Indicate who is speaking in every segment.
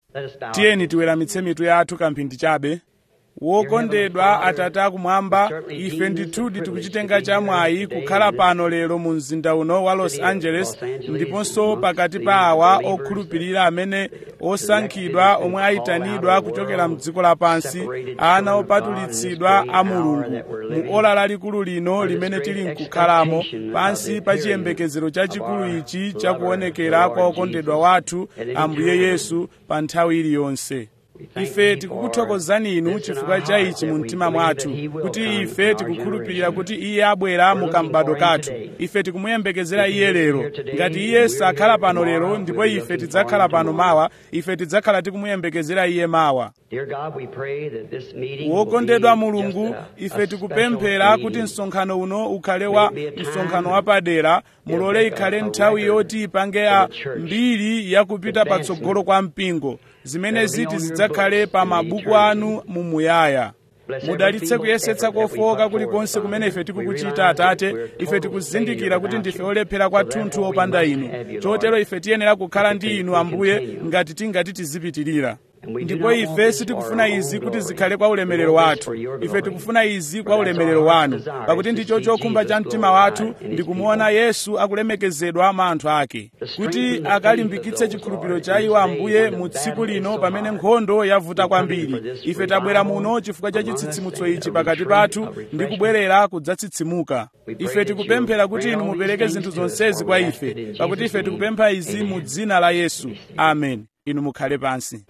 Speaker 1: tiyeni tiweramitse mitu yathu kamphindi chabe wokondedwa atate akumwamba ife ndithudi tikuchitenga chamwayi kukhala pano lero mu mzinda uno wa los angeles ndiponso pakati pa awa okhulupirira amene osankhidwa omwe ayitanidwa kuchokera mdziko lapansi ana opatulitsidwa a mulungu mu ola lalikulu lino limene tili nkukhalamo pansi pa chiyembekezero chachikulu ichi chakuonekera kwa okondedwa wathu ambuye yesu pa nthawi iliyonse ife tikukuthokozani inu chifukwa cha ichi mu mtima mwathu kuti ife tikukhulupirira kuti iye abwera mu kambado kathu ife tikumuyembekezera iye lero ngati iye sakhala pano lero ndipo ife tidzakhala pano mawa ife tidzakhala tikumuyembekezera iye mawa wokondedwa mulungu ife tikupemphera kuti msonkhano uno ukhale wa msonkhano wapadera mulole ikhale nthawi yoti ipange ya mbiri yakupita patsogolo kwa mpingo zimene ziti zidzakhale pa mabuku anu mumuyaya mudalitse kuyesetsa kofowoka kulikonse kumene ife tikukuchita atate ife tikuzindikira kuti ndife olephera kwathunthu opanda inu chotero ife tiyenera kukhala ndi inu ambuye ngati tingati tizipitirira ndipo ife sitikufuna izi kuti zikhale kwa ulemerero wathu ife tikufuna izi kwa ulemerero wanu pakuti ndicho chokhumba cha mtima wathu ndikumuona yesu akulemekezedwa mwa anthu ake kuti akalimbikitse chikhulupiriro cha iwo ambuye mu tsiku lino pamene nkhondo yavuta kwambiri ife tabwera muno chifukwa cha chitsitsimutso ichi pakati pathu ndi kubwerera kudzatsitsimuka ife tikupemphera kuti inu mupereke zinthu zonsezi kwa ife pakuti ife tikupempha izi mu dzina la yesu amen inu mukhale pansi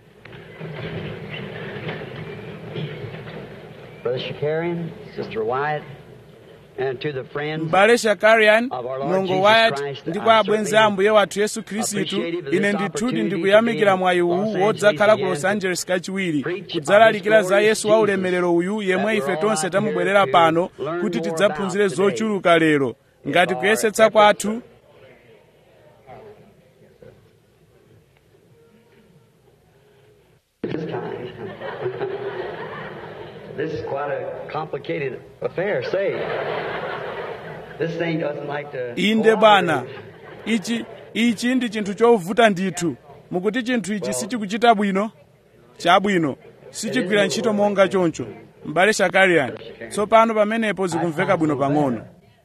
Speaker 2: Brother Shakarian, Sister Wyatt, and to the friends
Speaker 1: m'bale shakarian
Speaker 2: of our Lord
Speaker 1: mlongo
Speaker 2: Jesus
Speaker 1: wyatt
Speaker 2: Christ,
Speaker 1: ndi
Speaker 2: I
Speaker 1: kwa abwenzi a
Speaker 2: certainly
Speaker 1: ambuye wathu yesu khristu
Speaker 2: appreciative of this
Speaker 1: ine ndithudi
Speaker 2: opportunity
Speaker 1: ndikuyamikira
Speaker 2: to be
Speaker 1: mwayi
Speaker 2: in
Speaker 1: uwu
Speaker 2: Los
Speaker 1: wodzakhala ku
Speaker 2: Angeles
Speaker 1: los angeles kachiwiri
Speaker 2: preach
Speaker 1: kudzalalikira
Speaker 2: of
Speaker 1: za
Speaker 2: this
Speaker 1: yesu wa
Speaker 2: glorious
Speaker 1: ulemerero uyu yemwe
Speaker 2: that
Speaker 1: ife
Speaker 2: we're all
Speaker 1: tonse
Speaker 2: out
Speaker 1: tamubwerera
Speaker 2: here to
Speaker 1: pano
Speaker 2: learn
Speaker 1: kuti
Speaker 2: more
Speaker 1: tidzaphunzire
Speaker 2: about today.
Speaker 1: zochuluka lero ngati
Speaker 2: our
Speaker 1: kuyesetsa
Speaker 2: efforts
Speaker 1: kwathu
Speaker 2: this time. this is quite a complicated affair, say. This thing doesn't like to.
Speaker 1: inde bwana ichi ichi ndi chinthu chovuta ndithu mukuti chinthu ichi sichikuchita bwino chabwino sichigwira ntchito monga choncho m'bale shakarian tsopano pamenepo zikumveka bwino pang'ono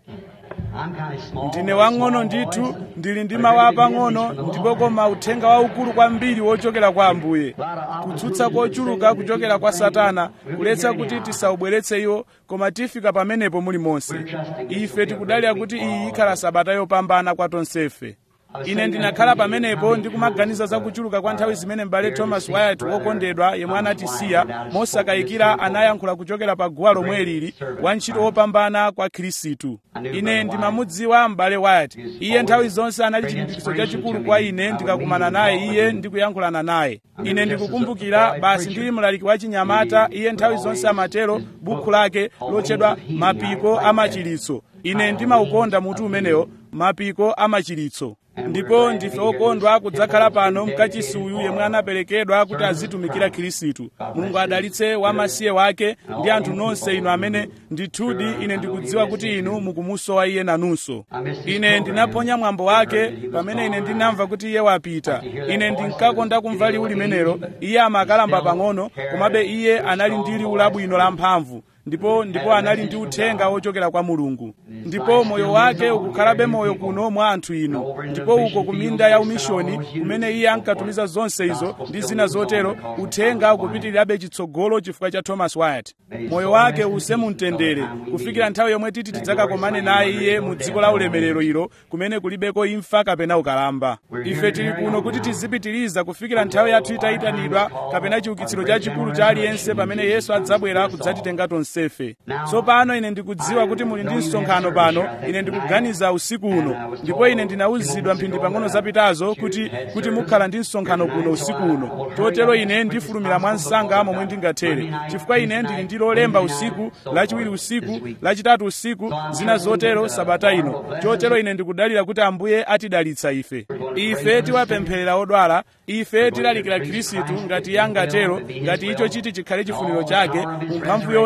Speaker 2: I'm kind of small.
Speaker 1: ndine wang'ono ndithu ndili ndi mawu apang'ono ndipo koma uthenga waukulu kwambiri wochokera kwa ambuye kutsutsa kochuluka kuchokera kwa satana kuletsa kuti tisaubweretse iwo koma tifika pamenepo muli monse ife tikudalira kuti iyi ikhala sabata yopambana kwa tonsefe ine ndinakhala pamenepo ndikumaganiza za kuchuluka kwa nthawi zimene m'bale thomas wyatt wokondedwa yemwe anatisiya mosakayikira anayankhula kuchokera pa guwa lomwe lili wantchito wopambana kwa khristu ine ndimamudziwa m'bale wyatt iye nthawi zonse anali chilimbikitso chachikulu kwa ine ndikakumana naye iye ndikuyankhulana naye ine ndikukumbukira basi ndili mlaliki wa chinyamata iye nthawi zonse amatero bukhu lake lotchedwa mapiko amachiritso ine ndimaukonda mutu umenewo mapiko amachiritso ndipo ndife okondwa kudzakhala pano mkachisi uyu yemwe anaperekedwa kuti azitumikira khristu mulungu adalitse wamasiye wake ndi anthu nonse inu amene ndithudi ine ndikudziwa kuti inu mukumusowa iye nanunso ine ndinaphonya mwambo wake pamene ine ndinamva kuti iye wapita ine ndinkakonda kumva liwu limenelo iye amakalamba pang'ono komabe iye anali ndi liwu labwino lamphamvu ndipo ndipo anali ndi uthenga wochokera kwa mulungu ndipo moyo wake ukukhalabe moyo kuno mwa anthu inu ndipo uko ku minda ya umishoni kumene iye ankatumiza zonse izo ndi zina zotero uthenga ukupitirirabe chitsogolo chifukwa cha thomas wyatt moyo wake use mumtendere kufikira nthawi yomwe titi tidzakakomane naye iye mu dziko la ulemerero ilo kumene kulibeko imfa kapena ukalamba ife tili kuno kuti tizipitiriza kufikira nthawi yathu itayitanidwa kapena chiukitsiro chachikulu cha aliyense pamene yesu adzabwera kudzatitenga tonsefe tsopano ine ndikudziwa kuti muli ndi msonkhano pano ine ndikuganiza usiku uno ndipo ine ndinawuzidwa mphindi pang'ono zapitazo kuti kuti mukhala ndi msonkhano kuno usiku uno chotero ine ndifulumira mwa msanga momwe ndingathere chifukwa ine ndili ndi lolemba usiku lachiwiri usiku lachitatu usiku zina zotero sabata ino chotero ine ndikudalira kuti ambuye atidalitsa ife ife tiwapempherera odwala ife tilalikira khristu ngati iye angatero ngati icho chiti chikhale chifuniro chake mu mphamvu yonse ya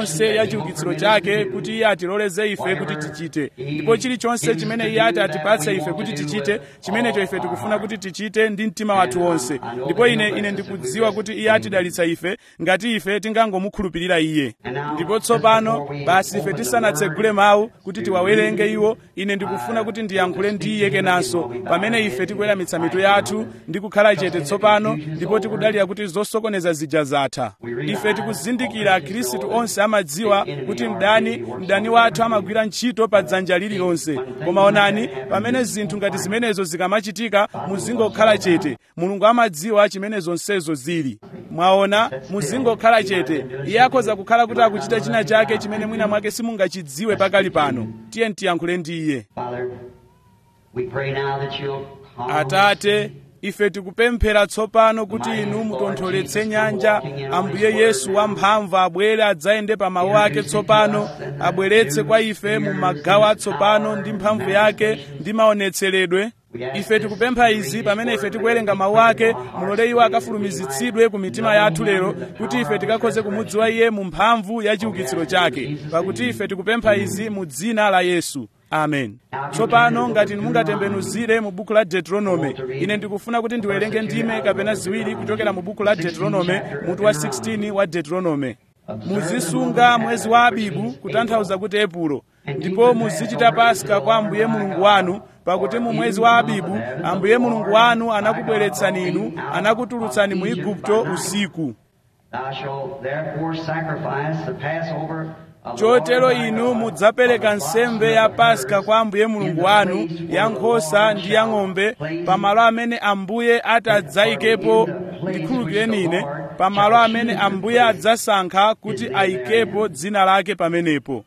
Speaker 1: ya chiukitsiro chake kuti iye atiloleze ife kuti tichite ndipo chilichonse chimene iye ati atipatse ife kuti tichite chimenecho ife tikufuna kuti tichite ndi mtima wathu wonse ndipo ine ine ndikudziwa kuti iye atidalitsa ife ngati ife tingangomukhulupirira iye ndipo tsopano basi ife tisanatsegule mawu kuti tiwawerenge iwo ine ndikufuna kuti ndiyankhule ndi iye kenanso pamene ife tikuweramitsa mitu yathu ndi kukhala chete tsopano ndipo tikudalira kuti zosokoneza zija zatha ife tikuzindikira akhristu onse amadziwa kuti mdani mdani wathu amagwira ntchito pa dzanja lililonse koma onani pamene zinthu ngati zimenezo zikamachitika muzingokhala chete mulungu amadziwa chimene zonsezo zili mwaona muzingokhala chete iye akhoza kukhala kuti akuchita china chake chimene mwina mwake simungachidziwe pakali pano tiye tiyankhule ndi iye
Speaker 2: Father, we pray now that you'll calm
Speaker 1: atate ife tikupemphera tsopano kuti inu mutontholetse nyanja ambuye yesu wamphamvu abwere adzayende pa mawu ake tsopano abweretse kwa ife mu magawo atsopano ndi mphamvu yake ndi maonetseredwe ife tikupempha izi pamene ife tikuwerenga mawu ake mulole iwo akafulumizitsidwe ku mitima yathu lero kuti ife tikakhoze kumudziwa iye mu mphamvu ya chiukitsiro chake pakuti ife tikupempha izi mu dzina la yesu amen tsopano ngati mungatembenuzire mu buku la deuteronome ine ndikufuna kuti ndiwerenge ndime kapena ziwiri kuchokera mu buku la deuteronome mutu wa 16 wa deuteronome muzisunga mwezi wa abibu kutanthauza kuti epulo ndipo muzichita paska kwa ambuye mulungu wanu pakuti mu mwezi wa abibu ambuye mulungu wanu anakubweretsani inu anakutulutsani mu igupto usiku
Speaker 2: Thou shalt therefore sacrifice the Passover of the
Speaker 1: chotero
Speaker 2: Lord thy
Speaker 1: inu
Speaker 2: God
Speaker 1: mudzapereka nsembe ya paska kwa ambuye mulungu wanu ya nkhosa ndi ya ng'ombe pamalo amene ambuye atadzayikepo ndikhulukireni ine pamalo amene ambuye adzasankha kuti ayikepo dzina lake pamenepo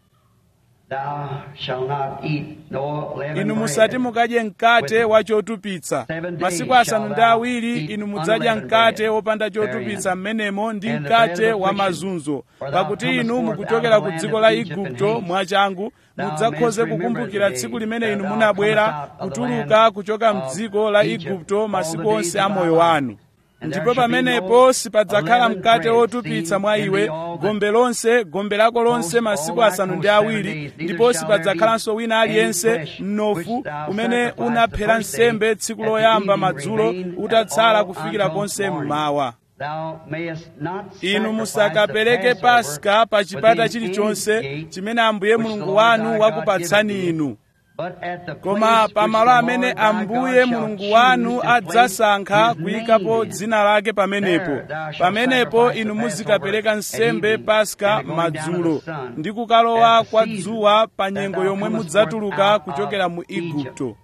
Speaker 2: Thou shalt not eat no leavened
Speaker 1: inu
Speaker 2: bread.
Speaker 1: musati mukadye mkate wa chotupitsa masiku asanu ndi awiri inu mudzadya mkate wopanda chotupitsa mmenemo ndi mkate wa mazunzo pakuti inu mukuchokera ku dziko la igupto mwachangu mudzakhoze kukumbukira tsiku limene inu munabwera kutuluka kuchoka mdziko la igupto masiku onse a moyo wanu ndipo pamenepo sipadzakhala mkate wotupitsa mwa iwe gombe lonse gombe lako lonse masiku asanu ndi awiri ndipo sipadzakhalanso wina aliyense mnofu umene unaphera nsembe tsiku loyamba madzulo utatsala kufikira konse mmawa
Speaker 2: Thou mayest not
Speaker 1: inu
Speaker 2: sacrifice
Speaker 1: musakapereke
Speaker 2: the
Speaker 1: paska
Speaker 2: Passover
Speaker 1: pa chipata
Speaker 2: within
Speaker 1: chilichonse
Speaker 2: any gate
Speaker 1: chimene ambuye
Speaker 2: which the
Speaker 1: mulungu
Speaker 2: Lord
Speaker 1: wanu
Speaker 2: thy God
Speaker 1: wakupatsani
Speaker 2: giveth thee.
Speaker 1: inu
Speaker 2: But at the
Speaker 1: koma
Speaker 2: place which
Speaker 1: pamalo
Speaker 2: the
Speaker 1: amene
Speaker 2: Lord thy
Speaker 1: ambuye
Speaker 2: God shall
Speaker 1: mulungu
Speaker 2: choose
Speaker 1: wanu
Speaker 2: to place
Speaker 1: adzasankha
Speaker 2: his
Speaker 1: kuyikapo
Speaker 2: name in.
Speaker 1: dzina lake pamenepo
Speaker 2: There thou shalt
Speaker 1: pamenepo
Speaker 2: sacrifice
Speaker 1: inu
Speaker 2: the
Speaker 1: muzikapereka
Speaker 2: Passover
Speaker 1: nsembe
Speaker 2: at evening,
Speaker 1: paska
Speaker 2: and the going down of
Speaker 1: madzulo
Speaker 2: the sun,
Speaker 1: ndi kukalowa
Speaker 2: at the
Speaker 1: kwa
Speaker 2: season
Speaker 1: dzuwa pa
Speaker 2: that
Speaker 1: nyengo
Speaker 2: thou
Speaker 1: yomwe
Speaker 2: comest
Speaker 1: mudzatuluka
Speaker 2: forth out
Speaker 1: kuchokera
Speaker 2: of
Speaker 1: mu
Speaker 2: Egypt.
Speaker 1: igupto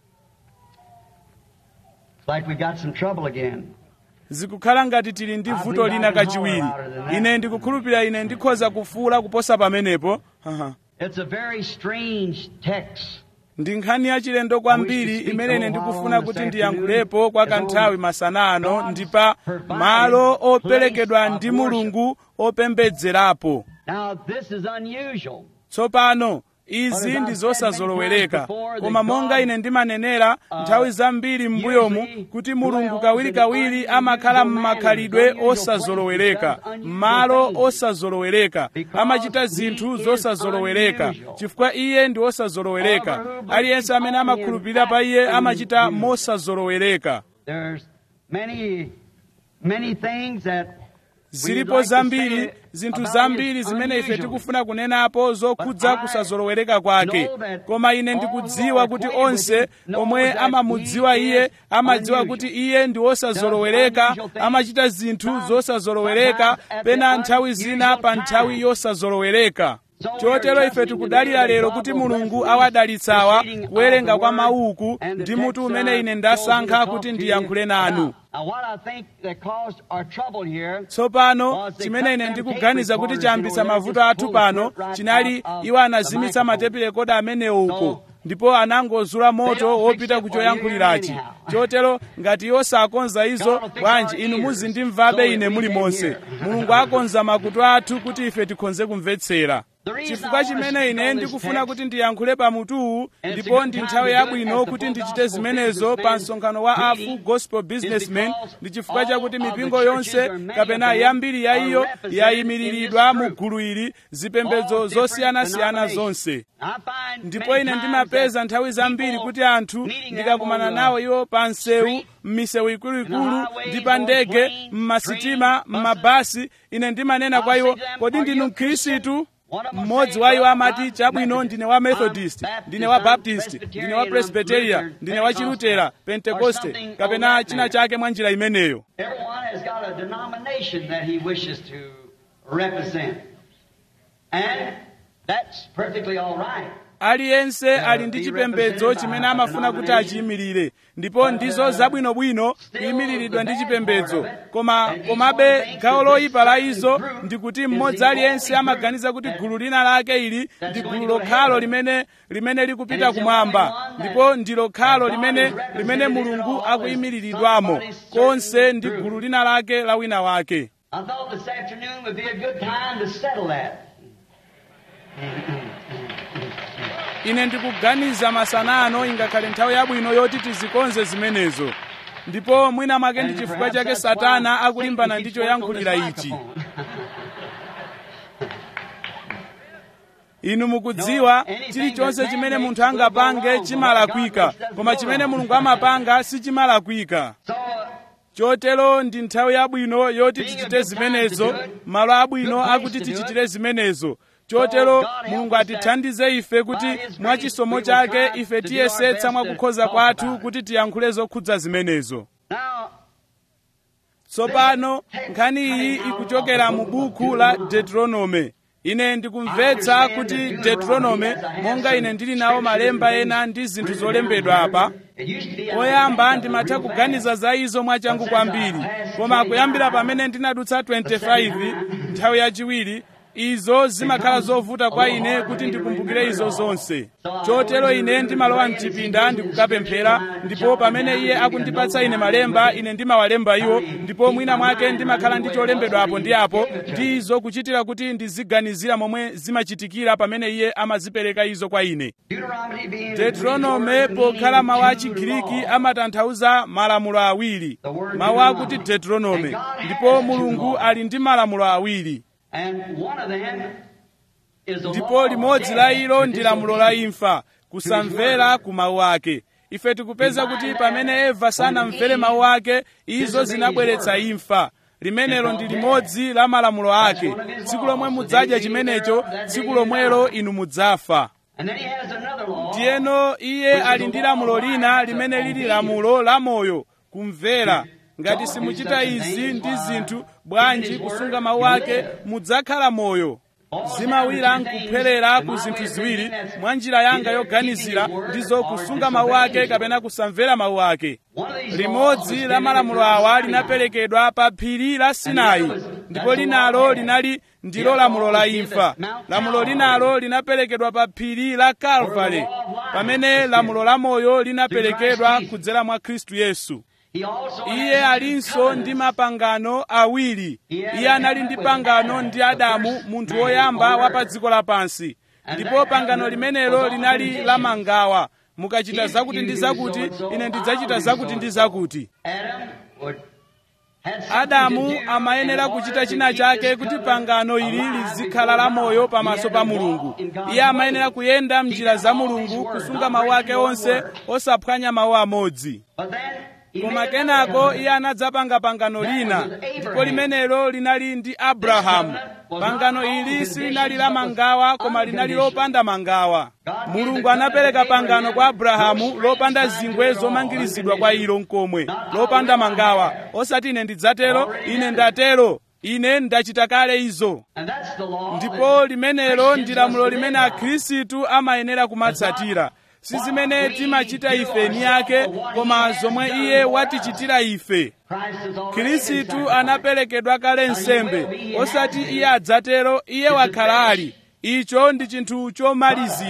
Speaker 2: It's like we got some trouble again.
Speaker 1: zikukhala ngati tili ndi vuto lina kachiwiri ine ndikukhulupirira ine ndikhoza kufuula kuposa pamenepo Haha.
Speaker 2: It's a very strange text.
Speaker 1: ndi nkhani yachilendo kwambiri imene ine ndikufuna kuti ndiyankhulepo kwa kanthawi masana ano ndi pa malo operekedwa ndi mulungu opembedzerapo
Speaker 2: Now, this is unusual.
Speaker 1: tsopano izi ndi zosazolowereka koma monga ine ndimanenera nthawi zambiri m'mbuyomu kuti mulungu kawirikawiri amakhala m'makhalidwe osazolowereka m'malo osazolowereka amachita zinthu zosazolowereka chifukwa iye ndi osazolowereka aliyense amene amakhulupirira pa iye amachita mosazolowereka
Speaker 2: There's many, many things that
Speaker 1: zilipo zambiri zinthu zambiri zimene ife tikufuna kunenapo zokhudza kusazolowereka kwake koma ine ndikudziwa kuti onse omwe amamudziwa iye amadziwa kuti iye ndi wosazolowereka amachita zinthu zosazolowereka pena nthawi zina pa nthawi yosazolowereka chotero ife tikudalira lero kuti mulungu awadalitsawa kuwerenga kwa mawuku ndi mutu umene ine ndasankha kuti ndiyankhule nanu
Speaker 2: Now, what I think that caused our trouble here
Speaker 1: tsopano chimene ine ndikuganiza kuti chayambitsa mavuto athu pano chinali iwo anazimitsa matepi rekoda amenewo uko ndipo anangozula moto wopita ku choyankhulirachi chotero ngati iwo sakonza izo bwanji inu muzindimvabe ine muli monse mulungu akonza makutu athu kuti ife tikhonze kumvetsera chifukwa chimene ine ndikufuna kuti ndiyankhule pamutuwu ndipo ndi nthawi yabwino kuti ndichite zimenezo pa msonkhano wa afu gospel businessmen ndi chifukwa chakuti mipingo yonse kapena yambiri ya iyo yayimiriridwa mu gulu ili zipembedzo zosiyanasiyana zonse ndipo ine ndimapeza nthawi zambiri kuti anthu ndikakumana nawo iwo pa msewu m'misewu ikuluikulu ndi pa ndege m'masitima m'mabasi ine ndimanena kwa iwo kodi ndinu mkhristu mmodzi wa iwo amati chabwino ndine wa methodist ndine wa baptist ndine wa presbyteria ndine wa chilutera pentekoste kapena china chake mwa njira imeneyo
Speaker 2: Everyone has got a denomination that he wishes to represent. And that's perfectly all right.
Speaker 1: aliyense ali ndi chipembedzo chimene amafuna kuti achiyimirire ndipo ndizo zabwinobwino kuyimiriridwa ndi chipembedzo koma komabe gawo loyipa la izo ndi kuti mmodzi aliyense amaganiza kuti gulu lina lake ili ndi gulu lokhalo limene limene likupita kumwamba ndipo ndi lokhalo limene limene mulungu akuyimiriridwamo konse ndi gulu lina lake la wina wake
Speaker 2: I thought this afternoon would be a good time to settle that.
Speaker 1: ine ndikuganiza masana ano ingakhale nthawi yabwino yoti tizikonze zimenezo ndipo mwina mwake ndi chifukwa chake satana akulimbana ndi choyankhulira ichi inu mukudziwa chilichonse chimene munthu angapange chimalakwika koma chimene mulungu amapanga sichimalakwika
Speaker 2: So,
Speaker 1: chotero ndi nthawi yabwino yoti tichite zimenezo malo abwino akuti tichitire zimenezo chotero mulungu atithandize ife kuti mwa chisomo chake ife tiyesetsa mwa kukhoza kwathu kuti tiyankhule zokhudza zimenezo
Speaker 2: now,
Speaker 1: tsopano nkhani iyi ikuchokera mu buku la deuteronome ine ndikumvetsa kuti deuteronome monga ine ndili nawo malemba ena ndi zinthu zolembedwa apa
Speaker 2: it used to be
Speaker 1: poyamba ndimatha kuganiza za izo mwachangu kwambiri koma kuyambira pamene ndinadutsa 25 nthawi yachiwiri izo zimakhala zovuta kwa ine kuti ndikumbukire izo zonse chotero ine ndimalowa mchipinda ndikukapemphera ndipo pamene iye akundipatsa ine malemba ine ndimawalemba iwo ndipo mwina mwake ndimakhala ndi cholembedwa apo ndi apo ndi izo kuchitira kuti ndiziganizira momwe zimachitikira pamene iye amazipereka izo kwa ine
Speaker 2: Deuteronomy being
Speaker 1: deuteronome pokhala mawu a chigiriki amatanthauza malamulo awiri mawu akuti deuteronome ndipo mulungu ali ndi malamulo awiri
Speaker 2: And one of them is the
Speaker 1: ndipo
Speaker 2: law of
Speaker 1: limodzi
Speaker 2: death
Speaker 1: la ilo
Speaker 2: and
Speaker 1: ndi lamulo la imfa kusamvera
Speaker 2: word.
Speaker 1: ku mawu ake ife tikupeza kuti pamene eva sanamvere mawu ake izo zinabweretsa imfa limenelo ndi limodzi la malamulo ake tsiku lomwe mudzadya chimenecho tsiku lomwelo inu mudzafa
Speaker 2: And then he has another law.
Speaker 1: ndiyeno iye ali ndi lamulo lina limene lili lamulo la moyo kumvera ngati simuchita izi ndi zinthu bwanji kusunga mawu ake mudzakhala moyo zimawira nkupherera ku zinthu ziwiri mwa njira yanga yoganizira ndizo kusunga mawu ake kapena kusamvera mawu ake
Speaker 2: One of these
Speaker 1: limodzi la malamulo awa linaperekedwa pa phiri la sinai ndipo linalo linali ndilo lamulo la imfa lamulo linalo linaperekedwa pa phiri la kalvari pamene lamulo la moyo linaperekedwa kudzera mwa khristu yesu
Speaker 2: He also
Speaker 1: iye
Speaker 2: has
Speaker 1: alinso
Speaker 2: covenants.
Speaker 1: ndi mapangano awiri iye anali ndi pangano ndi adamu munthu woyamba wa pa dziko lapansi ndipo pangano limenelo linali la mangawa mukachita zakuti ndi zakuti ine ndidzachita zakuti ndi zakuti
Speaker 2: Adam would had something
Speaker 1: adamu
Speaker 2: to do
Speaker 1: amayenera
Speaker 2: in order
Speaker 1: kuchita
Speaker 2: to
Speaker 1: china
Speaker 2: keep
Speaker 1: chake
Speaker 2: this
Speaker 1: kuti
Speaker 2: covenant
Speaker 1: pangano ili
Speaker 2: alive
Speaker 1: lizikhala la
Speaker 2: before
Speaker 1: moyo
Speaker 2: God.
Speaker 1: pamaso
Speaker 2: He
Speaker 1: pa
Speaker 2: had to
Speaker 1: mulungu
Speaker 2: walk in God's
Speaker 1: iye amayenera
Speaker 2: ways.
Speaker 1: kuyenda mnjira
Speaker 2: Keep
Speaker 1: za
Speaker 2: all his
Speaker 1: mulungu
Speaker 2: words,
Speaker 1: kusunga
Speaker 2: not
Speaker 1: mawu ake
Speaker 2: breaking one
Speaker 1: onse
Speaker 2: word.
Speaker 1: osaphwanya mawu amodzi
Speaker 2: But then he
Speaker 1: koma
Speaker 2: made
Speaker 1: kenako
Speaker 2: another
Speaker 1: iye anadzapanga pangano lina ndipo limenelo linali ndi abrahamu pangano ili silinali la mangawa koma linali lopanda mangawa mulungu anapereka pangano kwa abrahamu lopanda zingwe zomangirizidwa kwa ilo nkomwe lopanda mangawa osati ine ndidzatero ine ndatero ine ndachita kale izo
Speaker 2: And that's the law
Speaker 1: ndipo limenelo ndi lamulo limene akhristu amayenera kumatsatira si zimene timachita ife ni yake koma zomwe iye watichitira ife
Speaker 2: Christ is already
Speaker 1: khristu
Speaker 2: been
Speaker 1: anaperekedwa kale nsembe osati iye adzatero iye wakhala ali icho ndi chinthu chomalizidwa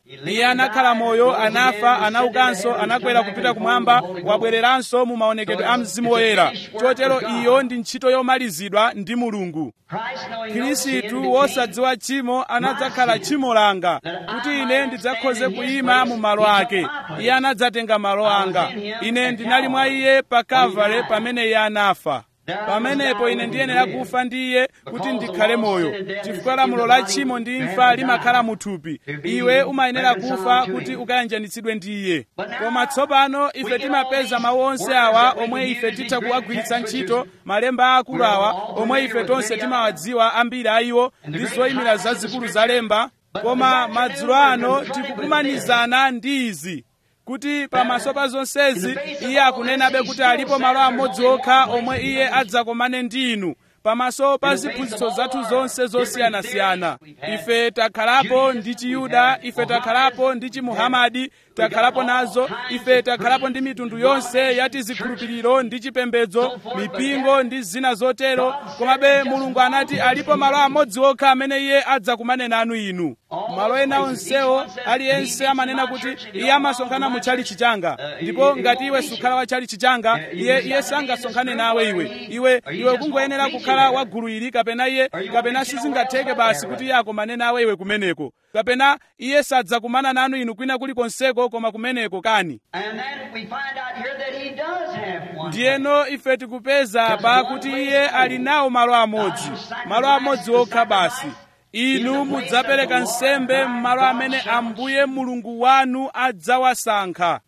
Speaker 1: iye anakhala moyo anafa anaukanso anakwera kupita kumwamba wabwereranso mu maonekedwe a mzimu woyera chotero iyo ndi ntchito yomalizidwa ndi mulungu khristu wosadziwa tchimo anadzakhala tchimo langa kuti ine ndidzakhoze kuyima mu malo ake iye anadzatenga malo anga ine ndinali mwa iye pa kavale pamene iye anafa pamenepo ine ndiyenera kufa ndi iye kuti ndikhale moyo chifukwa lamulo la tchimo ndi imfa limakhala muthupi iwe umayenera kufa kuti ukayanjanitsidwe ndi iye koma tsopano ife timapeza mawu onse awa omwe ife titha kuwagwiritsa ntchito malemba aakulu awa omwe ife tonse timawadziwa ambiri a iwo ndi zoyimira zazikulu za lemba koma madzulo ano tikukumanizana ndi izi kuti pamaso pa zonsezi iye akunenabe kuti alipo malo amodzi okha omwe iye adzakomane ndi inu pamaso pa ziphunzitso zathu zonse zosiyanasiyana ife takhalapo ndi chiyuda ife takhalapo ndi chimuhamadi takhalapo nazo ife takhalapo ndi mitundu yonse ya tizikhulupiriro ndi chipembedzo mipingo ndi zina zotero komabe mulungu anati alipo malo amodzi okha amene iye adzakumane nanu inu malo ena onsewo aliyense amanena kuti iye amasonkhana mu chalichi changa ndipo ngati iwe sukhala wa chalichi changa iye iye sangasonkhane nawe iwe iwe iwe kungoyenera kukhala wa gulu ili kapena iye kapena sizingatheke basi kuti iye akomane nawe iwe kumeneko kapena iye sadzakumana nanu inu kwina kulikonseko koma kumeneko kani ndiyeno ife tikupeza apa kuti iye ali nawo malo amodzi malo amodzi okha basi inu mudzapereka nsembe m'malo amene ambuye mulungu wanu adzawasankha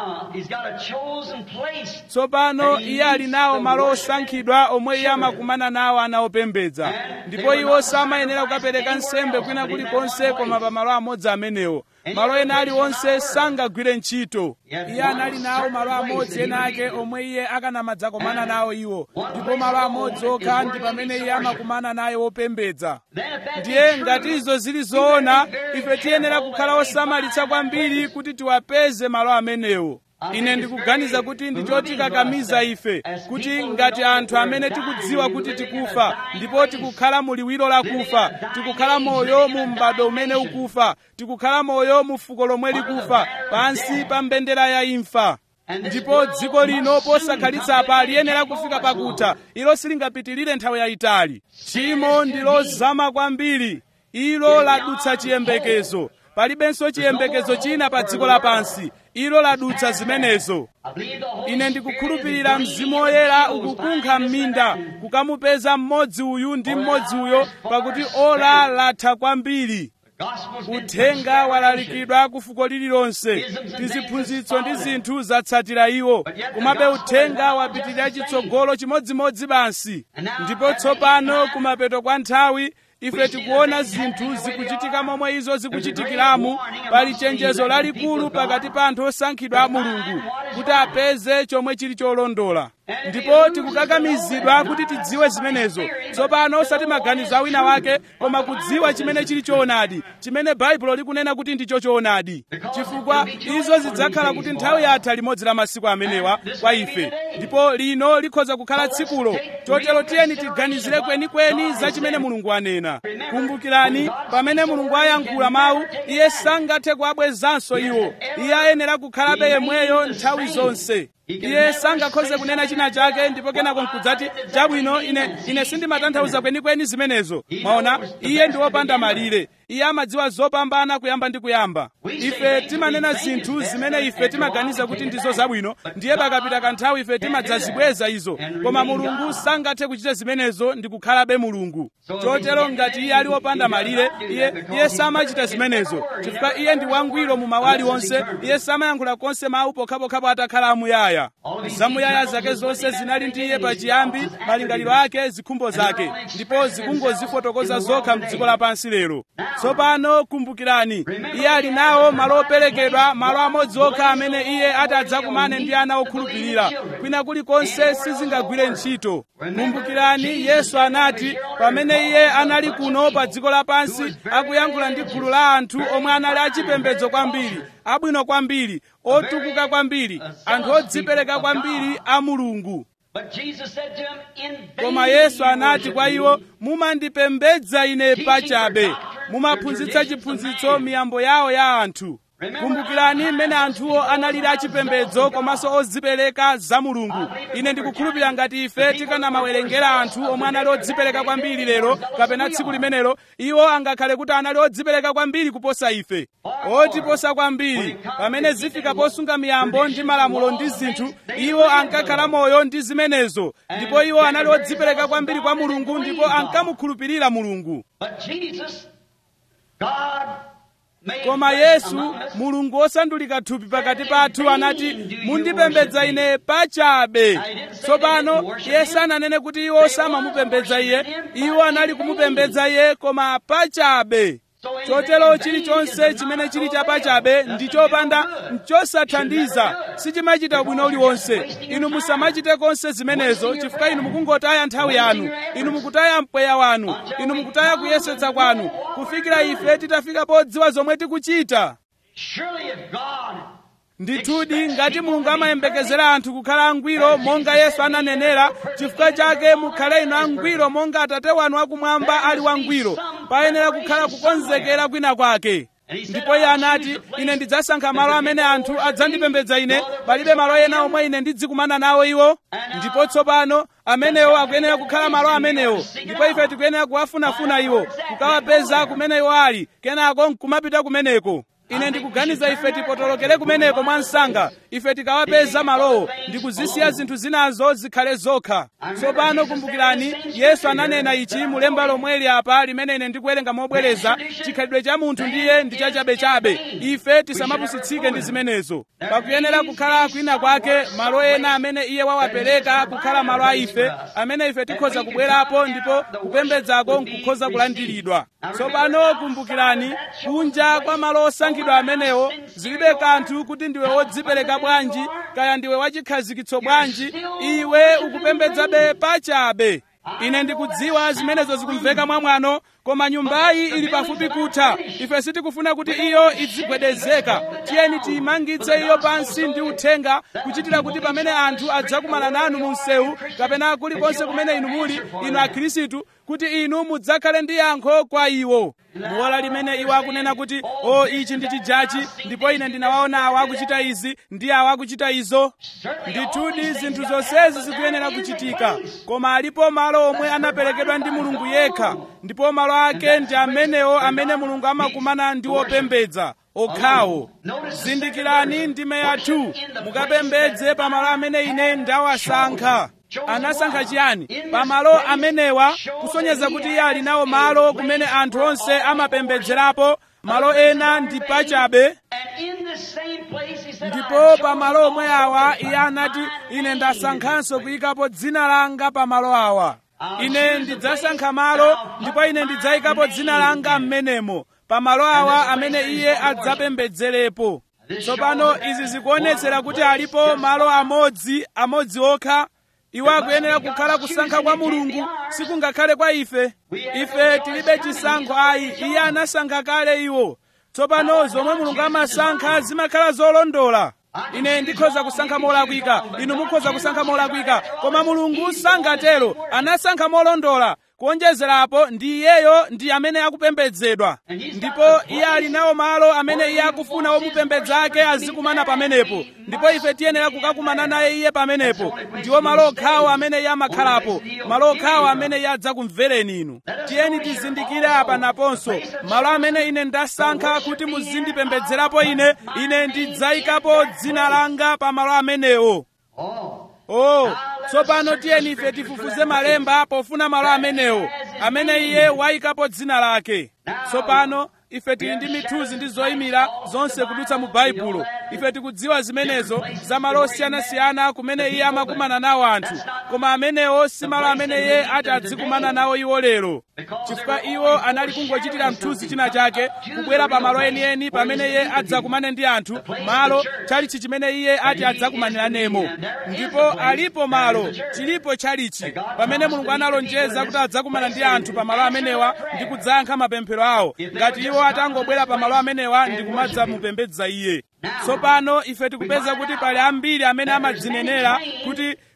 Speaker 1: tsopano iye ali nawo malo osankhidwa omwe iye amakumana nawo ana opembedza ndipo iwo samayenera kukapereka nsembe kwina kulikonse koma pa malo amodzi amenewo malo ena aliwonse sangagwire ntchito iye anali nawo malo amodzi ena ake omwe iye akanamadzakomana nawo iwo ndipo malo amodzi okha ndi pamene iye amakumana naye wopembedza ndiye ngati izo zili zoona ife tiyenera kukhala osamalitsa kwambiri kuti tiwapeze malo amenewo ine ndikuganiza kuti ndi chotikakamiza ife kuti ngati anthu amene tikudziwa kuti tikufa ndipo tikukhala mu liwiro la kufa tikukhala moyo mu m'bado umene ukufa tikukhala moyo mu fuko lomwe likufa pansi pa mbendera ya imfa ndipo dziko lino posakhalitsa apa liyenera kufika pakutha ilo silingapitirire nthawi yayitali tchimo ndi lozama kwambiri ilo ladutsa chiyembekezo palibenso chiyembekezo china pa dziko lapansi ilo ladutsa zimenezo ine ndikukhulupirira mzimu woyera ukukunkha m'minda kukamupeza mmodzi uyu ndi mmodzi uyo pakuti ola latha kwambiri uthenga walalikidwa ku fuko lililonse tiziphunzitso ndi zinthu zatsatira iwo komabe uthenga wapitirira chitsogolo chimodzimodzi basi ndipo tsopano kumapeto kwa nthawi ife tikuona zinthu zikuchitika momwe izo zikuchitikiramu pali chenjezo lalikulu pakati pa anthu osankhidwa a mulungu kuti apeze chomwe chili cholondola ndipo tikukakamizidwa kuti tidziwe zimenezo tsopano osati maganizo a wina wake koma kudziwa chimene chili choonadi chimene baibulo likunena kuti ndicho choonadi chifukwa izo zidzakhala kuti nthawi yatha limodzi la masiku amenewa kwa ife ndipo lino likhoza kukhala tsikulo chotero tiyeni tiganizire kwenikweni za chimene mulungu anena kumbukirani pamene mulungu ayankhula mawu iye sangathe kuabwezanso iwo iye ayenera kukhalabe yemweyo nthawi zonse iye sangakhoze kunena china chake ndipo kenako nkudzati chabwino ine ine sindimatanthauza kwenikweni zimenezo mwaona iye ndi wopanda malire iye amadziwa zopambana kuyamba ndi kuyamba ife timanena zinthu zimene ife timaganiza kuti ndizo zabwino ndiye pakapita kanthawi ife timadzazibweza izo koma mulungu sangathe kuchita zimenezo ndi kukhalabe mulungu chotero ngati iye ali wopanda malire iye iye samachita zimenezo chifukwa iye ndi wangwiro mu mawu aliwonse iye samayankhula konse mawu pokhapokhapo atakhala amuyaya zamuyaya zake zonse zinali ndi iye pachiyambi malingaliro ake zikhumbo zake ndipo zikungozifotokoza zokha mdziko lapansi lero tsopano kumbukirani iye ali nawo malo operekedwa malo amodzi okha amene iye ati adzakumane ndi ana okhulupirira kwina kulikonse sizingagwire ntchito kumbukirani yesu anati pamene iye anali kuno pa dziko lapansi akuyankhula ndi gulu la anthu omwe anali achipembedzo kwambiri abwino kwambiri otukuka kwambiri anthu odzipereka kwambiri a mulungu koma yesu anati kwa iwo mumandipembedza ine pachabe mumaphunzitsa chiphunzitso miyambo yawo ya anthu kumbukirani mmene anthuwo analili achipembedzo komanso odzipereka za mulungu ine ndikukhulupirira ngati ife tikanamawerengera anthu omwe anali odzipereka kwambiri lero kapena tsiku limenelo iwo angakhale kuti anali odzipereka kwambiri kuposa ife otiposa kwambiri pamene zifika posunga miyambo ndi malamulo ndi zinthu iwo ankakhala moyo ndi zimenezo ndipo iwo anali odzipereka kwambiri kwa mulungu ndipo ankamukhulupirira mulungu koma yesu mulungu wosandulika thupi pakati pathu anati mundipembedza ine pachabe tsopano iye sananene kuti iwo samamupembedza iye iwo anali kumupembedza iye koma pachabe chotero chilichonse chimene chili chapachabe ndi chopanda nchosathandiza sichimachita bwino uliwonse inu musamachite konse zimenezo chifukwa inu mukungotaya nthawi yanu inu mukutaya mpweya wanu inu mukutaya kuyesetsa kwanu kufikira ife titafika podziwa zomwe tikuchita ndithudi ngati mulungu amayembekezera anthu kukhala angwiro monga yesu ananenera chifukwa chake mukhale inu angwiro monga atate wanu akumwamba ali wangwiro payenera kukhala kukonzekera kwina kwake ndipo iye anati ine ndidzasankha malo amene anthu adzandipembedza ine palibe malo ena omwe ine ndidzikumana nawo iwo ndipo tsopano amenewo akuyenera kukhala malo amenewo ndipo ife tikuyenera kuwafunafuna iwo kukawapeza kumene iwo ali kenako nkumapita kumeneko ine ndikuganiza ife tipotolokere kumeneko mwa msanga ife tikawapeza malowo ndikuzisiya zinthu zinazo zikhale zokha tsopano kumbukirani yesu ananena ichi mulemba lomweli apa limene ine ndikuwerenga mobwereza chikhalidwe cha munthu ndiye ndi chachabechabe ife tisamapusitsike ndi zimenezo pakuyenera kukhala kwina kwake malo ena amene iye wawapereka kukhala malo a ife amene ife tikhoza kubwerapo ndipo kupembedzako nkukhoza kulandiridwa tsopano kumbukirani kunja kwa malo osankhidwa amenewo zilibe kanthu kuti ndiwe wodzipereka bwanji kaya ndiwe wachikhazikitso bwanji iwe ukupembedzabe pachabe ine ndikudziwa zimenezo zikumveka mwamwano koma nyumbayi ili pafupi kutha ife sitikufuna kuti iyo idzigwedezeka tiyeni tiyimangitse iyo pansi ndi uthenga kuchitira kuti pamene anthu adzakumana nanu mu msewu kapena kulikonse kumene inu muli inu akhristu kuti inu mudzakhale ndi yankho kwa iwo muola limene iwo akunena kuti o ichi ndi chijachi ndipo ine ndinawaona awa akuchita izi ndi awa akuchita izo ndithudi zinthu zonsezi zikuyenera kuchitika koma alipo malo omwe anaperekedwa ndi mulungu yekha ndipo malo ake ndi amenewo amene mulungu amakumana ndi wopembedza okhawo zindikirani ndime yathu mukapembedze pamalo amene ine ndawasankha anasankha chiyani pamalo amenewa kusonyeza kuti iye ali nawo malo kumene anthu onse amapembedzerapo malo ena ndi pachabe ndipo pamalo omwe awa iye anati ine ndasankhanso kuyikapo dzina langa pamalo awa ine ndidzasankha malo ndipo ine ndidzayikapo dzina langa m'menemo pamalo awa amene iye adzapembedzerepo tsopano izi zikuonetsera kuti alipo malo amodzi amodzi okha iwo akuyenera kukhala kusankha kwa mulungu sikungakhale kwa ife ife tilibe chisankho ayi iye anasankha kale iwo tsopano zomwe mulungu amasankha zimakhala zolondola ine ndikhoza kusankha molakwika inu mukhoza kusankha molakwika koma mulungu sangatero anasankha molondola kuonjezerapo ndi iyeyo ndi amene akupembedzedwa ndipo iye ali nawo malo amene iye akufuna omupembedza ake azikumana pamenepo ndipo ife tiyenera kukakumana naye iye pamenepo ndiwo malo okhawo amene iye amakhalapo malo okhawo amene iye adzakumvereni inu tiyeni tizindikire apa naponso malo amene ine ndasankha kuti muzindipembedzerapo ine ine ndidzayikapo dzina langa pa malo amenewo oh tsopano tiyeni ife tifufuze malemba pofuna malo amenewo amene iye wayikapo dzina lake tsopano ife tili ndi mithuzi ndi zoyimira zonse kudutsa mu baibulo ife tikudziwa zimenezo za malo osiyanasiyana kumene iye amakumana nawo anthu koma amenewo si malo amene iye ati adzikumana nawo iwo lero chifukwa iwo anali kungochitira mthunzi china chake kubwera pa malo enieni pamene iye adzakumane ndi anthu malo chalichi chimene iye ati adzakumaniramo ndipo alipo malo chilipo chalichi pamene mulungu analonjeza kuti adzakumana ndi anthu pa malo amenewa ndi kudzayankha mapemphero awo ngati iwo atangobwera pa malo amenewa ndi kumadzamupembedza iye tsopano ife tikupeza kuti pali ambiri amene amadzinenera kuti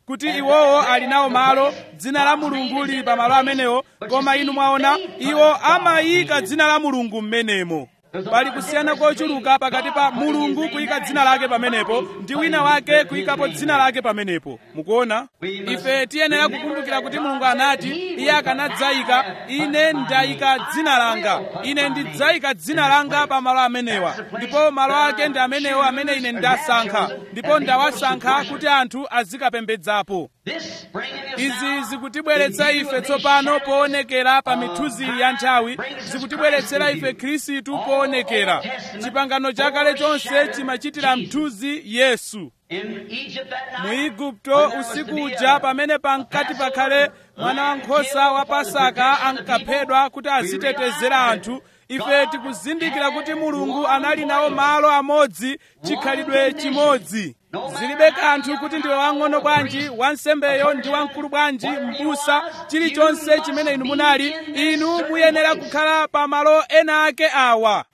Speaker 1: kuti iwowo ali nawo malo dzina la mulungu lili pa malo amenewo koma inu mwaona iwo amayika dzina la mulungu m'menemo pali kusiyana kochuluka pakati pa mulungu kuyika dzina lake pamenepo ndi wina wake kuyikapo dzina lake pamenepo mukuona ife tiyenera kukumbukira kuti mulungu anati iye akanadzayika ine ndayika dzina langa ine ndidzayika dzina langa pa malo amenewa ndipo malo ake ndi amenewo amene ine ndasankha ndipo ndawasankha kuti anthu azikapembedzapo izi zikutibweretsa ife tsopano poonekera pa mithuzi ya nthawi zikutibweretsera ife khristu poonekera chipangano chakale chonse chimachitira mthunzi yesu mu igupto usiku uja pamene pankati pakhale mwana wankhosa wa pasaka ankaphedwa kuti azitetezera anthu ife tikuzindikira kuti mulungu anali nawo malo amodzi chikhalidwe chimodzi zilibe kanthu kuti ndiwe wang'ono bwanji wansembeyo ndi wamkulu bwanji m'busa chilichonse chimene inu munali inu muyenera kukhala pa malo ena ake awa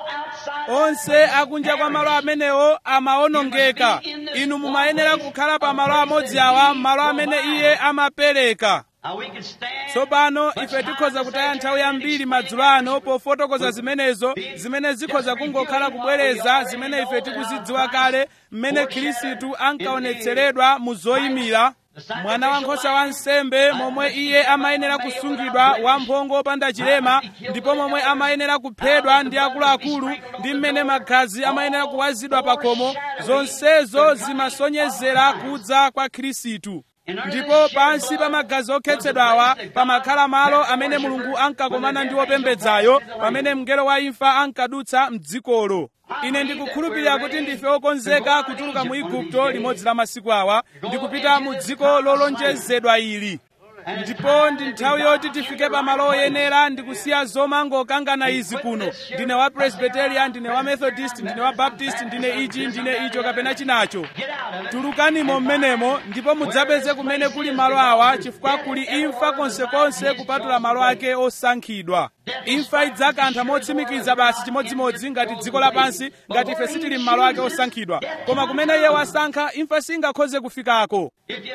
Speaker 1: onse akunja kwa malo amenewo amawonongeka inu mumayenera kukhala pa malo amodzi awa malo amene iye amapereka tsopano ife tikhoza kutaya nthawi yambiri madzulo ano pofotokoza zimenezo zimene zikhoza kungokhala kubwereza zimene ife tikuzidziwa kale mmene khristu ankaonetseredwa mu zoyimira mwana wankhosa wa nsembe momwe iye amayenera kusungidwa wamphongo opanda chilema ndipo momwe amayenera kuphedwa ndi akuluakulu ndi mmene magazi amayenera kuwazidwa pa khomo zonsezo zimasonyezera kudza kwa khristu ndipo pansi pa magazi okhetsedwawa pamakhala malo amene mulungu ankakomana ndi opembedzayo pamene mngelo wa imfa ankadutsa mdzikolo ine ndikukhulupirira kuti ndife okonzeka kutuluka mu igupto limodzi la masiku awa ndikupita mu dziko lolonjezedwa ili ndipo ndi nthawi yoti tifike pa malo oyenera ndikusiya zomangokangana izi kuno ndine wa presbyterian ndine wa methodist ndine wa baptist ndine ichi ndine icho kapena chinacho tulukanimo mmenemo ndipo mudzapeze kumene kuli malo awa chifukwa kuli imfa konsekonse kupatula malo ake osankhidwa imfa idzakantha motsimikiza basi chimodzimodzi ngati dziko lapansi ngati ife sitili m'malo ake osankhidwa koma kumene iye wasankha imfa singakhoze kufikako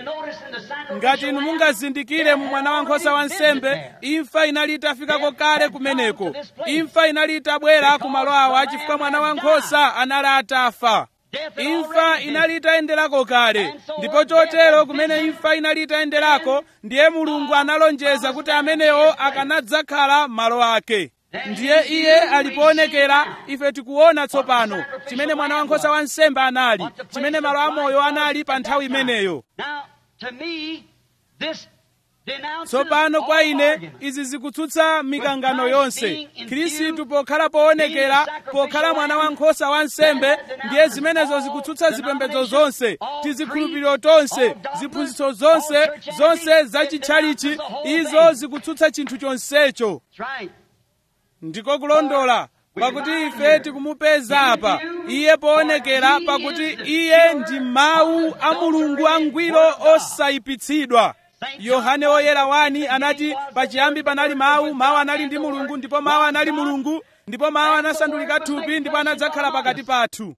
Speaker 1: ngati inu mungazindikire mu mwana wankhosa wa nsembe imfa inali itafikako kale kumeneko imfa inali itabwera ku malo awa chifukwa mwana wankhosa anali atafa imfa inali itayenderako kale ndipo chotero kumene imfa inali itayenderako ndiye mulungu analonjeza kuti amenewo akanadzakhala malo ake ndiye iye alipoonekera ife tikuona tsopano chimene mwana wankhosa wa nsembe anali chimene malo amoyo anali pa nthawi imeneyo tsopano kwa ine izi zikutsutsa mikangano yonse khristu pokhala poonekera pokhala mwana wankhosa wa nsembe ndiye zimenezo zikutsutsa zipembedzo zonse tizikhulupiriro tonse ziphunzitso zonse zonse zachitchalichi izo zikutsutsa chinthu chonsecho ndiko kulondola pakuti ife tikumupeza apa iye poonekera pakuti iye ndi mawu a mulungu angwiro osayipitsidwa yohane woyera wani anati pachiyambi panali mawu mawu anali ndi mulungu ndipo mawu anali mulungu ndipo mawu anasandulika thupi ndipo anadzakhala pakati pathu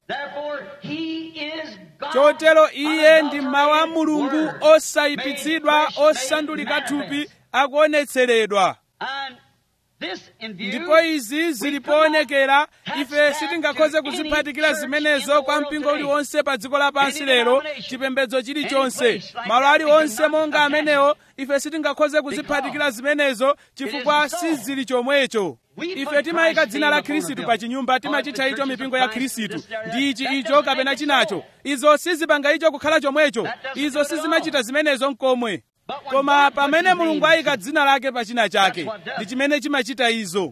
Speaker 1: chotero iye ndi mawu a mulungu osayipitsidwa osandulika thupi akuonetseredwa ndipo izi zilipoonekera ife sitingakhoze kuziphatikira zimenezo kwa mpingo uliwonse pa dziko lapansi lero chipembedzo chilichonse malo aliwonse monga amenewo ife sitingakhoze kuziphatikira zimenezo chifukwa sizili chomwecho ife timayika dzina la khristu pa chinyumba timachitcha icho mipingo ya khristu ndi ichi icho kapena chinacho izo sizipanga icho kukhala chomwecho izo sizimachita zimenezo mkomwe koma pamene mulungu ayika dzina lake pa china chake ndi chimene chimachita izo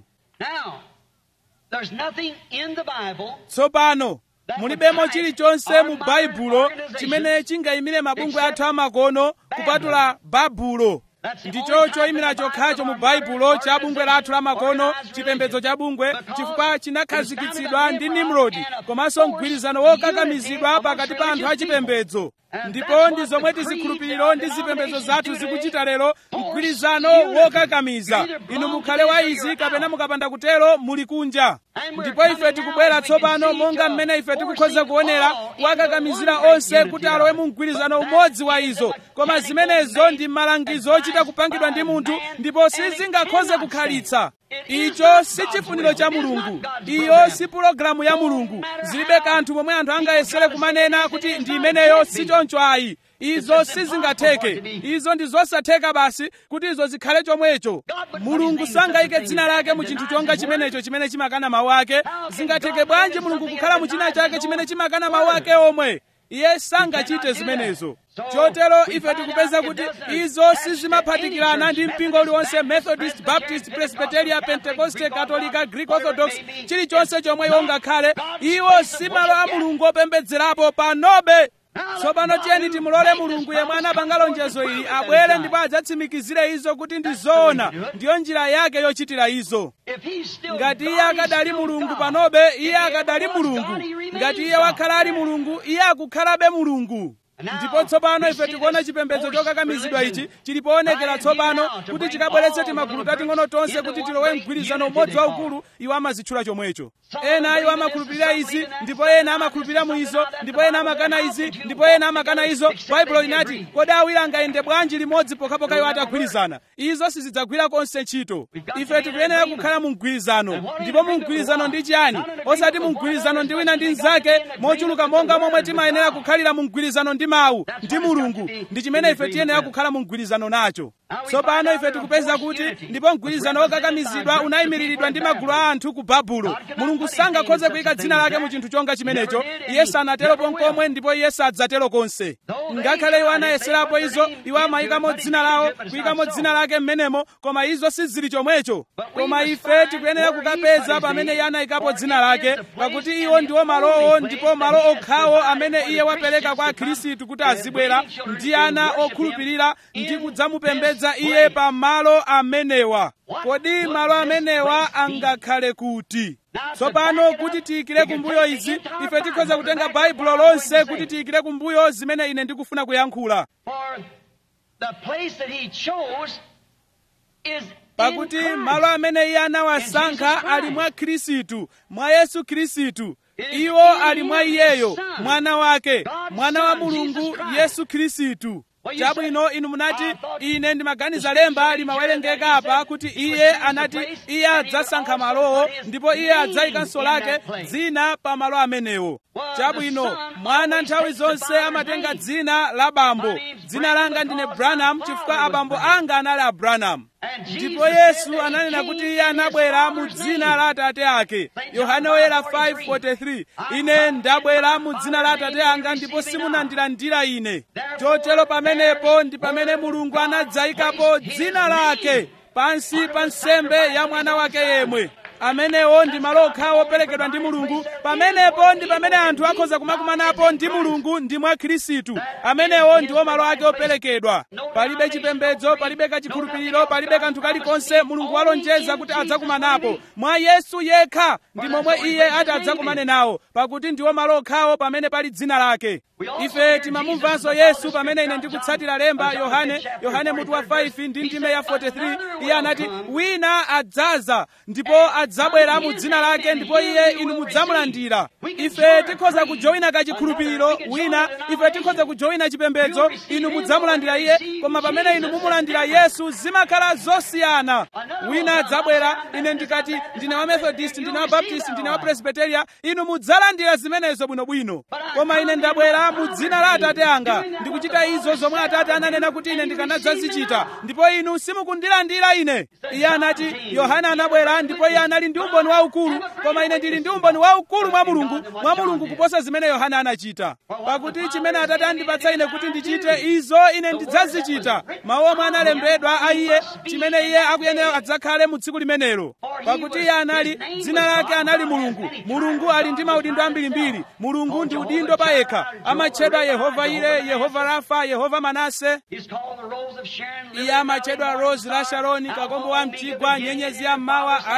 Speaker 1: tsopano mulibemo chilichonse mu baibulo chimene chingayimire mabungwe athu amakono kupatula babulo ndicho choyimira chokhacho mu baibulo cha bungwe lathu lamakono chipembedzo cha bungwe chifukwa chinakhazikitsidwa ndi nimrodi komanso mgwirizano wokakamizidwa pakati pa anthu achipembedzo ndipo ndi zomwe tizikhulupiriro ndi zipembedzo zathu zikuchita lero mgwirizano wokakamiza inu mukhale wa izi kapena mukapanda kutero muli kunja ndipo ife tikubwera tsopano monga mmene ife tikukhoza kuonera kuwakakamizira onse kuti alowe mu mgwirizano umodzi wa izo koma zimenezo ndi malangizo ochita kupangidwa ndi munthu ndipo sizingakhoze kukhalitsa icho si chifuniro cha mulungu iyo si pulogalamu ya mulungu zilibe kanthu momwe anthu angayesere kumanena kuti ndi imeneyo si choncho ayi izo sizingatheke izo ndi zosatheka basi kuti izo zikhale chomwecho mulungu sangayike dzina lake mu chinthu chonga chimenecho chimene chimakana mawu ake zingatheke bwanji mulungu kukhala mu china chake chimene chimakana mawu ake omwe iye sangachite zimenezo chotero ife tikupeza kuti izo sizimaphatikirana ndi mpingo uliwonse methodist baptist presbyteria pentecoste katolika greek orthodox chilichonse chomwe iwo ngakhale iwo si malo a mulungu opembedzerapo panobe tsopano tiyeni timulole mulungu yemwe anapanga lonjezo ili abwere ndipo adzatsimikizire izo kuti ndi zoona ndiyo njira yake yochitira izo ngati iye akadali mulungu panobe iye akadali mulungu ngati iye wakhala ali mulungu iye akukhalabe mulungu ndipo tsopano ife tikuona chipembedzo chokakamizidwa ichi chilipoonekera tsopano kuti chikabweretse timagulu tating'ono tonse kuti tilowe mgwirizano umodzi waukulu iwo amazitchula chomwecho ena iwo amakhulupirira izi ndipo ena amakhulupirira mu izo ndipo ena amakana izi ndipo ena amakana izo baibulo linati kodi awiri angayende bwanji limodzi pokhapokha iwo atagwirizana izo sizidzagwira konse ntchito ife tikuyenera kukhala mu mgwirizano ndipo mu mgwirizano ndi chiyani osati mu mgwirizano ndi wina ndi mnzake mochuluka monga momwe timayenera kukhalira mu mgwirizano ndi mawu ndi mulungu ndi chimene ife tiyenera kukhala mu mgwirizano nacho tsopano ife tikupeza kuti ndipo mgwirizano wokakamizidwa unayimiriridwa ndi magulu a anthu ku babulo mulungu sangakhoze kuyika dzina lake mu chinthu chonga chimenecho iye sanatero konkomwe ndipo iye sadzatero konse ngakhale iwo anayeserapo izo iwo amayikamo dzina lawo kuyikamo dzina lake m'menemo koma izo sizili chomwecho koma ife tikuyenera kukapeza pamene iye anayikapo dzina lake pakuti iwo ndiwo malowo ndipo malo okhawo amene iye wapereka kwa akhristu kuti azibwera ndi ana okhulupirira ndi kudzamupembedza iye pa malo amenewa kodi malo amenewa angakhale kuti tsopano kuti tiyikire kumbuyo izi ife tikhoza kutenga baibulo lonse kuti tiyikire kumbuyo zimene ine ndikufuna kuyankhula pakuti malo amene iye anawasankha ali mwa khristu mwa yesu khristu iwo ali mwa iyeyo mwana wake mwana wa mulungu yesu khristu chabwino inu munati ine ndimaganiza lemba limawerengeka apa kuti iye anati iye adzasankha malowo ndipo iye adzayikanso lake dzina pa malo amenewo chabwino mwana nthawi zonse amatenga dzina la bambo dzina langa ndine branham chifukwa abambo anga anali abranham ndipo yesu ananena kuti iye anabwera mu dzina la atate ake yohane woyera 5:43 ine ndabwera mu dzina la atate anga ndipo simunandilandira ine chotero pamenepo ndi pamene mulungu anadzayikapo dzina lake pansi pa nsembe ya mwana wake yemwe amenewo ndi malo okhawo operekedwa ndi mulungu pamenepo ndi pamene anthu akhoza kumakumanapo ndi mulungu ndi mwa khristu amenewo ndiwo malo ake operekedwa palibe chipembedzo palibe kachikhulupiriro palibe kanthu kalikonse mulungu walonjeza kuti adzakumanapo mwa yesu yekha ndi momwe iye ati adzakumane nawo pakuti ndiwo malo okhawo pamene pali dzina lake ife timamumvanso yesu pamene ine ndikutsatira lemba yohane yohane mutu wa 5 ndi ndime ya 43 iye anati wina adzaza ndipo adzabwera mu dzina lake ndipo iye inu mudzamulandira ife tikhoza kujoyina kachikhulupiriro wina ife tikhoza kujoyina chipembedzo inu mudzamulandira iye koma pamene inu mumulandira yesu zimakhala zosiyana wina adzabwera ine ndikati ndine wa methodist ndine wa baptist ndine wa presbyteria inu mudzalandira zimenezo bwinobwino koma ine ndabwera mu dzina la atate anga ndikuchita izo zomwe atate ananena kuti ine ndikanadzazichita ndipo inu simukundilandira ine iye anati yohana anabwera ndipo iye anali ndi umboni waukulu koma ine ndili ndi umboni waukulu mwa mulungu mwa mulungu kuposa zimene yohana anachita pakuti chimene atate andipatsa ine kuti ndichite izo ine ndidzazichita mawu omwe analembedwa a iye chimene iye akuyenera adzakhale mu tsiku limenelo pakuti iye anali dzina lake anali mulungu mulungu ali ndi maudindo ambirimbiri mulungu ndi udindo pa yekha amatchedwa yehova ire yehova rafa yehova manase iye amatchedwa rose la sharoni kakombo wa mchigwa nyenyezi ya mmawa alfa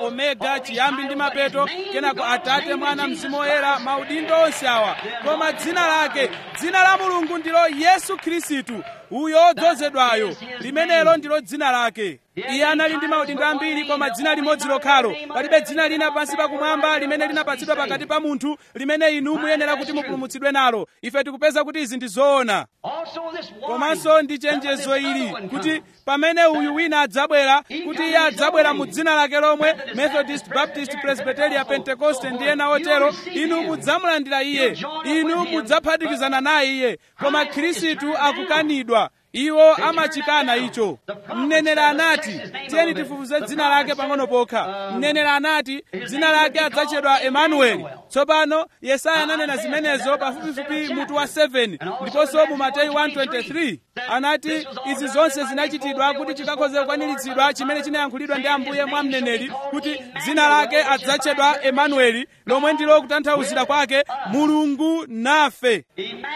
Speaker 1: omega chiyambi ndi mapeto kenako atate mwana mzimu woyera maudindo onse awa koma dzina lake dzina la mulungu ndilo yesu khristu uyo odzozedwayo limenelo ndilo dzina lake iye anali ndi maudindo ambiri koma dzina limodzi lokhalo palibe dzina lina pansi pakumwamba limene linapatsidwa pakati pa munthu limene inu muyenera kuti mupulumutsidwe nalo ife tikupeza kuti izi ndi zoona komanso ndi chenjezo ili kuti pamene uyu wina adzabwera kuti iye adzabwera mu dzina lake lomwe methodist baptist presbyteria pentecoste ndi ena otero inu mudzamulandira iye inu mudzaphatikizana naye iye koma khristu akukanidwa iwo amachikana icho mneneri anati tiyeni tifufuze dzina lake pang'ono pokha mneneri anati dzina lake adzatchedwa emanueli tsopano yesaya ananena zimenezo pafupifupi mutu wa 7 ndiponso mu mateyu 123 anati izi zonse zinachitidwa kuti chikakhoze kukwaniritsidwa chimene chinayankhulidwa ndi ambuye mwa mneneri kuti dzina lake adzatchedwa emanueli lomwe ndilo kutanthauzira kwake mulungu nafe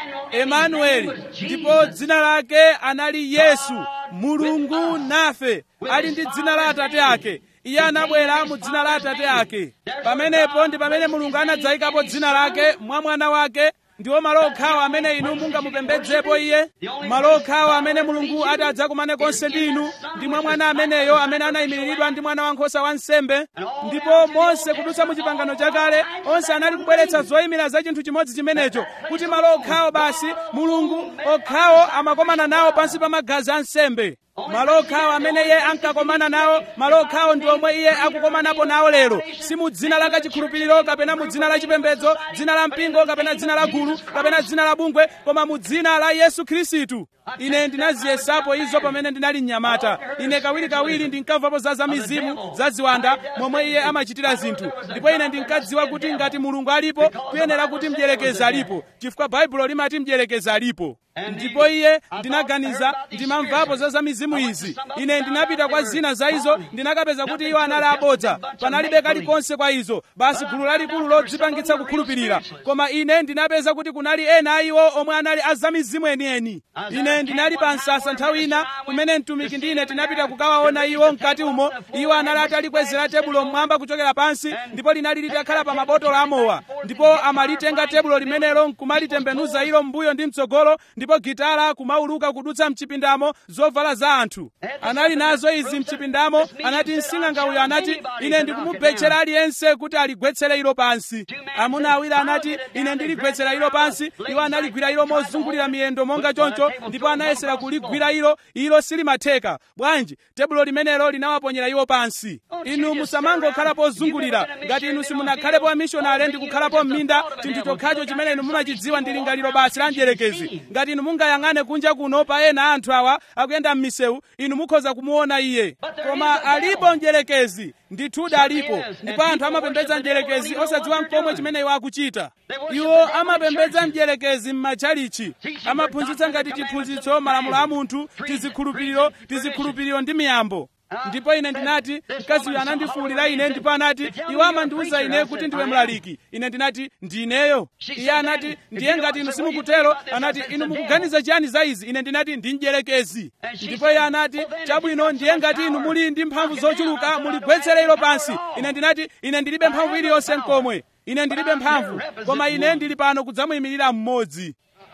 Speaker 1: emanueli ndipo dzina lake anali yesu mulungu nafe ali ndi dzina la atate ake iye anabwera mu dzina la atate ake pamenepo ndi pamene mulungu anadzayikapo dzina lake mwa mwana wake ndiwo malo okhawo amene inu mungamupembedzepo iye malo okhawo amene mulungu ati adzakumane konse ndi inu ndi mwa mwana ameneyo amene anayimiriridwa ndi mwana wankhosa wa nsembe ndipo monse kudutsa mu chipangano chakale onse anali kubweretsa zoyimira za chinthu chimodzi chimenecho kuti malo okhawo basi mulungu okhawo amakomana nawo pansi pa magazi a nsembe malo okhawo amene iye ankakomana nawo malo okhawo ndi omwe iye akukomanapo nawo lero si mu dzina la kachikhulupiriro kapena mu dzina la chipembedzo dzina la mpingo kapena dzina la gulu kapena dzina la bungwe koma mu dzina la yesu khristu ine ndinaziyesapo izo pamene ndinali mnyamata ine kawirikawiri ndinkamvapo za zamizimu za ziwanda momwe iye amachitira zinthu ndipo ine ndinkadziwa kuti ngati mulungu alipo kuyenera kuti mdierekezi alipo chifukwa baibulo limati mdierekezi alipo ndipo iye ndinaganiza ndimamvapo za zamizimu izi ine ndinapita kwa zina za izo ndinakapeza kuti iwo anali abodza panalibe kalikonse kwa izo basi gulu lalikulu lodzipangitsa kukhulupirira koma ine ndinapeza kuti kunali ena a iwo omwe anali azamizimu enieni ine ndinali pa msasa nthawi ina kumene mtumiki ndi ine tinapita kukawaona iwo mkati umo iwo anali atalikwezera tebulo mmwamba kuchokera pansi ndipo linali litakhala pa mabotolo amowa ndipo amalitenga tebulo limenelo nkumalitembenuza ilo m'mbuyo ndi mtsogolo ndipo gitala kumauluka kudutsa mchipindamo zovala za anthu anali nazo izi mchipindamo anati msing'anga uyo anati ine ndikumubetchera aliyense kuti aligwetsere ilo pansi amuna awiri anati ine ndiligwetsera ilo pansi iwo analigwira ilo mozungulira miyendo monga choncho ndipo anayesera kuligwira ilo ilo silimatheka bwanji tebulo limenelo linawaponyera iwo pansi inu musamangokhala pozungulira ngati inu simunakhalepo amishonale ndi kukhalapo m'minda chinthu chokhacho chimene inu mumachidziwa ndi lingaliro basi la mdierekezi ngati inu mungayang'ane kunja kuno pa ena anthu awa akuyenda m'misewu inu mukhoza kumuona iye koma alipo mdierekezi ndithudi alipo ndipo anthu amapembedza mdierekezi osadziwa mkomwe chimene iwo akuchita iwo amapembedza mdierekezi m'matchalichi amaphunzitsa ngati chiphunzitso malamulo a munthu tizikhulupiriro tizikhulupiriro ndi miyambo ndipo ine ndinati mkazi uyu anandifuwulira ine ndipo anati iwo amandiwuza ine kuti ndiwe mlaliki ine ndinati ndineyo iye anati ndiye ngati inu simukutero anati inu mukuganiza chiyani za izi ine ndinati ndi mdierekezi ndipo iye anati chabwino ndiye ngati inu muli ndi mphamvu zochuluka muligwetsere ilo pansi ine ndinati ine ndilibe mphamvu iliyonse mkomwe ine ndilibe mphamvu koma ine ndili pano kudzamuyimirira mmodzi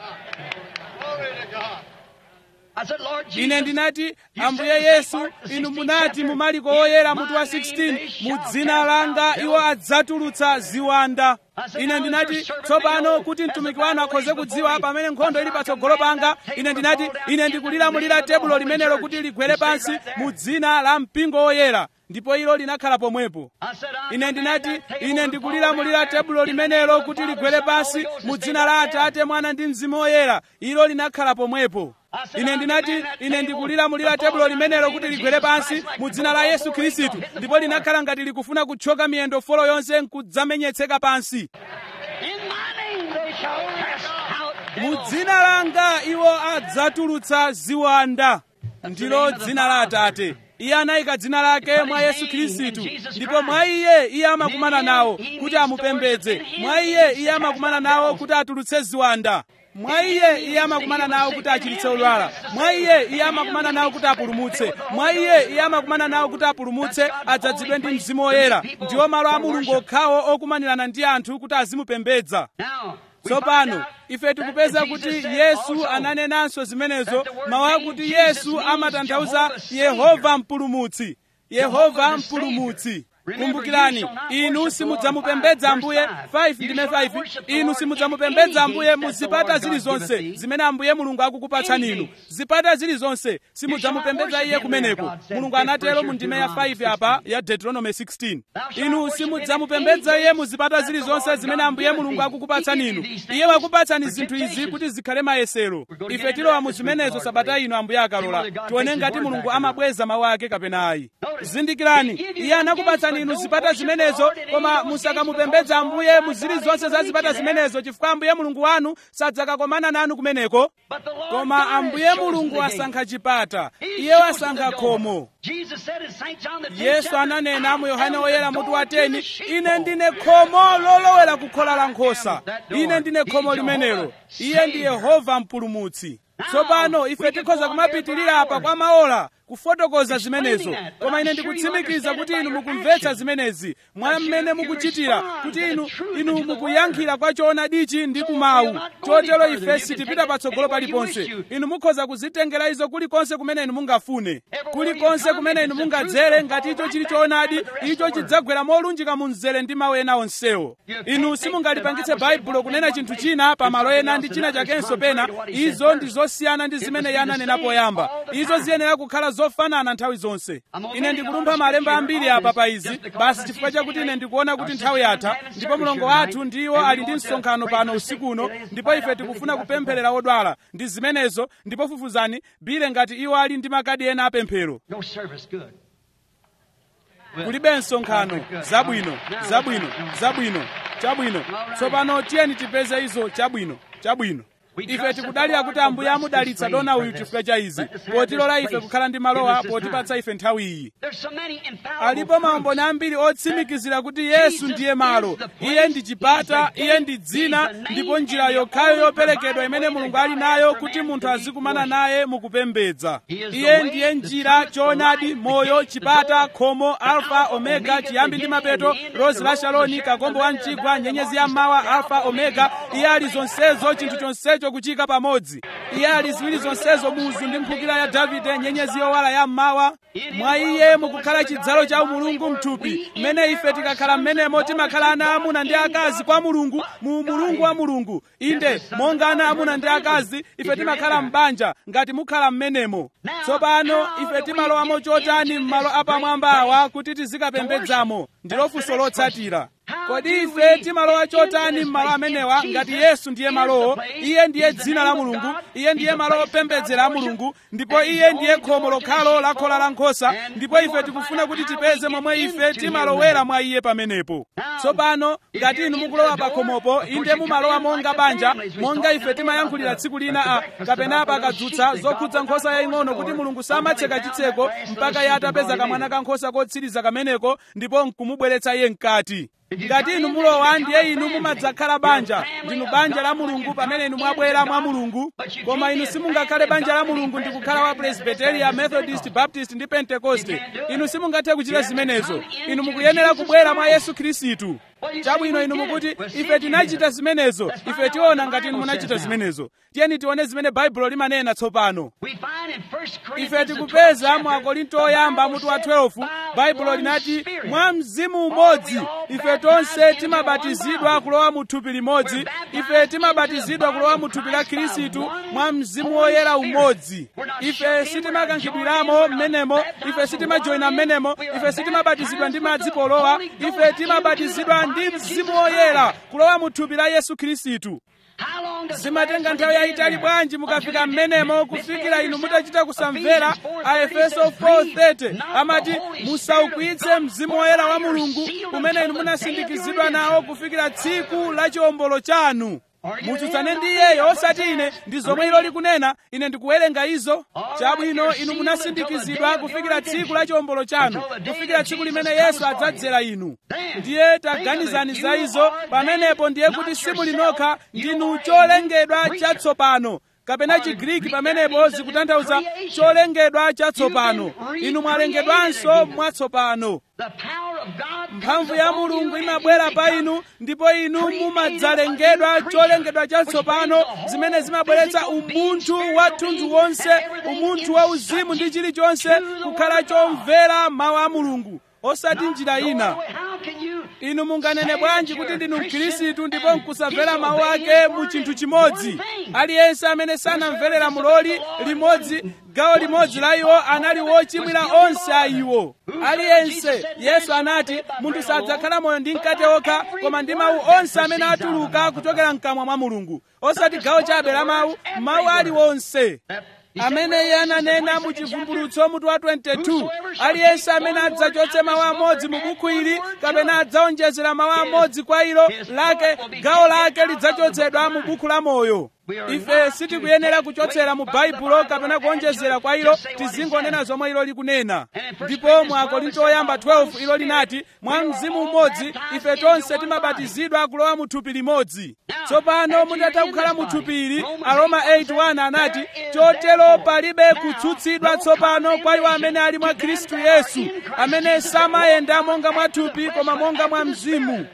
Speaker 1: ine ndinati ambuye yesu inu munati mu mariko oyera mutu wa 16 mu dzina langa iwo adzatulutsa ziwanda ine ndinati tsopano kuti mtumiki wanu akhoze kudziwa pamene nkhondo ili patsogolo panga ine ndinati ine ndikulilamulira tebulo limenelo kuti ligwere pansi mu dzina la mpingo oyera ndipo ilo linakhala pomwepo ine ndinati ine ndikulilamulira tebulo limenelo kuti ligwere pansi mu dzina la atate mwana ndi mzimu oyera ilo linakhala pomwepo ine ndinati ine ndikulilamulira tebulo limenelo kuti ligwere pansi mu dzina la yesu khristu ndipo linakhala ngati likufuna kuthyoka miyendo folo yonse nkudzamenyetseka pansi mu dzina langa iwo adzatulutsa ziwanda ndilo dzina la atate iye anayika dzina lake mwa yesu khristu ndipo mwa iye iye amakumana nawo kuti amupembedze mwa iye iye amakumana nawo kuti atulutse ziwanda mwa iye iye amakumana nawo kuti achiritse odwala mwa iye iye amakumana nawo kuti apulumutse mwa iye iye amakumana nawo kuti apulumutse adzazidwe ndi mzimu woyera ndiwo malo a mulungu okhawo okumanirana ndi anthu kuti azimupembedza tsopano ife tikupeza kuti yesu ananenanso zimenezo mawu akuti yesu amatanthauza yehova mpulumutsi yehova mpulumutsi kumbukirani inu simudzamupembedza ambuye 5 ndime 5 inu simudzamupembedza ambuye mu zipata zilizonse zimene ambuye mulungu akukupatsani inu zipata zilizonse simudzamupembedza iye kumeneko mulungu anatero mu ndime ya 5 apa ya deuteronomy 16 inu simudzamupembedza iye mu zipata zilizonse zimene ambuye mulungu akukupatsani inu iye wakupatsani zinthu izi kuti zikhale mayesero ife tilowa mu zimenezo sabata ino ambuye akalola tione ngati mulungu amabweza mawu ake kapena ayi zindikirani iye anakupatsani inu zipata zimenezo koma musakamupembedza ambuye mu zilizonse za zipata zimenezo chifukwa ambuye mulungu wanu sadzakakomana nanu kumeneko koma ambuye mulungu wasankha chipata iye wasankha khomo yesu ananena mu yohane woyera mutu wa 10 ine ndine khomo lolowera kukhola la nkhosa ine ndine khomo limenelo iye ndi yehova mpulumutsi tsopano ife tikhoza kumapitirira apa kwa maola kufotokoza zimenezo koma ine ndikutsimikiza kuti inu mukumvetsa zimenezi mwa mmene mukuchitira kuti inu inu mukuyankhira kwa choonadichi ndi kumawu chotero ife sitipita patsogolo paliponse inu mukhoza kuzitengera izo kulikonse kumene inu mungafune kulikonse kumene inu mungadzere ngati icho chili choonadi icho chidzagwera molunjika mu mzere ndi mawu ena onsewo inu simungalipangitse baibulo kunena chinthu china pamalo ena ndi china chakenso pena izo ndi zosiyana ndi zimene iye ananena poyamba izo ziyenera kukhala zofanana nthawi zonse ine ndikulumpha malemba ambiri apa pa izi basi chifukwa chakuti ine ndikuona kuti nthawi yatha ndipo mlongo wathu ndiwo ali ndi msonkhano pano usikuno ndipo ife tikufuna kupempherera odwala ndi zimenezo ndipo fufuzani bile ngati iwo ali ndi makadi ena apemphero
Speaker 2: No service, good.
Speaker 1: kulibe msonkhano zabwino zabwino zabwino chabwino tsopano tiyeni tipeze izo chabwino chabwino ife tikudalira kuti ambuye amudalitsa dona uyu chifukwa cha izi potilola ife kukhala ndi malowa potipatsa ife nthawi iyi
Speaker 2: There's so many infallible
Speaker 1: alipo maumboni ambiri otsimikizira kuti yesu ndiye malo iye ndi chipata iye ndi dzina ndipo njira yokhayo yoperekedwa imene mulungu ali nayo kuti munthu azikumana naye mukupembedza iye ndiye njira choonadi moyo chipata khomo alfa omega chiyambi ndi mapeto rozi la shaloni kakombo wa mchigwa nyenyezi ya mmawa alfa omega iye ali zonsezo chinthu chonsecho kuchika pamodzi iye ali ziwiri zonsezo muzu ndi mphukira ya davide nyenyezi yowala ya mmawa mwa iye mukukhala chidzalo cha umulungu mthupi mmene ife tikakhala mmenemo timakhala ana amuna ndi akazi kwa mulungu mu umulungu wa mulungu inde monga ana amuna ndi akazi ife timakhala m'banja ngati mukhala mmenemo tsopano ife timalowamo chotani m'malo apamwamba awa kuti tizikapembedzamo ndilo funso lotsatira kodi ife timalowa chotani m'malo amenewa ngati yesu ndiye malowo iye ndiye dzina la mulungu iye ndiye malo opembedzera a mulungu ndipo iye ndiye khomo lokhalo la khola la nkhosa ndipo ife tikufuna kuti tipeze momwe ife timalowera mwa iye pamenepo tsopano ngati inu mukulowa pa khomopo inde mumalowa monga banja monga ife timayankhulira tsiku lina a kapena pakadzutsa zokhudza nkhosa yaying'ono kuti mulungu samatseka chitseko mpaka iye atapeza kamwana ka nkhosa kotsiriza kameneko ndipo nkumubweretsa iye mkati ngati inu mulowa ndiye inu mumadzakhala banja ndinu banja la mulungu pamene inu mwabwera mwa mulungu koma inu simungakhale banja la mulungu ndi kukhala wa presbyteria methodist baptist ndi pentekoste inu simungathe kuchita zimenezo inu mukuyenera kubwera mwa yesu khristu chabwino inu mukuti ife tinachita zimenezo ife tiona ngati inu munachita zimenezo tiyeni tione zimene baibulo limanena tsopano
Speaker 2: We find in 1
Speaker 1: ife
Speaker 2: Corinthians the
Speaker 1: tikupeza
Speaker 2: 12th
Speaker 1: mu
Speaker 2: chapter,
Speaker 1: akorinto
Speaker 2: the
Speaker 1: oyamba
Speaker 2: Bible
Speaker 1: mutu wa
Speaker 2: says,
Speaker 1: 12
Speaker 2: "By
Speaker 1: baibulo
Speaker 2: one
Speaker 1: linati
Speaker 2: Spirit,
Speaker 1: mwa mzimu umodzi
Speaker 2: all we all
Speaker 1: ife
Speaker 2: baptized
Speaker 1: tonse
Speaker 2: into
Speaker 1: timabatizidwa
Speaker 2: one
Speaker 1: kulowa mu thupi limodzi
Speaker 2: We're baptized
Speaker 1: ife timabatizidwa
Speaker 2: into the
Speaker 1: kulowa
Speaker 2: body
Speaker 1: mu
Speaker 2: of
Speaker 1: thupi la
Speaker 2: Christ by
Speaker 1: khristu
Speaker 2: one
Speaker 1: mwa mzimu
Speaker 2: Holy
Speaker 1: woyera
Speaker 2: Spirit.
Speaker 1: umodzi
Speaker 2: We're not
Speaker 1: ife
Speaker 2: shut in, we're not
Speaker 1: sitimakankhidwiramo
Speaker 2: joined in, we're not
Speaker 1: mmenemo
Speaker 2: baptized
Speaker 1: ife
Speaker 2: with
Speaker 1: sitimajoyina
Speaker 2: water in,
Speaker 1: mmenemo
Speaker 2: we are
Speaker 1: ife sitimabatizidwa ndi
Speaker 2: baptized
Speaker 1: madzi
Speaker 2: with the
Speaker 1: polowa
Speaker 2: Holy Ghost
Speaker 1: ife timabatizidwa
Speaker 2: into the
Speaker 1: ndi
Speaker 2: body of
Speaker 1: mzimu
Speaker 2: Jesus
Speaker 1: woyera
Speaker 2: Christ.
Speaker 1: kulowa mu thupi la yesu khristu
Speaker 2: How long does it
Speaker 1: zimatenga
Speaker 2: last
Speaker 1: nthawi
Speaker 2: when you get
Speaker 1: yayitali
Speaker 2: there?
Speaker 1: bwanji
Speaker 2: Until
Speaker 1: mukafika
Speaker 2: you
Speaker 1: mmenemo
Speaker 2: get-
Speaker 1: kufikira inu
Speaker 2: misbehave
Speaker 1: mutachita
Speaker 2: yourself.
Speaker 1: kusamvera
Speaker 2: Ephesians
Speaker 1: a
Speaker 2: 4:30
Speaker 1: efeso
Speaker 2: says,
Speaker 1: 4:30
Speaker 2: "Grieve not
Speaker 1: amati
Speaker 2: the Holy Spirit
Speaker 1: musaukwitse
Speaker 2: of God,
Speaker 1: mzimu woyera wa
Speaker 2: for by your
Speaker 1: mulungu
Speaker 2: seal
Speaker 1: umene
Speaker 2: until
Speaker 1: inu
Speaker 2: the
Speaker 1: munasindikizidwa
Speaker 2: day of your
Speaker 1: nawo kufikira tsiku la chiwombolo chanu mutsutsane ndi iyeyo osati ine ndi zomwe ilo likunena ine ndikuwerenga izo chabwino inu munasindikizidwa kufikira tsiku la chiwombolo chanu kufikira tsiku limene yesu adzadzera inu ndiye taganizani za izo pamenepo ndiye kuti simuli nokha ndinu cholengedwa chatsopano kapena chigriki pamenepo zikutanthauza cholengedwa chatsopano inu mwalengedwanso mwatsopano mphamvu ya mulungu imabwera pa inu ndipo inu mumadzalengedwa cholengedwa chatsopano zimene zimabweretsa umunthu wa thunthu wonse umunthu wa uzimu ndi chilichonse kukhala chomvera mawu a mulungu osati njira ina inu munganene bwanji kuti ndinu mkhristu ndipo nkusamvera mawu ake mu chinthu chimodzi aliyense amene sanamverera muloli limodzi gawo limodzi la iwo anali wochimwira onse a iwo aliyense yesu anati munthu sadzakhala moyo ndi mkate okha koma ndi mawu onse amene atuluka kuchokera mkamwa mwa mulungu osati gawo chabe la mawu mawu aliwonse amene iye ananena mu chivumbulutso mutu wa 22 aliyense amene adzachotse mawu amodzi mu buku ili kapena adzaonjezera mawu amodzi kwa ilo lake gawo lake lidzachotsedwa mu buku la moyo ife sitikuyenera kuchotsera mu baibulo kapena kuonjezera kwa ilo tizingonena zomwe ilo likunena ndipo mu akorinto oyamba 12 ilo linati mwa mzimu umodzi ife tonse timabatizidwa kulowa mu thupi limodzi tsopano mutatha kukhala mu thupi ili aroma 8:1 anati chotero palibe kutsutsidwa tsopano kwa iwo amene ali mwa khristu yesu amene samayenda monga mwa thupi koma monga mwa mzimu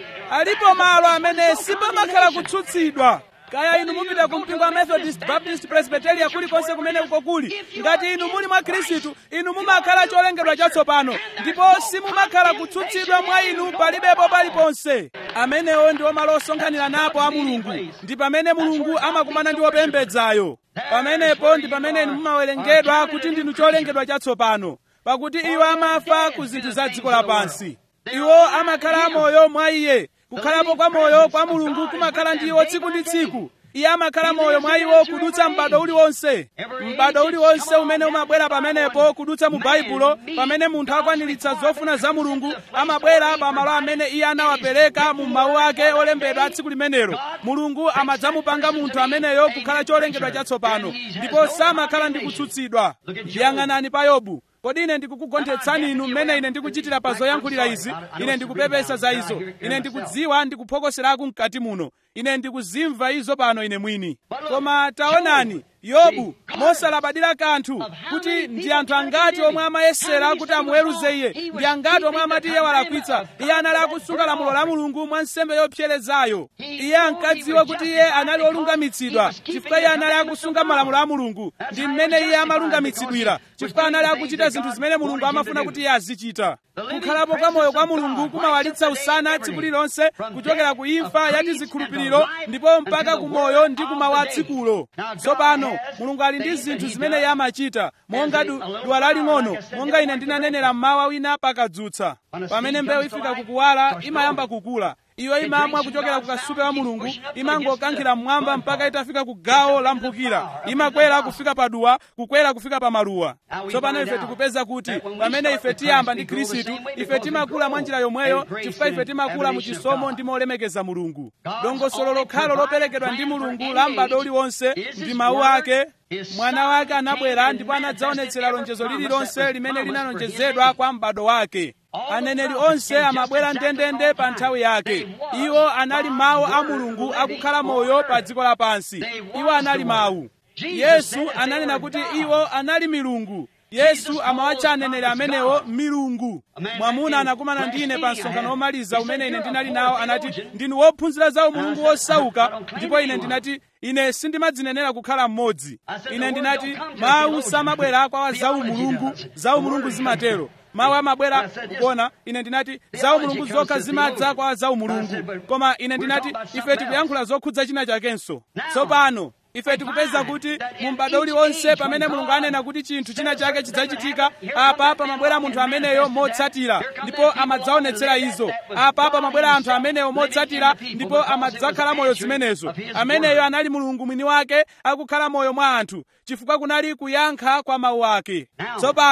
Speaker 1: alipo malo amene sipamakhala kutsutsidwa kaya inu mupita ku mpingo wa methodist baptist presbyteria kulikonse kumene uko kuli ngati inu muli mwa khristu inu mumakhala cholengedwa chatsopano ndipo simumakhala kutsutsidwa mwa inu palibepo paliponse amenewo ndiwo malo osonkhanira napo a mulungu ndi pamene mulungu amakumana ndi wopembedzayo pamenepo ndi pamene inu mumawerengedwa kuti ndinu cholengedwa chatsopano pakuti iwo amafa ku zinthu za dziko lapansi iwo amakhala amoyo mwa iye kukhalapo kwa moyo kwa mulungu kumakhala ndi iwo tsiku ndi tsiku iye amakhala moyo mwa iwo kudutsa m'bado uliwonse m'bado uliwonse umene umabwera pamenepo kudutsa mu baibulo pamene munthu akwaniritsa zofuna za mulungu amabwera pa malo amene iye anawapereka mu mawu ake olembedwa tsiku limenelo mulungu amadzamupanga munthu ameneyo kukhala cholengedwa chatsopano ndipo samakhala ndi kutsutsidwa yang'anani pa yobu kodi ine ndikukugonthetsani inu mmene ine ndikuchitira pa zoyankhulira izi ine ndikupepesa za izo ine ndikudziwa ndikuphokoserako mkati muno ine ndikuzimva izo pano ine mwini koma taonani yobu mosalabadira kanthu kuti ndi anthu angati omwe amayesera kuti amuweruze iye ndi angati omwe amati iye walakwitsa iye anali akusunga lamulo la mulungu mwa nsembe yopserezayo iye ankadziwa kuti iye anali olungamitsidwa chifukwa iye anali akusunga malamulo a mulungu ndi mmene iye amalungamitsidwira chifukwa anali akuchita zinthu zimene mulungu amafuna kuti iye azichita kukhalapo kwa moyo kwa mulungu kumawalitsa usana tsiku lilonse kuchokera ku imfa ya tizikhulupiriro ndipo mpaka ku moyo ndi kumawa tsikulo tsopano mulungu ali ndi zinthu zimene iye amachita monga duwa laling'ono monga ine ndinanenera mmawa wina pakadzutsa pamene mbewu ifika kukuwala imayamba kukula iyo imamwa kuchokera ku kasupe wa mulungu imangokankhira mmwamba mpaka itafika ku gawo la mphukira imakwera kufika pa duwa kukwera kufika pa maluwa tsopano ife tikupeza kuti pamene ife tiyamba ndi khristu ife timakula mwa njira yomweyo chifukwa ife timakula mu chisomo ndi molemekeza mulungu dongosolo lokhalo loperekedwa ndi mulungu la m'bado uliwonse ndi mawu ake mwana wake anabwera ndipo anadzaonetsera lonjezo lililonse limene linalonjezedwa kwa m'bado wake aneneri onse amabwera ndendende pa nthawi yake iwo anali mawu a mulungu akukhala moyo pa dziko lapansi iwo anali mawu yesu ananena kuti iwo anali milungu yesu amawatcha aneneri amenewo milungu mwamuna anakumana ndi ine pa msonkhano womaliza umene ine ndinali nawo anati ndinu wophunzira za umulungu wosauka ndipo ine ndinati ine sindimadzinenera kukhala mmodzi ine ndinati mawu samabwera kwa za umulungu za umulungu zimatero mawu amabwera kuona ine ndinati za umulungu zokha zimadza kwa za umulungu koma ine ndinati ife tikuyankhula zokhudza china chakenso tsopano ife tikupeza kuti mu m'bado uliwonse pamene mulungu anena kuti chinthu china chake chidzachitika apa pamabwera munthu ameneyo motsatira ndipo amadzaonetsera izo apa pamabwera anthu ameneyo motsatira ndipo amadzakhala moyo zimenezo ameneyo anali mulungu mwini wake akukhala moyo mwa anthu chifukwa kunali kuyankha kwa mawu ake tsopano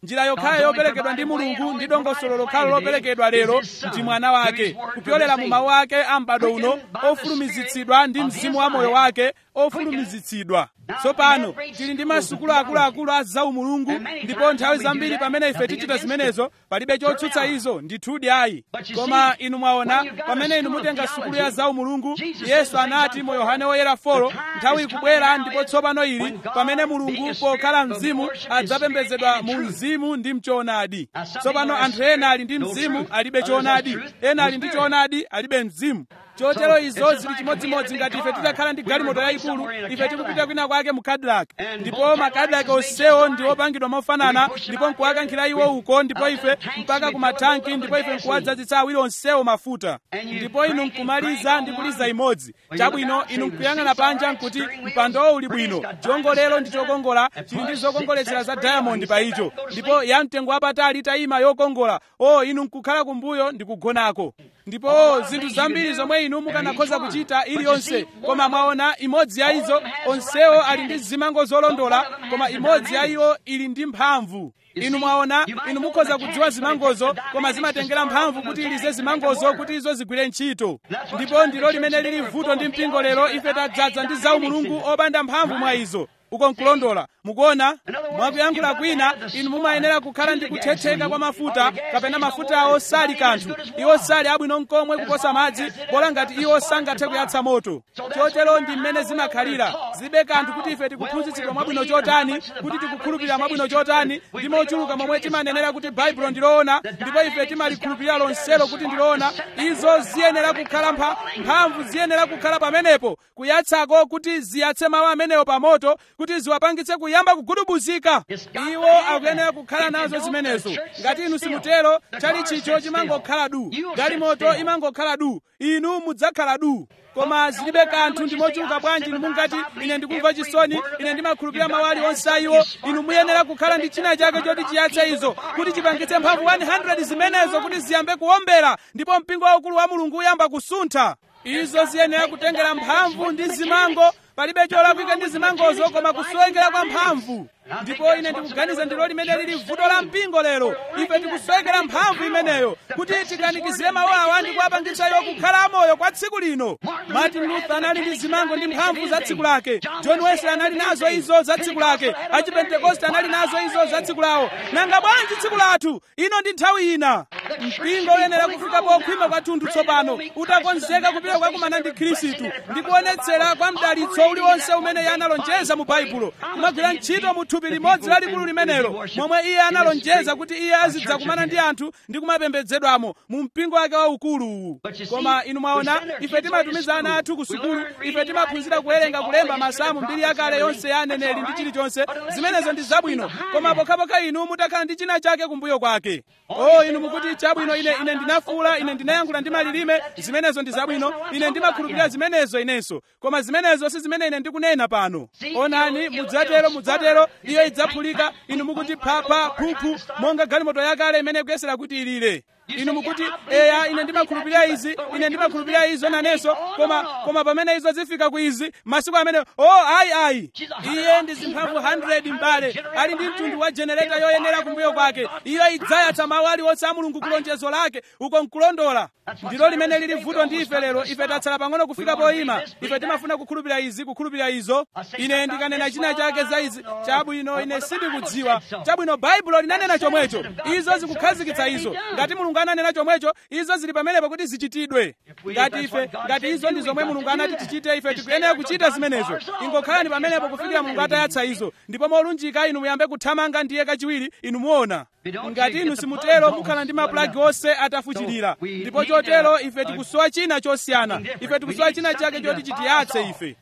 Speaker 1: njira yokhayo yoperekedwa ndi mulungu ndi dongosolo lokhalo loperekedwa lero ndi mwana wake kupyolera mu mawu ake a m'bado uno ofulumizitsidwa ndi mzimu wa moyo wake ofulumizitsidwa tsopano tili ndi masukulu akuluakulu a zaumulungu ndipo nthawi zambiri pamene ife tichita zimenezo palibe chotsutsa izo ndithudi ayi koma inu mwaona pamene inu mutenga sukulu ya zaumulungu yesu anati mu yohane woyera folo nthawi ikubwera ndipo tsopano ili pamene mulungu pokhala mzimu adzapembedzedwa mu mzimu ndi mchoonadi tsopano anthu ena ali ndi mzimu alibe choonadi ena ali ndi choonadi alibe mzimu chotero izo zili chimodzimodzi ngati ife titakhala ndi galimoto yayikulu ife tikupita kwina kwake mu cadillac ndipo ma cadillac onsewo ndi opangidwa mofanana ndipo nkuwakankhira iwo uko ndipo ife mpaka ku matanki ndipo ife nkuwadzazitsa awiri onsewo mafuta ndipo inu nkumaliza ndi kuliza imodzi chabwino inu nkuyang'ana panja nkuti mpandowo uli bwino chiwongolero ndi chokongola chili ndi zokongoletsera za diamond pa icho ndipo ya mtengo wapatali itayima yokongola o inu nkukhala kumbuyo ndi kugonako ndipo zinthu zambiri zomwe inu mukanakhoza kuchita iliyonse koma mwaona imodzi ya izo onsewo ali ndi zimango zolondola koma imodzi ya iwo ili ndi mphamvu inu mwaona inu mukhoza kudziwa zimangozo koma zimatengera mphamvu kuti ilize zimangozo kuti izo zigwire ntchito ndipo ndilo limene lili vuto ndi mpingo lero ife tadzaza ndi zaumulungu opanda mphamvu mwa izo uko nkulondola mukuona mwakuyankhula kwina inu mumayenera kukhala ndi kuthetheka kwa mafuta kapena mafuta awo sali kanthu iwo sali abwino mkomwe kuposa madzi bola ngati iwo sangathe kuyatsa moto chotero ndi mmene zimakhalira zibe kanthu kuti ife tikuphunzitsidwa mwabwino chotani kuti tikukhulupirira mwabwino chotani ndi mochuluka momwe timanenera kuti baibulo ndiloona ndipo ife timalikhulupirira lonselo kuti ndiloona izo ziyenera kukhala mpha mphamvu ziyenera kukhala pamenepo kuyatsako kuti ziyatse mawu amenewo pa moto kuti ziwapangitse kuyamba kugudubuzika iwo akuyenera kukhala nazo zimenezo ngati inu simutero chali chicho chimangokhala du galimoto imangokhala du inu mudzakhala du koma zilibe kanthu ndi mochuluka bwanji inu mungati ine ndikumva chisoni ine ndimakhulupirira mawu aliwonse a iwo inu muyenera kukhala ndi china chake choti chiyatse izo kuti chipangitse mphamvu 100 zimenezo kuti ziyambe kuwombera ndipo mpingo waukulu wa mulungu uyamba kusuntha izo ziyenera kutengera mphamvu ndi zimango palibe cholakwika ndi zimangozo koma kusowekera kwa mphamvu ndipo ine ndikuganiza ndilo limene lili vuto la mpingo lero ife tikusowekera mphamvu imeneyo kuti tikanikizire mawu awa ndi kuwapangitsa iwo kukhala amoyo kwa tsiku lino martin luther anali ndi zimango ndi mphamvu za tsiku lake john wesley anali nazo izo za tsiku lake achipentekoste anali nazo izo za tsiku lawo nanga bwanji tsiku lathu ino ndi nthawi ina mpingo uyenera kufika pokhwima kwathunthu tsopano utakonzeka kupita kukakumana ndi khristu ndi kuonetsera kwa mdalitso uliwonse umene iye analonjeza mu baibulo kumagwira ntchito mu thupi limodzi lalikulu limenelo momwe iye analonjeza kuti iye azidzakumana ndi anthu ndi kumapembedzedwamo mu mpingo wake waukuluwu koma inu mwaona ife timatumiza ana athu ku sukulu ife timaphunzira kuwerenga kulemba masamu mbiri yakale yonse ya aneneri ndi chilichonse zimenezo ndi zabwino koma pokhapokha inu mutakhala ndi china chake kumbuyo kwake o inu mukuti chabwino ine ine ndinafuula ine ndinayankhula ndi malilime zimenezo ndi zabwino ine ndimakhulupirira zimenezo inenso koma zimenezo si zimene ine ndikunena pano onani mudzatero mudzatero iyo idzaphulika inu mukuti phapha phuphu monga galimoto yakale imene kuyesera kuti ilire inu mukuti eya ine ndimakhulupirira izi ine ndimakhulupirira izo nanenso koma koma pamene izo zifika ku izi masiku amene o oh, ayi ayi iye ndi zimphamvu 100 mbale ali ndi mtundu wa jenereta yoyenera kumbuyo kwake iyo idzayatsa mawu aliwonse a mulungu kulonjezo lake uko nkulondola ndilo limene lili vuto ndi ife lero ife tatsala pang'ono kufika poyima ife timafuna kukhulupirira izi kukhulupirira izo ine ndikanena china chake za izi chabwino ine sindikudziwa chabwino baibulo linanena chomwecho izo zikukhazikitsa izo ngati mulungu ananena chomwecho izo zili pamenepo kuti zichitidwe ngati ife ngati izo ndi zomwe mulungu anati tichite ife tikuyenera kuchita zimenezo ingokhalani pamenepo kufikira mulungu atayatsa izo ndipo molunjika inu muyambe kuthamanga ndiye kachiwiri inu muona ngati inu simutero mukhala ndi mapulagi onse atafuchirira ndipo chotero ife tikusowa china chosiyana ife tikusowa china chake choti chitiyatse ife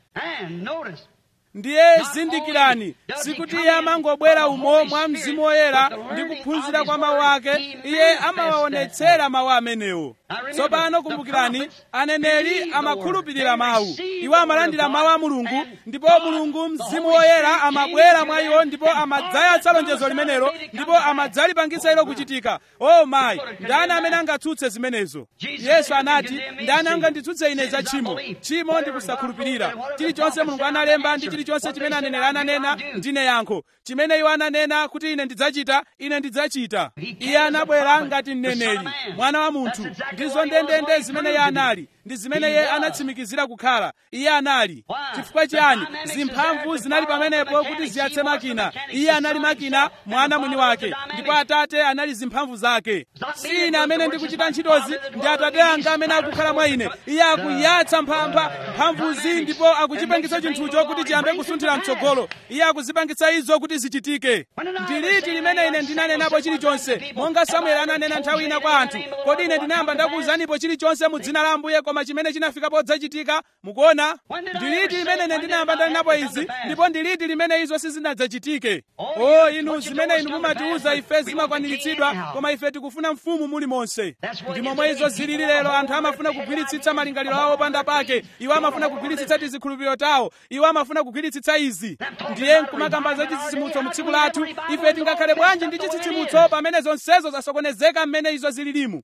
Speaker 1: ndiye zindikirani sikuti iye amangobwera umo mwa mzimu woyera ndi kuphunzira kwa mawu ake iye amawaonetsera mawu amenewo tsopano kumbukirani aneneri amakhulupirira mawu iwo amalandira mawu a mulungu ndipo mulungu mzimu woyera amabwera mwa iwo ndipo amadzayatsa lonjezo limenelo ndipo amadzalipangitsa ilo kuchitika o mayi ndani amene angatsutse zimenezo yesu anati ndani anganditsutse ine za tchimo tchimo ndi kusakhulupirira chilichonse mulungu analemba ndi chilichonse chimene aneneri ananena ndine yankho chimene iwo ananena kuti ine ndidzachita ine ndidzachita iye anabwera ngati mneneri mwana wa munthu ndizo ndendende zimene iye anali ndi zimene iye anatsimikizira kukhala iye anali chifukwa chiyani zimphamvu zinali pamenepo kuti ziyatse makina iye anali makina mwana mwini wake ndipo atate anali zimphamvu zake si ine amene ndikuchita ntchitozi ndi atate anga amene akukhala mwa ine iye akuyatsa mphampha mphamvuzi ndipo akuchipangitsa chinthucho kuti chiyambe kusunthira mtsogolo iye akuzipangitsa izo kuti zichitike ndi liti limene ine ndinanenapo chilichonse monga samueli ananena nthawi ina kwa anthu kodi ine ndinayamba ndakuwuzanipo chilichonse mu dzina la ambuye koma chimene chinafika podzachitika mukuona ndi liti limene ine ndinayamba ndanenapo izi ndipo ndi liti limene izo sizinadzachitike o inu zimene inu mumatiwuza ife zimakwaniritsidwa koma ife tikufuna mfumu muli monse ndi momwe izo zilili lero anthu amafuna kugwiritsitsa malingaliro awo panda pake iwo amafuna kugwiritsitsa tizikhulupiriro tawo iwo amafuna kugwiritsitsa izi ndiye nkumakamba za chitsitsimutso mu tsiku lathu ife tingakhale bwanji ndi chitsitsimutso pamene zonsezo zasokonezeka mmene izo zililimu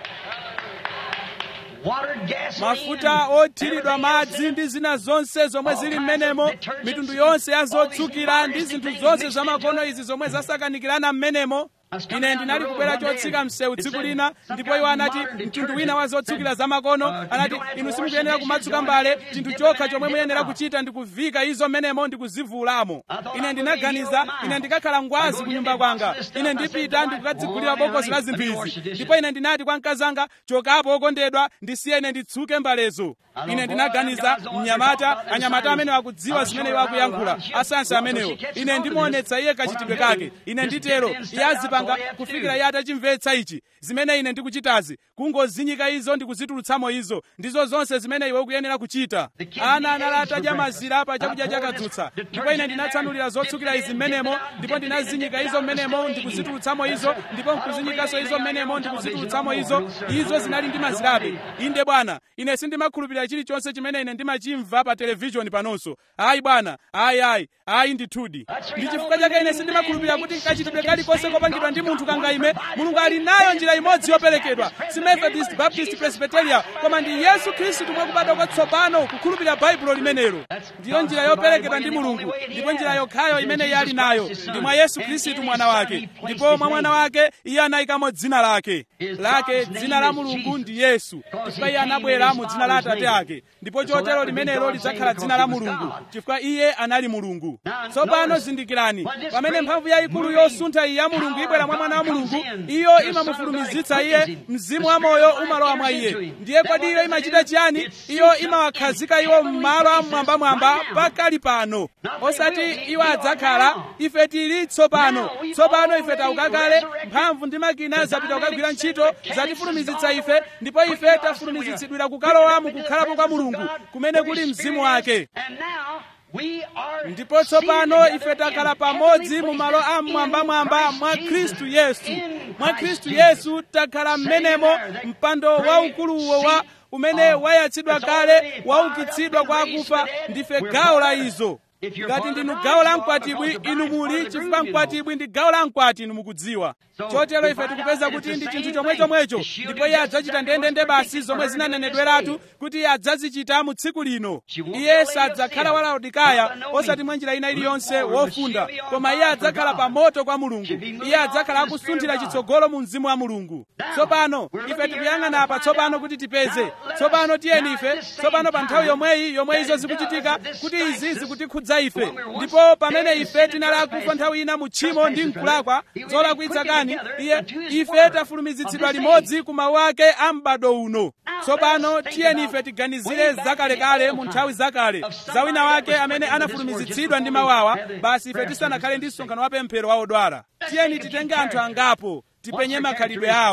Speaker 1: mafuta othiridwa madzi ndi zina zonse zomwe zili mmenemo mitundu yonse ya zotsukira ndi zinthu zonse zamakono izi zomwe zasakanikirana mmenemo ine ndinali kubwera chotsika msewu tsiku lina ndipo iwo anati mtundu wina wa zotsukira zamakono anati inu simukuyenera kumatsuka mbale chinthu chokha chomwe muyenera kuchita ndi kuvika izo mmenemo ndi kuzivulamo ine ndinaganiza ine ndikakhala ngwazi ku nyumba kwanga ine ndipita ndikukadzigulira bokosi la zinthu izi ndipo ine ndinati kwa mkazanga chokapo okondedwa ndisiye ine nditsuke mbalezo ine ndinaganiza mnyamata anyamata amene akudziwa zimene iwo akuyankhula asansi amenewo ine ndimuonetsa iye kachitidwe kake ine nditero iye azipanga kufikira iye atachimvetsa ichi zimene ine ndikuchitazi kungozinyika izo ndi kuzitulutsamo izo ndizo zonse zimene iwe ukuyenera kuchita ana anali atadya mazira pa chakudya chakadzutsa ndipo ine ndinatsanulira zotsukira izi mmenemo ndipo ndinazinyika izo mmenemo ndikuzitulutsamo izo ndipo nkuzinyikanso izo mmenemo ndikuzitulutsamo izo izo zinali ndi mazirabe inde bwana ine sindimakhulupirira chilichonse chimene ine ndimachimva pa televishoni panonso ayi bwana ayi ayi ayi ndithudi ndi chifukwa chake ine sindimakhulupirira kuti kachitidwe kalikonse kopangidwa ndi munthu kangaime mulungu ali nayo njira imodzi yoperekedwa si methodist baptist presbyteria koma ndi yesu khristu mwakubadwa kwatsopano kukhulupirira baibulo limenelo ndiyo njira yoperekedwa ndi mulungu ndipo njira yokhayo imene iye ali nayo ndi mwa yesu khristu mwana wake ndipo mwa mwana wake iye anayikamo dzina lake lake dzina la mulungu ndi yesu chifukwa iye anabwera mu dzina la atate ake ndipo chotero limenelo lidzakhala dzina la mulungu chifukwa iye anali mulungu tsopano zindikirani pamene mphamvu yayikulu yosuntha iyi ya mulungu ibwera mwa mwana wa mulungu iyo imamufulumizitsa iye mzimu wa moyo umalowa mwa iye ndiye kodi iyo imachita chiyani iyo imawakhazika iwo m'malo amwambamwamba pakali pano osati iwo adzakhala ife tili tsopano tsopano ife tauka kale mphamvu ndi makina zapita kukagwira ntchito zatifulumizitsa ife ndipo ife tafulumizitsidwira kukalowa mukukhalapo kwa mulungu kumene kuli mzimu wake ndipo tsopano ife takhala pamodzi mu malo amwambamwamba mwa khristu yesu mwa khristu yesu takhala m'menemo mpando waukuluwo wa umene wayatsidwa kale waukitsidwa kwa akufa ndife gawo la izo ngati ndinu gawo la mkwatibwi inu muli chifukwa mkwatibwi ndi gawo la mkwati inu mukudziwa chotero ife tikupeza kuti ndi chinthu chomwechomwecho ndipo iye adzachita ndendende basi zomwe zinanenedweratu kuti iye adzazichita mu tsiku lino iye sadzakhala wa laodikaya osati mwa njira ina iliyonse wofunda koma iye adzakhala pa moto kwa mulungu iye adzakhala akusunthira chitsogolo mu mzimu wa mulungu tsopano ife tikuyang'ana apa tsopano kuti tipeze tsopano tiyeni ife tsopano pa nthawi yomweyi yomwe izo zikuchitika kuti izi zikutikhudza ife ndipo pamene ife tinali akufa nthawi ina mu tchimo ndi mkulakwa zolakwitsa kani iye ife tafulumizitsidwa limodzi ku mawu ake a m'bado uno tsopano tiyeni ife tiganizire zakalekale mu nthawi zakale za wina wake amene anafulumizitsidwa ndi mawu awa basi ife tisanakhale ndi msonkhano wa pemphero wa odwala tiyeni titenge anthu angapo tipenye makhalidwe awo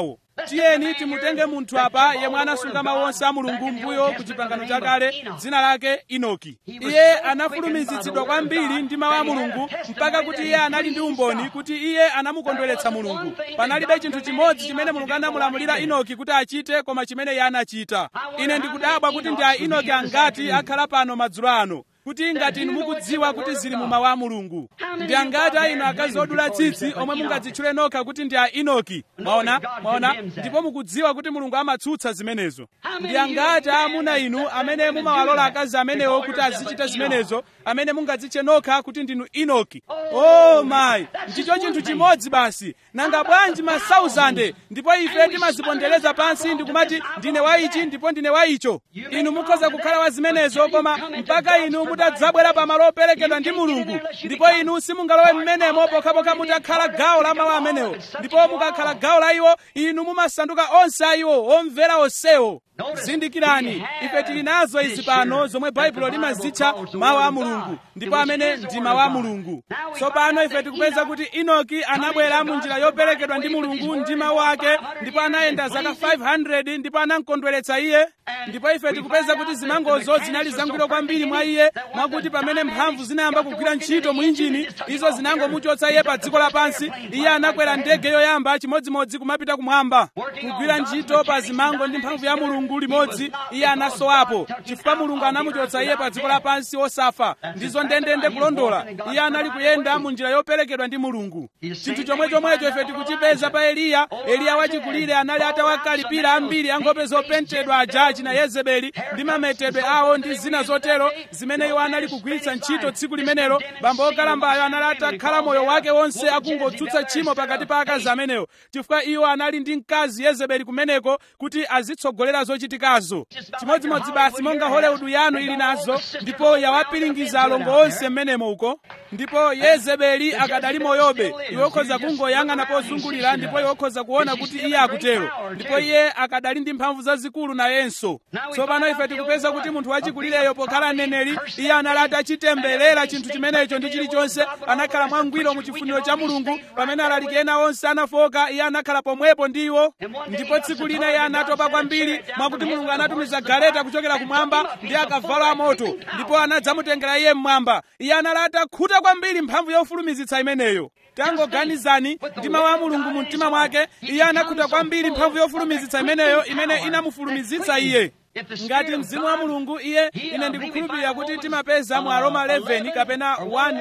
Speaker 1: tiyeni timutenge munthu apa yemwe anasunga mawu onse a mulungu mbuyo ku chipangano chakale dzina lake inoki iye anafulumizitsidwa kwambiri ndi mawu a mulungu mpaka kuti iye anali ndi umboni kuti iye anamukondweretsa mulungu panalibe chinthu chimodzi chimene mulungu anamulamulira inoki kuti achite koma chimene iye anachita ine ndikudabwa kuti ndi a inoki angati akhala pano madzulo ano kuti ngati inu mukudziwa kuti zili mu mawu a mulungu ndi angati a inu akazi odula tsitsi omwe mungadzitchule nokha kuti ndi a inoki mwaona mwaona ndipo mukudziwa kuti mulungu amatsutsa zimenezo ndi angati a amuna inu amene mumawalola akazi amenewo kuti azichita zimenezo amene mungadzitche nokha kuti ndinu inoki oh mayi ndicho chinthu chimodzi basi nanga bwanji ma 1000 ndipo ife timazipondereza pansi ndikumati ndine wa ichi ndipo ndine wa icho inu mukhoza kukhala wa zimenezo koma mpaka inu mutadzabwera pamalo operekedwa ndi mulungu ndipo inu simungalowe mmenemo pokhapokha mutakhala gawo la mawu amenewo ndipo mukakhala gawo la iwo inu mumasanduka onse a iwo omvera onsewo zindikirani ife tili nazo izi pano zomwe baibulo limazitcha mawu a mulungu ndipo amene ndi mawu a mulungu tsopano ife tikupeza kuti inoki anabwera mu njira yoperekedwa ndi mulungu ndi mawu ake ndipo anayenda zaka 500 ndipo anamkondweretsa iye ndipo ife tikupeza kuti zimangozo zinali zangwiro kwambiri mwa iye mwakuti pamene mphamvu zinayamba kugwira ntchito mu injini izo zinangomuchotsa iye pa dziko lapansi iye anakwera ndege yoyamba chimodzimodzi kumapita kumwamba kugwira ntchito pa zimango ndi mphamvu ya mulungu limodzi iye anasowapo chifukwa mulungu anamuchotsa iye pa dziko lapansi osafa ndizo ndendende kulondola iye anali kuyenda mu njira yoperekedwa ndi mulungu chinthu chomwe chomwecho ife tikuchipeza pa eliya eliya wachikulire anali atawakalipira ambiri ankhope zopentedwa aja achina yezebeli ndi mametedwe awo ndi zina zotero zimene iwo anali kugwiritsa ntchito tsiku limenelo bambo okalambayo anali atakhala moyo wake wonse akungotsutsa tchimo pakati pa akazi amenewo chifukwa iwo anali ndi mkazi yezebeli kumeneko kuti azitsogolera zochitikazo chimodzimodzi basi monga hollywood yanu ili nazo ndipo yawapiringiza alongo onse mmenemo uko ndipo yezebeli akadali moyobe iwe ukhoza kungoyang'ana pozungulira ndipo iwe ukhoza kuona kuti iye akutero ndipo iye akadali ndi mphamvu zazikulu nayenso tsopano ife tikupeza kuti munthu wachikulireyo pokhala mneneri iye anali atachitemberera chinthu chimenecho ndi chilichonse anakhala mwangwiro mu chifuniro cha mulungu pamene alaliki ena onse anafoka iye anakhala pomwepo ndi iwo ndipo tsiku lina iye anatopa kwambiri mwakuti mulungu anatumiza galeta kuchokera kumwamba ndi akavalo amoto ndipo anadzamutengera iye mmwamba iye anali atakhuta kwambiri mphamvu yofulumizitsa imeneyo tangoganizani ndi mawu a mulungu mu mtima mwake iye anakhuta kwambiri mphamvu yofulumizitsa imeneyo imene inamufulumizitsa iye ngati mzimu wa mulungu iye ine ndikukhulupirira kuti timapeza mu aroma 11 kapena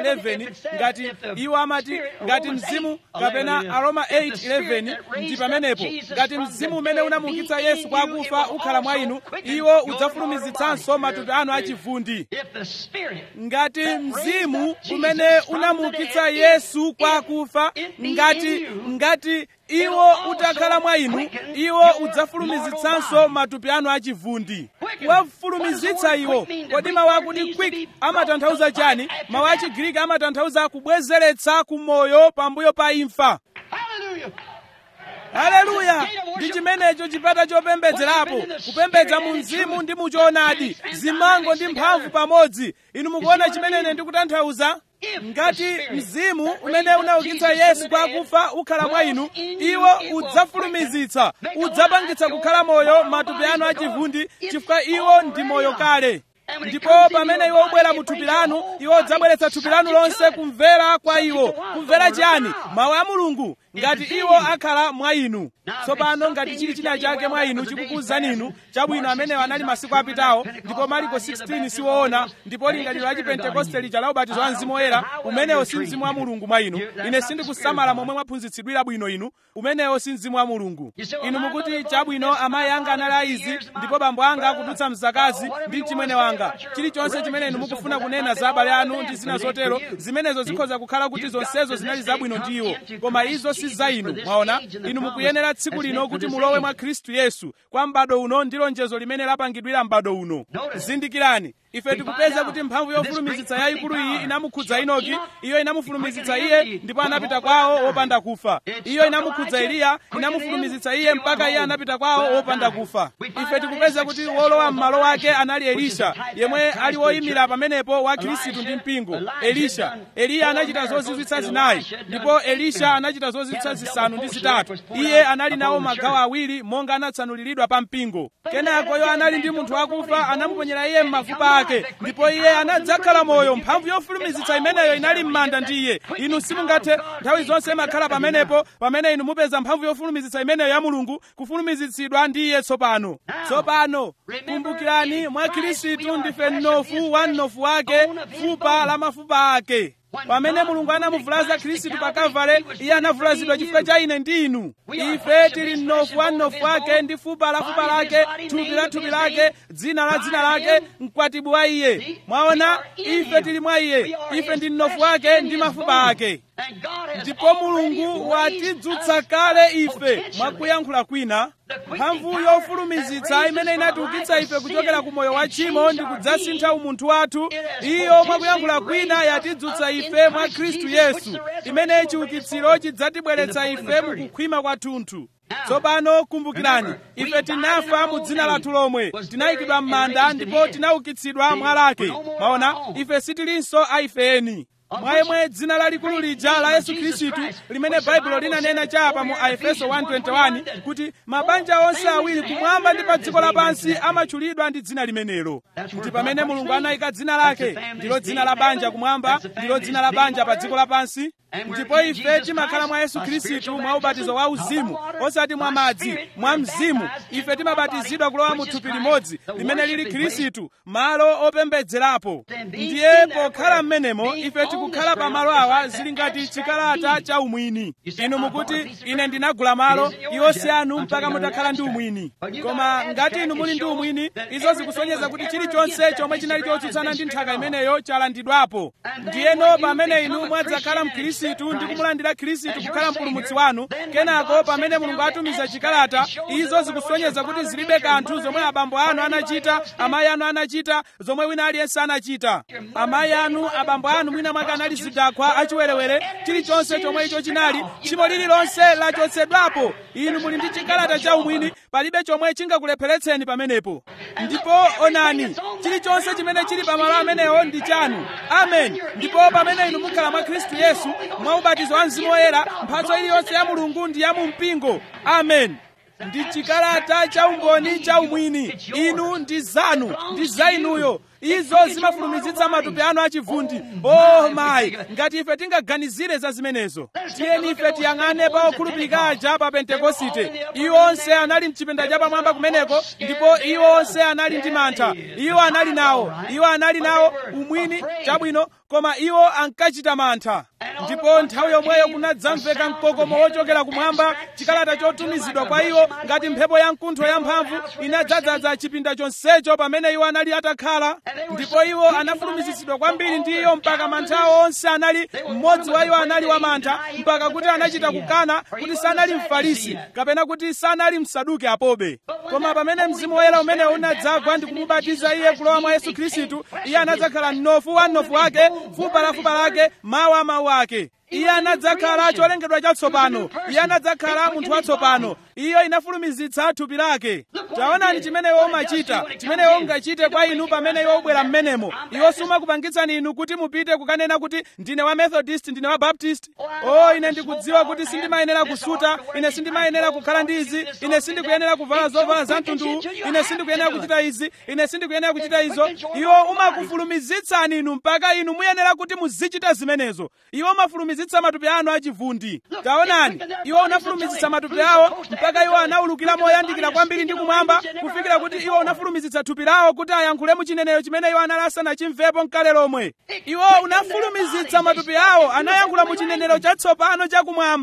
Speaker 1: 111 ngati iwo amati ngati mzimu kapena aroma 811 ndi pamenepo ngati mzimu umene unamuukitsa yesu kwa akufa ukhala mwa inu iwo udzafulumizitsanso matupi anu achivundi ngati mzimu umene unamuukitsa yesu kwa akufa ngati ngati iwo utakhala mwa inu iwo udzafulumizitsanso matupi anu achivundi kuwafulumizitsa iwo kodi mawu akuti quick amatanthauza chani mawu a chigiriki amatanthauza kubwezeretsa kumoyo pambuyo pa imfa haleluya ndi chimenecho chipata chopembedzerapo kupembedza mu mzimu ndi muchoonadi zimango ndi mphamvu pamodzi inu mukuona chimene ine ndikutanthauza ngati mzimu umene unaukitsa yesu kwa akufa ukhala mwa inu iwo udzafulumizitsa udzapangitsa kukhala moyo matupi anu achivundi chifukwa iwo ndi moyo kale ndipo pamene iwo ubwera mu thupi lanu iwo udzabweretsa thupi lanu lonse kumvera kwa iwo kumvera chani mawu a mulungu ngati iwo akhala mwa inu tsopano ngati chili china chake mwa inu chikukuwuzani inu chabwino amenewo anali masiku apitawo ndipo mariko 16 siwoona ndipo lingaliro la chipentekoste lija la ubatizo wa mzimu woyera umenewo si mzimu wa mulungu mwa inu ine sindikusamala momwe mwaphunzitsidwira bwino inu umenewo si mzimu wa mulungu inu mukuti chabwino amayi anga anali aizi ndipo bambo anga akudutsa mzakazi ndi mchimwene wanga chilichonse chimene inu mukufuna kunena za abale anu ndi zina zotero zimenezo zikhoza kukhala kuti zonsezo zinali zabwino ndi iwo koma izo si za inu mwaona inu mukuyenera tsiku lino kuti mulowe mwa khristu yesu kwa m'bado uno ndi lonjezo limene lapangidwira m'bado uno zindikirani ife tikupeza kuti mphamvu yofulumizitsa yayikulu iyi inamukhudza inoki iyo inamufulumizitsa iye ndipo anapita kwawo wopanda kufa iyo inamukhudza eliya inamufulumizitsa iye mpaka iye anapita kwawo wopanda kufa ife tikupeza kuti wolowa m'malo wake anali elisha yemwe ali woyimira pamenepo wa khristu ndi mpingo elisha eliya anachita zozizwitsa zinayi ndipo elisha anachita zozizwitsa zisanu ndi zitatu iye anali nawo magawo awiri monga anatsanuliridwa pa mpingo kenakoyo anali ndi munthu wakufa anamuponyera iye m'mafupa ake ndipo iye anadzakhala moyo mphamvu yofulumizitsa imeneyo inali m'manda ndi iye inu simungathe nthawi zonse imakhala pamenepo pamene inu mupeza mphamvu yofulumizitsa imeneyo ya mulungu kufulumizitsidwa ndi iye tsopano tsopano kumbukirani mwa khristu ndife mnofu wa mnofu wake fupa la mafupa ake pamene mulungu anamuvulaza khristu pa kavale iye anavulazidwa chifukwa cha ine ndi inu ife tili mnofu wa mnofu wake ndi fupa la fupa lake thupi la thupi lake dzina la dzina lake mkwatibu wa iye mwaona ife tili mwa iye ife ndi mnofu wake ndi mafupa ake ndipo mulungu watidzutsa kale ife mwakuyankhula kwina mphamvu yofulumizitsa imene inatiukitsa ife kuchokera ku moyo wa tchimo ndi kudzasintha umunthu wathu iyo mwakuyankhula kwina yatidzutsa ife mwa khristu yesu imene chiukitsiro chidzatibweretsa ife mukukhwima kwathunthu tsopano kumbukirani ife tinafa mu dzina lathu lomwe tinayikidwa m'manda ndipo tinaukitsidwa mwa lake maona ife sitilinso aifeni mwa yemwe dzina lalikulu lija la yesu khristu limene baibulo linanena chapa mu aefeso 1:21 kuti mabanja onse awiri kumwamba ndi pa dziko lapansi amatchulidwa ndi dzina limenelo ndi pamene mulungu anayika dzina lake ndilo dzina la banja kumwamba ndilo dzina la banja pa dziko lapansi ndipo ife timakhala mwa yesu khristu mwa ubatizo wa uzimu osati mwa madzi mwa mzimu ife timabatizidwa kulowa mu thupi limodzi limene lili khristu malo opembedzerapo ndiye pokhala m'menemo ife tikukhala pa malo awa zili ngati chikalata cha umwini inu mukuti ine ndinagula malo iwo si anu mpaka mutakhala ndi umwini koma ngati inu muli ndi umwini izo zikusonyeza kuti chilichonse chomwe chinali chotsutsana ndi nthaka imeneyo chalandidwapo ndiyeno pamene inu mwadzakhala mkhristu ndi kumulandira khristu kukhala mpulumutsi wanu kenako pamene mulungu atumiza chikalata izo zikusonyeza kuti zilibe kanthu zomwe abambo anu anachita amayi anu anachita zomwe wina aliyense anachita amayi anu abambo anu mwina mwake anali zidakwa achiwerewere chilichonse chomwe icho chinali tchimo lililonse lachotsedwapo inu muli ndi chikalata cha umwini palibe chomwe chingakulepheretseni pamenepo ndipo onani chilichonse chimene chili pamalo amenewo ndi chanu amen ndipo pamene inu mukhala mwa khristu yesu mwa ubatizo wa mzimu woyera mphatso iliyonse ya mulungu ndi ya mu mpingo amen ndi chikalata cha umboni cha umwini inu ndi zanu ndi za inuyo izo zimafulumizitsa matupi anu achivundi oh mayi ngati ife tingaganizire za zimenezo tiyeni ife tiyang'ane pa okhulupirika aja pa pentekosite iwo onse anali mchipinda cha pamwamba kumeneko ndipo iwo onse anali ndi mantha iwo anali nawo iwo anali nawo umwini chabwino koma iwo ankachita mantha ndipo nthawi yomweyo kunadzamveka mkokomo wochokera kumwamba chikalata chotumizidwa kwa iwo ngati mphepo ya mkuntho yamphamvu inadzadzaza chipinda chonsecho pamene iwo anali atakhala ndipo iwo anafulumizitsidwa kwambiri ndi iyo mpaka manthawo onse anali mmodzi wa iwo anali wamantha mpaka kuti anachita kukana kuti sanali mfarisi kapena kuti sanali msaduki apobe koma pamene mzimu woyera umene unadzagwa ndi kumubatiza iye kulowa mwa yesu khristu iye anadzakhala mnofu wa mnofu wake fupa la fupa lake mawu a mawu ake iye anadzakhala cholengedwa chatsopano iye anadzakhala munthu watsopano iyo inafulumizitsa thupi lake taonani chimene iwo umachita chimene iwo ungachite kwa inu pamene iwo ubwera mmenemo iwo sumakupangitsani inu kuti mupite kukanena kuti ndine wa methodist ndine wa baptist o ine ndikudziwa kuti sindimayenera kusuta ine sindimayenera kukhala ndi izi ine sindikuyenera kuvala zovala za mtunduwu ine sindikuyenera kuchita izi ine sindikuyenera kuchita izo iwo umakufulumizitsani inu mpaka inu muyenera kuti muzichita zimenezo iwo umafulumizitsa matupi anu achivundi taonani iwo unafulumizitsa matupi awo mpaka iwo anawulukira moyandikira kwambiri ndi kumwamba kufikira kuti iwo unafulumizitsa thupi lawo kuti ayankhule muchineneyo chimene iwo anali asanachimvepo mkale lomwe iwo unafulumizitsa matupi awo anayankhula muchinenero chatsopano chakumwamba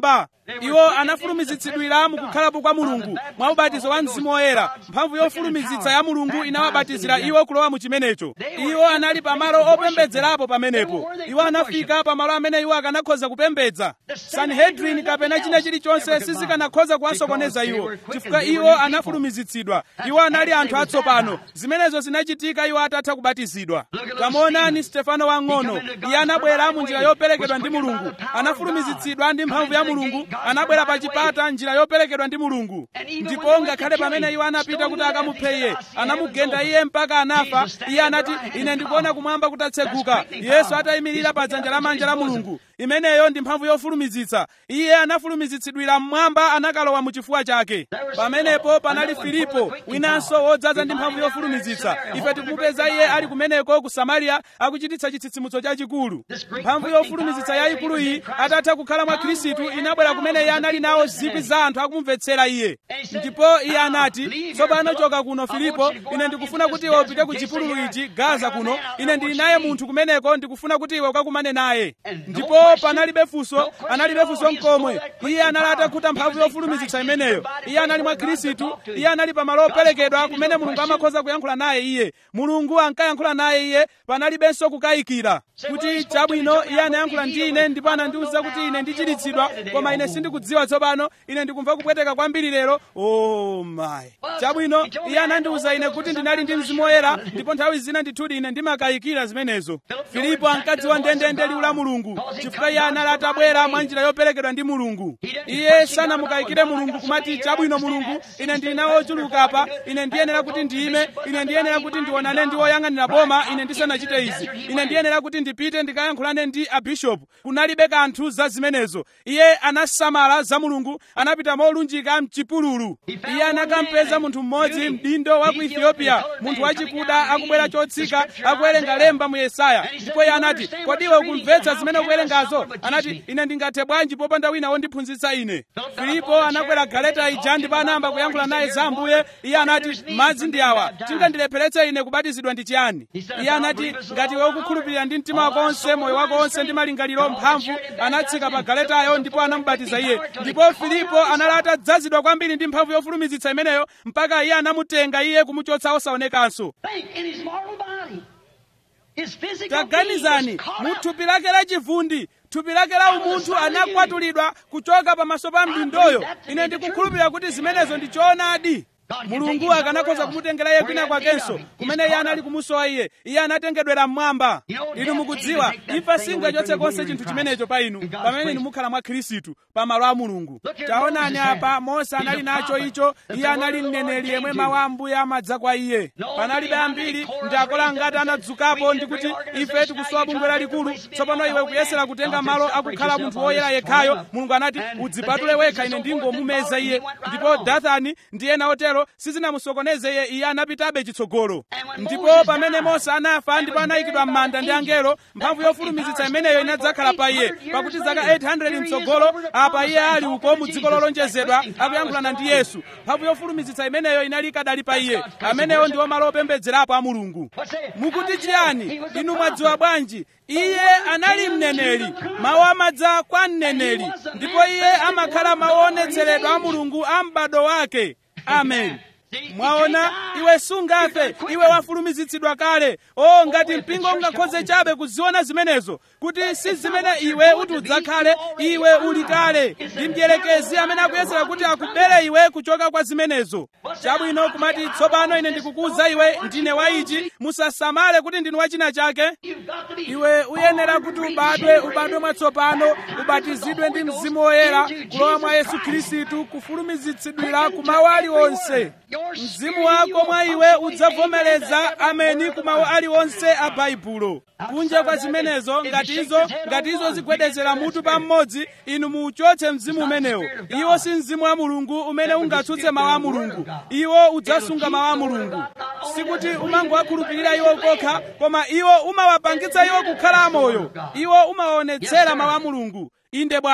Speaker 1: iwo anafulumizitsidwira mukukhalapo kwa mulungu mwa ubatizo wa mzimu woyera mphamvu yofulumizitsa ya mulungu inawabatizira iwo kulowa mu chimenecho iwo anali pamalo opembedzerapo pamenepo iwo anafika pamalo amene iwo akanakhoza kupembedza sanhedrin kapena china chilichonse sizikanakhoza kuwasokoneza iwo chifukwa iwo anafulumizitsidwa iwo anali anthu atsopano zimenezo zinachitika iwo atatha kubatizidwa tamuonani stefano wang'ono iye anabwera mu njira yoperekedwa ndi mulungu anafulumizitsidwa ndi mphamvu ya mulungu anabwera pa chipata njira yoperekedwa ndi mulungu ndipo ngakhale pamene iwo anapita kuti akamuphe iye anamugenda iye mpaka anafa iye anati ine ndikuona kumwamba kutatseguka yesu atayimirira pa dzanja lamanja la mulungu imeneyo ndi mphamvu yofulumizitsa iye anafulumizitsidwira mmwamba anakalowa mu chifuwa chake pamenepo panali filipo winanso wodzaza ndi mphamvu yofulumizitsa ife tikumupeza iye ali kumeneko ku samariya akuchititsa chitsitsimutso chachikulu mphamvu yofulumizitsa yayikulu iyi atatha kukhala mwa khristu inabwera kumene iye anali nawo zikwi za anthu akumumvetsera iye ndipo iye anati tsopano choka kuno filipo ine ndikufuna kuti iwe upite ku chipululu ichi gaza kuno ine ndili naye munthu kumeneko ndikufuna kuti iwe ukakumane naye ndipo panalibe funso analibe funso mkomwe iye anali atakhuta mphamvu yofulumizitsa imeneyo iye anali mwa khristu iye anali pamalo operekedwa kumene mulungu amakhoza kuyankhula naye iye mulungu ankayankhula naye iye panalibenso kukayikira kuti chabwino iye anayankhula ndi ine ndipo anandiwuza kuti ine ndichiritsidwa koma ine sindikudziwa tsopano ine ndikumva kupweteka kwambiri lero o mayi chabwino iye anandiwuza ine kuti ndinali ndi mzimu woyera ndipo nthawi zina ndithudi ine ndimakayikira zimenezo filipo ankadziwa ndendende liwu la mulungu chifukwa iye anali atabwera mwa njira yoperekedwa ndi mulungu iye sanamukayikire mulungu kumati chabwino mulungu ine ndili nawo ochuluka apa ine ndiyenera kuti ndiyime ine ndiyenera kuti ndionane ndi woyang'anira boma ine ndisanachite izi ine ndiyenera kuti ndipite ndikayankhulane ndi abishopu kunalibe kanthu za zimenezo iye anasamala za mulungu anapita molunjika mchipululu iye anakampeza munthu mmodzi mdindo wa ku ethiopia munthu wachikuda akubwera chotsika akuwerenga lemba mu yesaya ndipo iye anati kodi iwe ukumvetsa zimene ukuwerengazo anati ine ndingathe bwanji popanda wina wondiphunzitsa ine filipo anakwera galeta ija ndipo anayamba kuyankhula naye za ambuye iye anati madzi ndi awa tingandilepheretse ine kubatizidwa ndi chiyani iye anati ngati iwe ukukhulupirira ndi mtima wako onse moyo wako onse ndi malingaliro mphamvu anatsika pa galetayo ndipo anamubatiza iye ndipo filipo anali atadzazidwa kwambiri ndi mphamvu yofulumizitsa imeneyo mpaka iye anamutenga iye kumuchotsa osaonekanso
Speaker 2: Think in his mortal body. His physical
Speaker 1: taganizani
Speaker 2: being was caught
Speaker 1: mu
Speaker 2: up.
Speaker 1: thupi lake lachivundi thupi lake la umunthu anakwatulidwa kuchoka pamaso pa mdindoyo ine ndikukhulupirira kuti zimenezo ndi choonadi mulungu akanakhoza kumutengera iye kwina kwakenso kumene iye anali kumusowa iye iye anatengedwera mmwamba inu mukudziwa imfa singachotse konse chinthu chimenecho pa inu pamene inu mukhala mwa khristu pamalo a mulungu taonani apa mose anali nacho icho iye anali mneneri yemwe mawu a ambuye amadza kwa iye panalibe ambiri ndi akola ngati anadzukapo ndi kuti ife tikusowa bungwe lalikulu tsopano iwe kuyesera kutenga malo akukhala munthu woyera yekhayo mulungu anati udzipatule wekha ine ndingomumeza iye ndipo dathani ndi ena otero sizinamusokoneze iye iye anapitabe chitsogolo ndipo pamene mose anafa ndipo anayikidwa m'manda ndi angelo mphamvu yofulumizitsa imeneyo inadzakhala pa iye pakuti zaka 800 mtsogolo apa iye ali uko mu dziko lolonjezedwa akuyankhulana ndi yesu mphamvu yofulumizitsa imeneyo inali ikadali pa iye ameneyo ndiwo malo opembedzerapo a mulungu mukuti chiyani inu mwadziwa bwanji iye anali mneneri mawu amadza kwa mneneri ndipo iye amakhala maonetseredwa a mulungu a m'bado wake amen mwaona iwe sungafe iwe wafulumizitsidwa kale o ngati mpingo ungakhoze chabe kuziona zimenezo kuti si zimene iwe uti udzakhale iwe uli kale ndi mdierekezi amene akuyesera kuti akubere iwe kuchoka kwa zimenezo chabwino kumati tsopano ine ndikukuwuza iwe ndine wa ichi musasamale kuti ndinu wachina chake
Speaker 2: You've got to be
Speaker 1: iwe uyenera kuti ubadwe ubadwe mwatsopano ubatizidwe ndi mzimu woyera kulowa mwa yesu khristu kufulumizitsidwira ku mawu aliwonse mzimu wako mwa iwe udzavomereza ameni ku mawu aliwonse a baibulo kunja kwa zimenezo ngati izo ngati izo zigwedezera mutu pa mmodzi inu muuchotse mzimu umenewo iwo si mzimu wa mulungu umene ungatsutse mawu a mulungu iwo udzasunga mawu a mulungu sikuti umangowakhulupirira iwo kokha koma iwo umawapangitsa iwo kukhala amoyo iwo umawaonetsera mawu a mulungu inde bwana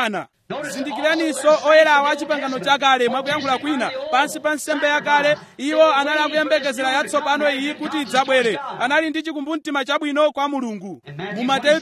Speaker 1: zindikiraninso oyerawa a chipangano chakale mwakuyankhula kwina pansi pa nsembe yakale iwo anali akuyembekezera yatsopano iyi kuti idzabwere anali ndi chikumbumtima chabwino kwa mulungu mu mateyu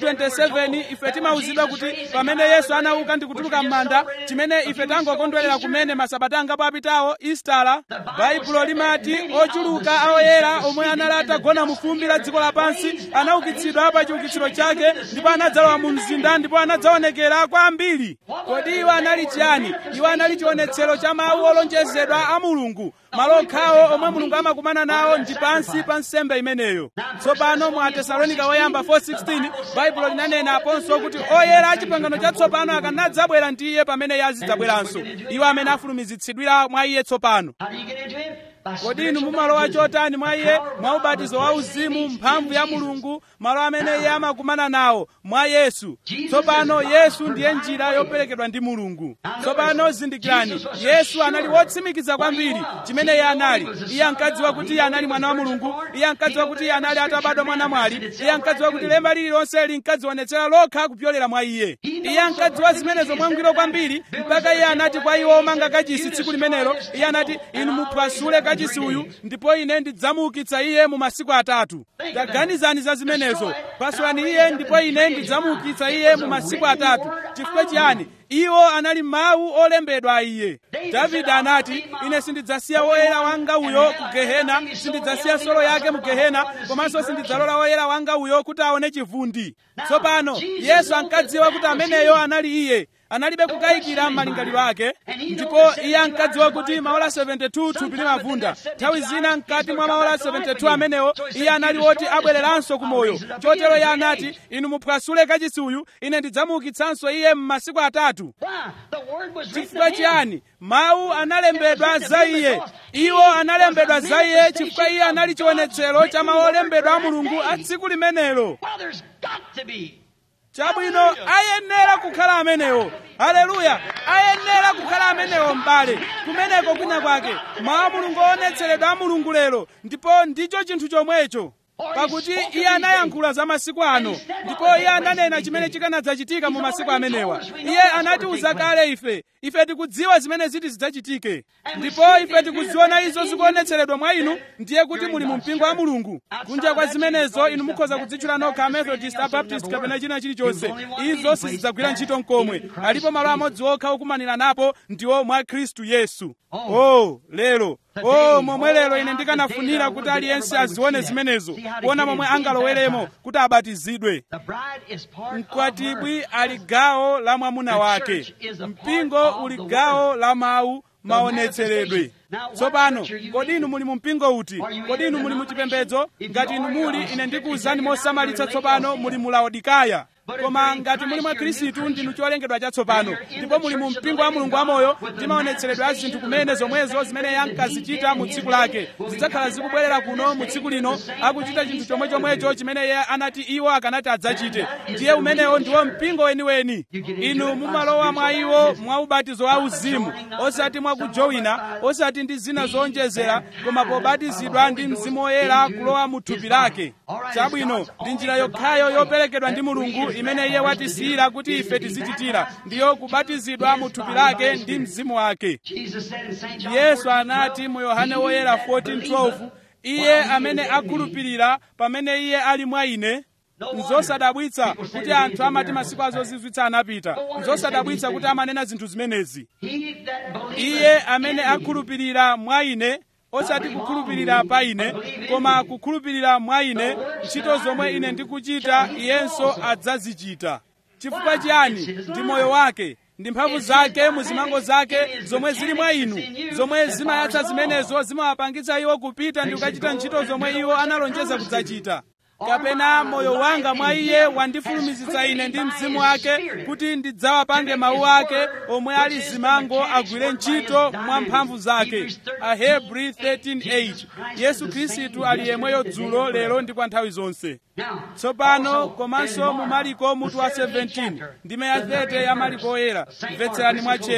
Speaker 1: 27 ife timauzidwa kuti pamene yesu anauka ndi kutuluka m'manda chimene ife tangokondwerera kumene masabata angapo apitawo istala baibulo limati ochuluka aoyera omwe anali atagona mu fumbi la dziko lapansi anaukitsidwa pa chiukitsiro chake ndipo anadzalowa mu mzinda ndipo anadzaonekera kwa ambiri kodi iwo anali chiyani iwo anali chionetsero cha mawu olonjezedwa a mulungu malo okhawo omwe mulungu amakumana nawo ndi pansi pa nsembe imeneyo tsopano mu atesalonika woyamba 4:16 baibulo linanena aponso kuti oyera a chipangano chatsopano akanadzabwera ndi iye pamene iye azidzabweranso iwo amene afulumizitsidwira mwa iye tsopano
Speaker 2: How do you get into him? By
Speaker 1: kodi inu
Speaker 2: spiritual
Speaker 1: mumalowa
Speaker 2: baptism.
Speaker 1: chotani mwa iye mwa ubatizo wa uzimu mphamvu ya mulungu malo amene iye amakumana nawo mwa yesu tsopano yesu ndiye njira yoperekedwa ndi mulungu tsopano zindikirani yesu anali wotsimikiza kwambiri chimene iye anali iye ankadziwa kuti iye anali mwana wa mulungu iye ankadziwa kuti iye anali atabadwa mwana mwali iye ankadziwa kuti lemba lililonse linkadzionetsera lokha kupyolera mwa iye iye ankadziwa zimenezo mwangwiro kwambiri mpaka iye anati kwa iwo omanga kachisi tsiku limenelo iye anati inu muphwasule kachisi uyu ndipo ine ndidzamuukitsa iye mu masiku atatu taganizani za zimenezo phwasulani iye ndipo ine ndidzamuukitsa iye mu masiku atatu chifukwa chiyani iwo anali mawu olembedwa a iye davide anati ine sindidzasiya woyera wanga uyo ku gehena sindidzasiya solo yake mu gehena komanso sindidzalola woyera wanga uyo kuti aone chivundi tsopano yesu ankadziwa kuti ameneyo anali iye analibe kukayikira m'malingaliro ake ndipo iye ankadziwa kuti maola 72 thupi limavunda nthawi zina mkati mwa maola 72 amenewo iye anali woti abwereranso ku moyo chotero iye anati inu muphwasule kachisi uyu ine ndidzamuukitsanso iye m'masiku atatu
Speaker 2: Why? The word was written
Speaker 1: chifukwa
Speaker 2: of him.
Speaker 1: chiyani mawu analembedwa za iye iwo analembedwa za iye chifukwa iye anali chionetsero cha mawu olembedwa a mulungu a tsiku limenelo
Speaker 2: Well, there's got to be.
Speaker 1: chabwino ayenera kukhala amenewo haleluya ayenera kukhala amenewo m'bale kumeneko kwina kwake mawu a mulungu oonetseredwa a mulungu lero ndipo ndicho chinthu chomwecho pakuti iye anayankhula za masiku ano ndipo iye ananena chimene chikanadzachitika mu masiku amenewa iye anatiuza kale ife ife tikudziwa zimene ziti zidzachitike ndipo ife tikuziona izo zikuonetseredwa mwa inu ndiye kuti muli mu mpingo wa mulungu kunja kwa zimenezo inu mukhoza kudzitchula nokha methodist abaptist kapena china chilichonse izo sizidzagwira ntchito mkomwe alipo malo amodzi okha okumanira napo ndiwo mwa khristu yesu oh lero oh momwe lero ine ndikanafunira kuti aliyense azione zimenezo kuona momwe angaloweremo kuti abatizidwe
Speaker 2: The bride is part of her.
Speaker 1: mkwatibwi ali gawo la mwamuna wake mpingo uli gawo la mawu maonetseredwe tsopano kodi inu muli mu mpingo uti kodi inu muli mu chipembedzo ngati inu muli ine ndikuwuzani mosamalitsa tsopano muli mu laodikaya koma ngati muli mwa khristu ndinu cholengedwa chatsopano ndipo muli mu mpingo wa mulungu wamoyo ndi maonetseredwe a zinthu kumene zomwezo zimene yankazichita mu tsiku lake zidzakhala zikubwerera kuno mu tsiku lino akuchita chinthu chomwe chomwecho chimene iye anati iwo akanati adzachite ndiye umenewo ndiwo mpingo weniweni inu mumalowa mwa iwo mwa ubatizo wa uzimu osati mwa kujowina osati ndi zina zowonjezera koma pobatizidwa ndi mzimu woyera kulowa mu thupi lake chabwino ndi njira yokhayo yoperekedwa ndi mulungu imene iye watisiyira kuti ife tizichitira ndiyo kubatizidwa mu thupi lake ndi mzimu wake
Speaker 2: Jesus said in St. John
Speaker 1: yesu
Speaker 2: 14,
Speaker 1: anati mu yohane woyera 14:12 iye amene akhulupirira pamene iye ali mwa ine nzosadabwitsa kuti anthu amati masiku azozizwitsa anapita nzosadabwitsa kuti amanena zinthu zimenezi
Speaker 2: He that believeth
Speaker 1: iye amene
Speaker 2: in
Speaker 1: akhulupirira mwa ine osati kukhulupirira pa ine koma kukhulupirira mwa ine ntchito zomwe ine ndikuchita iyenso adzazichita chifukwa chiyani ndi moyo wake ndi mphamvu zake mu zimango zake zomwe zili mwa inu zomwe zimayatsa zimenezo zimawapangitsa iwo kupita ndi kukachita ntchito zomwe iwo analonjeza kudzachita kapena moyo wanga mwa iye wandifulumizitsa ine ndi mzimu wake kuti ndidzawapange mawu ake omwe ali zimango agwire ntchito mwa mphamvu zake ahebri 13:8 yesu khristu ali yemweyo dzulo lero ndi kwa nthawi zonse
Speaker 2: Now,
Speaker 1: tsopano
Speaker 2: also
Speaker 1: komanso
Speaker 2: in
Speaker 1: mu
Speaker 2: Mark,
Speaker 1: mariko mutu wa
Speaker 2: the 17th
Speaker 1: 17
Speaker 2: chapter,
Speaker 1: ndime ya
Speaker 2: the
Speaker 1: 30 ya mariko oyera
Speaker 2: Saint Mark,
Speaker 1: mvetserani
Speaker 2: listen
Speaker 1: mwa
Speaker 2: close.
Speaker 1: cheru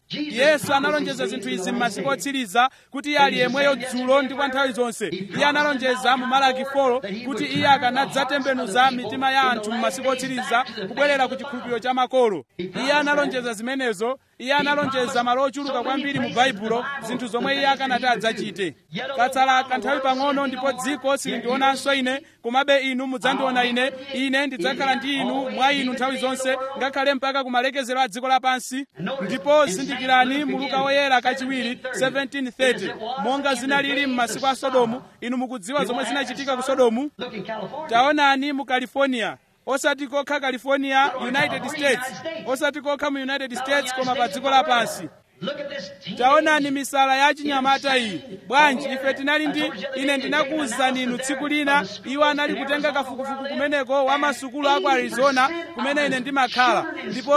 Speaker 1: yesu analonjeza zinthu izi m'masiku otsiriza kuti iye ali yemweyo dzulo ndi kwa nthawi zonse iye analonjeza mu malaki 4 kuti iye akanadzatembenuza mitima ya anthu m'masiku otsiriza kubwerera ku chikhulupiriro cha makolo iye analonjeza zimenezo iye analonjeza malo ochuluka kwambiri mu baibulo zinthu zomwe iye akanati adzachite katsala kanthawi pang'ono ndipo dziko silindionanso ine komabe inu mudzandiona ine ine ndidzakhala ndi inu mwa inu nthawi zonse ngakhale mpaka kumalekezero a dziko lapansi ndipo zindikirani mu luka woyera kachiwiri 1730 monga zinalili m'masiku a sodomu inu mukudziwa zomwe zinachitika ku sodomu
Speaker 2: Look in California.
Speaker 1: taonani mu california osati kokha california united states osati kokha mu united states koma pa dziko lapansi
Speaker 2: Look at this team.
Speaker 1: taonani misala ya chinyamata iyi bwanji ife tinali ndi ine ndinakuwuzani inu tsiku lina iwo anali kutenga kafukufuku kumeneko wa masukulu a ku arizona kumene ine ndimakhala ndipo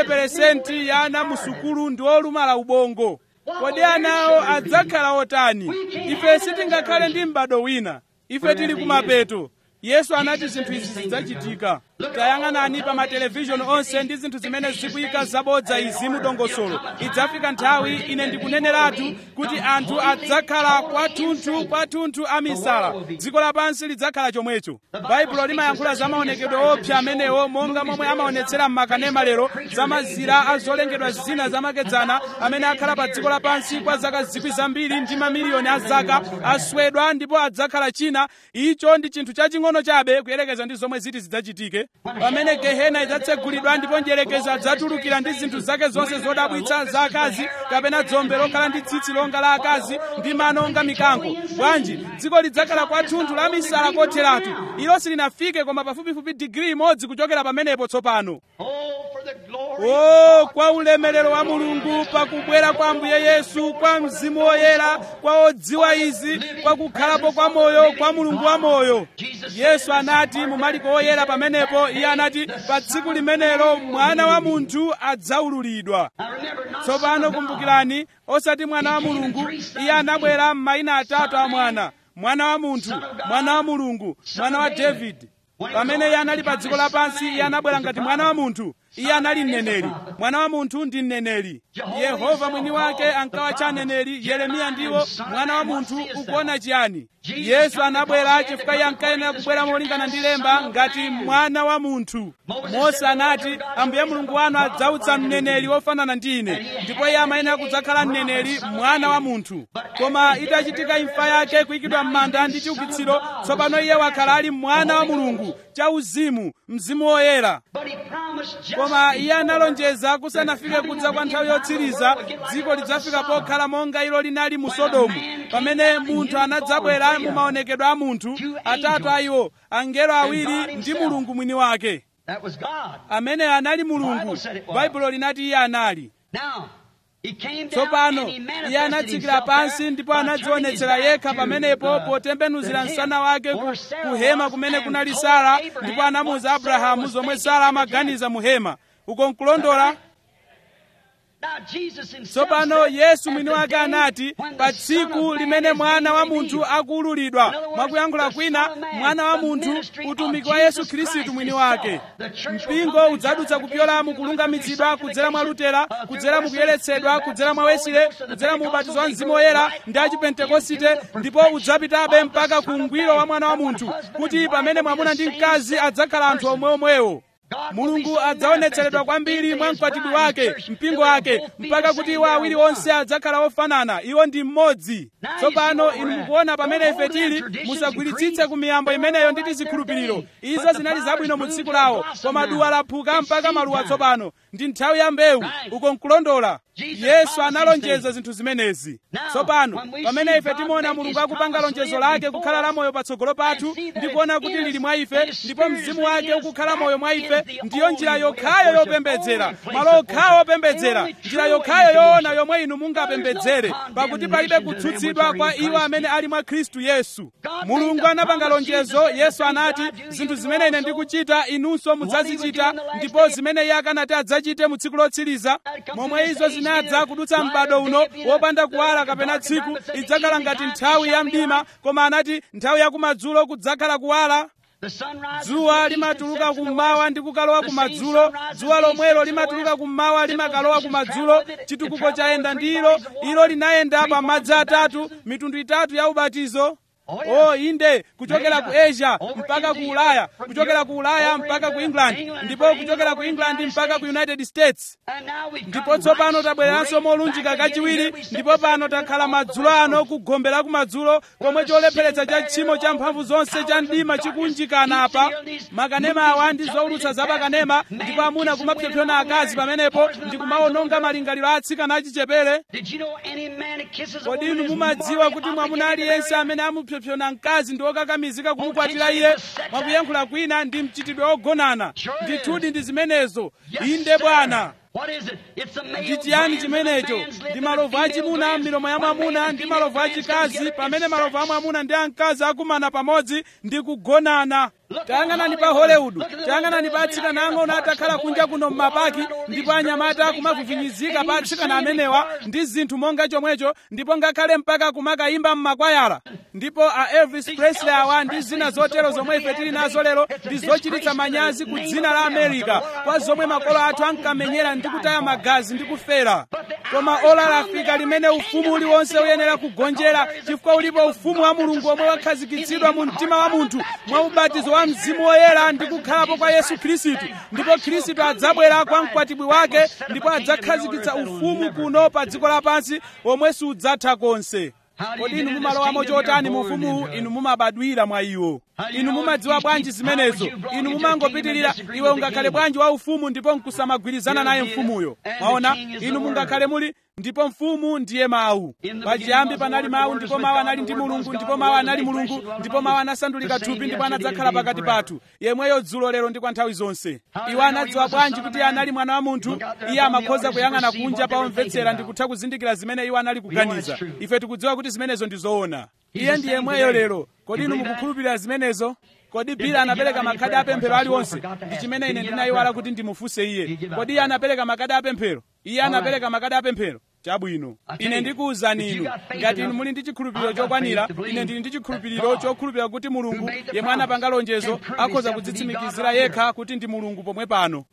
Speaker 1: 80% ya ana mu sukulu ndi olumala ubongo kodi anawo adzakhala otani ife sitingakhale ndi m'bado wina ife tili kumapeto yesu anati zinthu izi zidzachitika tayang'anani pa matelevishoni onse ndi zinthu zimene zikuyika zabodza izi mu dongosolo idzafika nthawi ine ndikuneneratu kuti anthu adzakhala kwathunthu kwathunthu amisala dziko lapansi lidzakhala chomwecho baibulo limayankhula za maonekedwe opsa amenewo monga momwe amaonetsera m'makanema lero za mazira a zolengedwa zina zamakedzana amene akhala pa dziko lapansi kwa zaka zikwi zambiri ndi mamiliyoni a zaka aswedwa ndipo adzakhala china icho ndi chinthu chaching'ono chabe kuyerekeza ndi zomwe ziti zidzachitike pamene gehena idzatsegulidwa ndipo njerekezi adzatulukira ndi zinthu zake zonse zodabwitsa za akazi kapena dzombe lokhala ndi tsitsi longa la akazi ndi mano onga mikango bwanji dziko lidzakhala kwathunthu la misala kotheratu ilo silinafike koma pafupifupi digiri imodzi kuchokera pamenepo tsopano
Speaker 2: Oh, for the glory.
Speaker 1: o kwa ulemerero wa mulungu pakubwera kwa ambuye yesu kwa mzimu woyera kwa odziwa izi kwa kukhalapo kwa moyo kwa mulungu wa moyo yesu anati mu maliko oyera pamenepo iye anati pa tsiku limenelo mwana wa munthu adzaululidwa
Speaker 2: Now remember, not
Speaker 1: tsopano
Speaker 2: son of God.
Speaker 1: kumbukirani osati mwana wa mulungu iye anabwera m'mayina atatu a mwana mwana wa munthu mwana wa mulungu mwana wa davidi pamene iye anali pa dziko lapansi iye anabwera ngati mwana wa munthu iye anali mneneri mwana wa munthu ndi mneneri yehova mwini wake ankawatcha aneneri yeremiya ndiwo mwana wa munthu ukuona chiyani yesu anabwera chifukwa iye ankayenera kubwera molingana ndi lemba ngati mwana wa munthu mose anati ambuye mulungu wanu adzautsa mneneri wofanana ndi ine ndipo iye amayenera kudzakhala mneneri mwana wa munthu koma itachitika imfa yake kuyikidwa m'manda ndi chiukitsiro tsopano iye wakhala ali mwana wa mulungu chauzimu mzimu woyera
Speaker 2: But he promised just
Speaker 1: koma iye analonjeza kusanafike kudza kwa nthawi yotsiriza dziko lidzafika pokhala monga ilo linali mu sodomu pamene munthu anadzabwera mu maonekedwe a munthu atatu a iwo angelo awiri ndi mulungu mwini wake
Speaker 2: that was God.
Speaker 1: amene anali mulungu baibulo linati iye anali
Speaker 2: Now, he came down
Speaker 1: tsopano
Speaker 2: and he
Speaker 1: iye
Speaker 2: manifested
Speaker 1: anatsikira
Speaker 2: himself
Speaker 1: pansi
Speaker 2: there
Speaker 1: ndipo
Speaker 2: by turning his
Speaker 1: anadzionetsera
Speaker 2: back
Speaker 1: yekha
Speaker 2: to,
Speaker 1: pamenepo
Speaker 2: uh,
Speaker 1: potembenuzira
Speaker 2: the
Speaker 1: msana
Speaker 2: hill
Speaker 1: wake ku,
Speaker 2: where Sarah
Speaker 1: ku hema
Speaker 2: was
Speaker 1: kumene
Speaker 2: and
Speaker 1: kunali
Speaker 2: told
Speaker 1: sara
Speaker 2: Abraham
Speaker 1: ndipo anamuwuza
Speaker 2: what Sarah
Speaker 1: abrahamu
Speaker 2: was
Speaker 1: zomwe
Speaker 2: thinking
Speaker 1: sara
Speaker 2: in the
Speaker 1: amaganiza mu hema uko nkulondola
Speaker 2: Now, Jesus himself
Speaker 1: tsopano
Speaker 2: said,
Speaker 1: yesu
Speaker 2: "At
Speaker 1: mwini
Speaker 2: the
Speaker 1: wake
Speaker 2: day
Speaker 1: anati
Speaker 2: when
Speaker 1: pa
Speaker 2: the Son of
Speaker 1: tsiku
Speaker 2: Man
Speaker 1: limene
Speaker 2: is
Speaker 1: mwana wa
Speaker 2: being
Speaker 1: munthu
Speaker 2: revealed."
Speaker 1: akuululidwa
Speaker 2: In other words,
Speaker 1: mwakuyankhula
Speaker 2: the
Speaker 1: kwina
Speaker 2: Son of Man,
Speaker 1: mwana wa
Speaker 2: the
Speaker 1: munthu
Speaker 2: ministry of
Speaker 1: utumiki wa
Speaker 2: Jesus
Speaker 1: yesu khristu
Speaker 2: Christ
Speaker 1: mwini
Speaker 2: himself.
Speaker 1: wake
Speaker 2: The church will
Speaker 1: mpingo
Speaker 2: come to
Speaker 1: udzadutsa kupyola mu kulungamitsidwa kudzera mwa lutera
Speaker 2: uh, through
Speaker 1: kudzera mu
Speaker 2: Wesley,
Speaker 1: kuyeretsedwa
Speaker 2: through
Speaker 1: kudzera mwa
Speaker 2: baptism of the
Speaker 1: wesile
Speaker 2: Holy Ghost,
Speaker 1: kudzera mu
Speaker 2: the
Speaker 1: ubatizo wa
Speaker 2: Pentecostals,
Speaker 1: mzimu
Speaker 2: they
Speaker 1: woyera
Speaker 2: go right
Speaker 1: ndi
Speaker 2: on
Speaker 1: achipentekosite
Speaker 2: into the
Speaker 1: ndipo
Speaker 2: perfection
Speaker 1: udzapitabe
Speaker 2: of the
Speaker 1: mpaka ku
Speaker 2: Son of
Speaker 1: ungwiro wa
Speaker 2: Man.
Speaker 1: mwana wa
Speaker 2: And when
Speaker 1: munthu
Speaker 2: husband
Speaker 1: kuti
Speaker 2: and
Speaker 1: pamene
Speaker 2: wife
Speaker 1: mwamuna
Speaker 2: will be
Speaker 1: ndi
Speaker 2: the same
Speaker 1: mkazi adzakhala anthu
Speaker 2: person.
Speaker 1: omweomwewo
Speaker 2: God will be
Speaker 1: mulungu
Speaker 2: so
Speaker 1: adzaonetseredwa
Speaker 2: manifested
Speaker 1: kwambiri
Speaker 2: into
Speaker 1: mwa
Speaker 2: his
Speaker 1: mkwatibwi
Speaker 2: bride,
Speaker 1: wake
Speaker 2: church,
Speaker 1: mpingo
Speaker 2: till they
Speaker 1: wake
Speaker 2: both be
Speaker 1: mpaka
Speaker 2: the
Speaker 1: kuti
Speaker 2: same,
Speaker 1: iwo
Speaker 2: they are
Speaker 1: awiri
Speaker 2: one.
Speaker 1: onse adzakhala ofanana iwo ndi mmodzi
Speaker 2: Now you
Speaker 1: tsopano
Speaker 2: see
Speaker 1: inu
Speaker 2: where
Speaker 1: mukuona pamene
Speaker 2: don't
Speaker 1: ife
Speaker 2: hold them
Speaker 1: tili
Speaker 2: traditions
Speaker 1: musagwiritsitse
Speaker 2: and
Speaker 1: ku miyambo
Speaker 2: creeds.
Speaker 1: imeneyo
Speaker 2: They're
Speaker 1: ndi
Speaker 2: all right
Speaker 1: tizikhulupiriro
Speaker 2: their day.
Speaker 1: izo
Speaker 2: But the
Speaker 1: zinali
Speaker 2: flowers
Speaker 1: zabwino mu
Speaker 2: bloom
Speaker 1: tsiku
Speaker 2: till
Speaker 1: lawo
Speaker 2: blossom
Speaker 1: koma
Speaker 2: now.
Speaker 1: duwa laphuka
Speaker 2: It's
Speaker 1: mpaka
Speaker 2: seed
Speaker 1: maluwa
Speaker 2: time.
Speaker 1: tsopano ndi nthawi ya mbewu
Speaker 2: Right.
Speaker 1: uko nkulondola
Speaker 2: Jesus
Speaker 1: yesu
Speaker 2: promised
Speaker 1: analonjeza
Speaker 2: these
Speaker 1: zinthu zimenezi
Speaker 2: Now,
Speaker 1: tsopano
Speaker 2: when we
Speaker 1: pamene
Speaker 2: see
Speaker 1: ife
Speaker 2: God
Speaker 1: timuona
Speaker 2: make
Speaker 1: mulungu
Speaker 2: his
Speaker 1: akupanga
Speaker 2: promise
Speaker 1: lonjezo
Speaker 2: live
Speaker 1: lake
Speaker 2: before
Speaker 1: kukhala la
Speaker 2: us,
Speaker 1: moyo patsogolo pathu
Speaker 2: and see that
Speaker 1: ndi kuona
Speaker 2: it
Speaker 1: kuti
Speaker 2: is,
Speaker 1: lili mwa ife
Speaker 2: and his
Speaker 1: ndipo
Speaker 2: spirit is
Speaker 1: mzimu wake
Speaker 2: within us,
Speaker 1: ukukhala
Speaker 2: that
Speaker 1: moyo mwa
Speaker 2: is
Speaker 1: ife
Speaker 2: the
Speaker 1: ndiyo njira
Speaker 2: only way of
Speaker 1: yokhayo
Speaker 2: worship,
Speaker 1: yopembedzera
Speaker 2: only place
Speaker 1: malo
Speaker 2: of
Speaker 1: okhawo
Speaker 2: worship,
Speaker 1: opembedzera
Speaker 2: the only
Speaker 1: njira
Speaker 2: true way
Speaker 1: yokhayo
Speaker 2: you can
Speaker 1: yoona
Speaker 2: worship.
Speaker 1: yomwe inu mungapembedzere
Speaker 2: There is no
Speaker 1: pakuti palibe
Speaker 2: condemnation to them
Speaker 1: kutsutsidwa
Speaker 2: which
Speaker 1: kwa
Speaker 2: are in
Speaker 1: iwo
Speaker 2: Christ
Speaker 1: amene ali mwa khristu yesu
Speaker 2: God
Speaker 1: mulungu
Speaker 2: made the
Speaker 1: anapanga
Speaker 2: promise,
Speaker 1: lonjezo
Speaker 2: Jesus said,
Speaker 1: yesu
Speaker 2: "The things
Speaker 1: anati
Speaker 2: I do, you
Speaker 1: zinthu
Speaker 2: do
Speaker 1: zimene ine
Speaker 2: also."
Speaker 1: ndikuchita inunso mudzazichita
Speaker 2: in the last
Speaker 1: ndipo
Speaker 2: day?
Speaker 1: zimene iye akanati adzachite mu tsiku lotsiriza
Speaker 2: That come
Speaker 1: momwe
Speaker 2: to this
Speaker 1: izo
Speaker 2: age,
Speaker 1: zinadza
Speaker 2: neither
Speaker 1: kudutsa
Speaker 2: light
Speaker 1: m'bado
Speaker 2: or
Speaker 1: uno
Speaker 2: day be
Speaker 1: wopanda
Speaker 2: the-
Speaker 1: kuwala
Speaker 2: the
Speaker 1: kapena
Speaker 2: dark
Speaker 1: tsiku
Speaker 2: and dark, but said the
Speaker 1: idzakhala
Speaker 2: evening
Speaker 1: ngati
Speaker 2: time
Speaker 1: nthawi
Speaker 2: shall
Speaker 1: ya
Speaker 2: be
Speaker 1: mdima
Speaker 2: light.
Speaker 1: koma anati nthawi yakumadzulo kudzakhala kuwala dzuwa limatuluka kummawa ndi kukalowa kumadzulo dzuwa lomwelo limatuluka kummawa limakalowa kumadzulo chitukuko chayenda ndi ilo ilo linayenda pa madzi atatu mitundu itatu ya ubatizo oh inde kuchokera ku asia mpaka ku ulaya kuchokera ku ulaya mpaka ku england ndipo kuchokera ku england mpaka ku united states ndipo tsopano tabwereranso molunjika kachiwiri ndipo pano takhala madzulo ano kugombe la kumadzulo komwe cholepheretsa cha tchimo cha mphamvu zonse cha mdima chikunjikana apa makanema awa ndi zowulutsa za pakanema ndipo amuna kumapsompsona akazi pamenepo ndi kumawononga malingaliro a atsikana achichepere kodi inu mumadziwa kuti mwamuna aliyense amene amupsompsona mkazi ndi okakamizika kumukwatira iye mwakuyankhula kwina ndi mchitidwe ogonana ndithudi ndi zimenezo inde bwana ndi chiyani chimenecho ndi malovu achimuna m'milomo ya mwamuna ndi malovu achikazi pamene malovu a mwamuna ndi amkazi akumana pamodzi ndi kugonana tayang'anani pa hollywood tayang'anani pa atsikana ang'ono atakhala kunja kuno m'mapaki ndipo anyamata kumavivinyizika pa atsikana amenewa ndi zinthu monga chomwecho ndipo ngakhale mpaka kumakayimba m'makwayala ndipo a elvis presley awa ndi zina zotero zomwe ife tili nazo lero ndi zochititsa manyazi ku dzina la america kwa zomwe makolo athu ankamenyera ndi kutaya magazi ndi kufera koma ola lafika limene ufumu uliwonse uyenera kugonjera chifukwa ulipo ufumu wa mulungu omwe wakhazikitsidwa mu mtima wa munthu mwa ubatizo wa mzimu woyera ndi kukhalapo kwa yesu khristu ndipo khristu adzabwera kwa mkwatibwi wake ndipo adzakhazikitsa ufumu kuno pa dziko lapansi omwe sudzatha konse kodi inu mumalowamo chotani mu ufumuwu inu mumabadwira mwa iwo inu mumadziwa bwanji zimenezo inu mumangopitirira iwe ungakhale bwanji wa ufumu ndipo nkusamagwirizana naye mfumuyo maona inu mungakhale muli ndipo mfumu ndiye mawu pachiyambi panali mawu ndipo mawu anali ndi mulungu ndipo mawu anali mulungu ndipo mawu anasandulika thupi ndipo anadzakhala pakati pathu yemweyo dzulo lero ndi kwa nthawi zonse iwo anadziwa bwanji kuti iye anali mwana wa munthu iye amakhoza kuyang'ana kunja pa omvetsera ndi kutha kuzindikira zimene iwo anali kuganiza ife tikudziwa kuti zimenezo ndi zoona iye ndi yemweyo lero kodi inu mukukhulupirira zimenezo kodi bila anapereka makhadi apemphero aliwonse ndi chimene ine ndinayiwala kuti ndimufunse iye kodi iye anapereka makhadi apemphero iye anapereka makhadi apemphero chabwino ine ndikuwuzani inu ngati inu muli ndi chikhulupiriro chokwanira ine ndili ndi chikhulupiriro chokhulupirira kuti mulungu yemwe anapanga lonjezo akhoza kudzitsimikizira yekha kuti ndi mulungu pomwe pano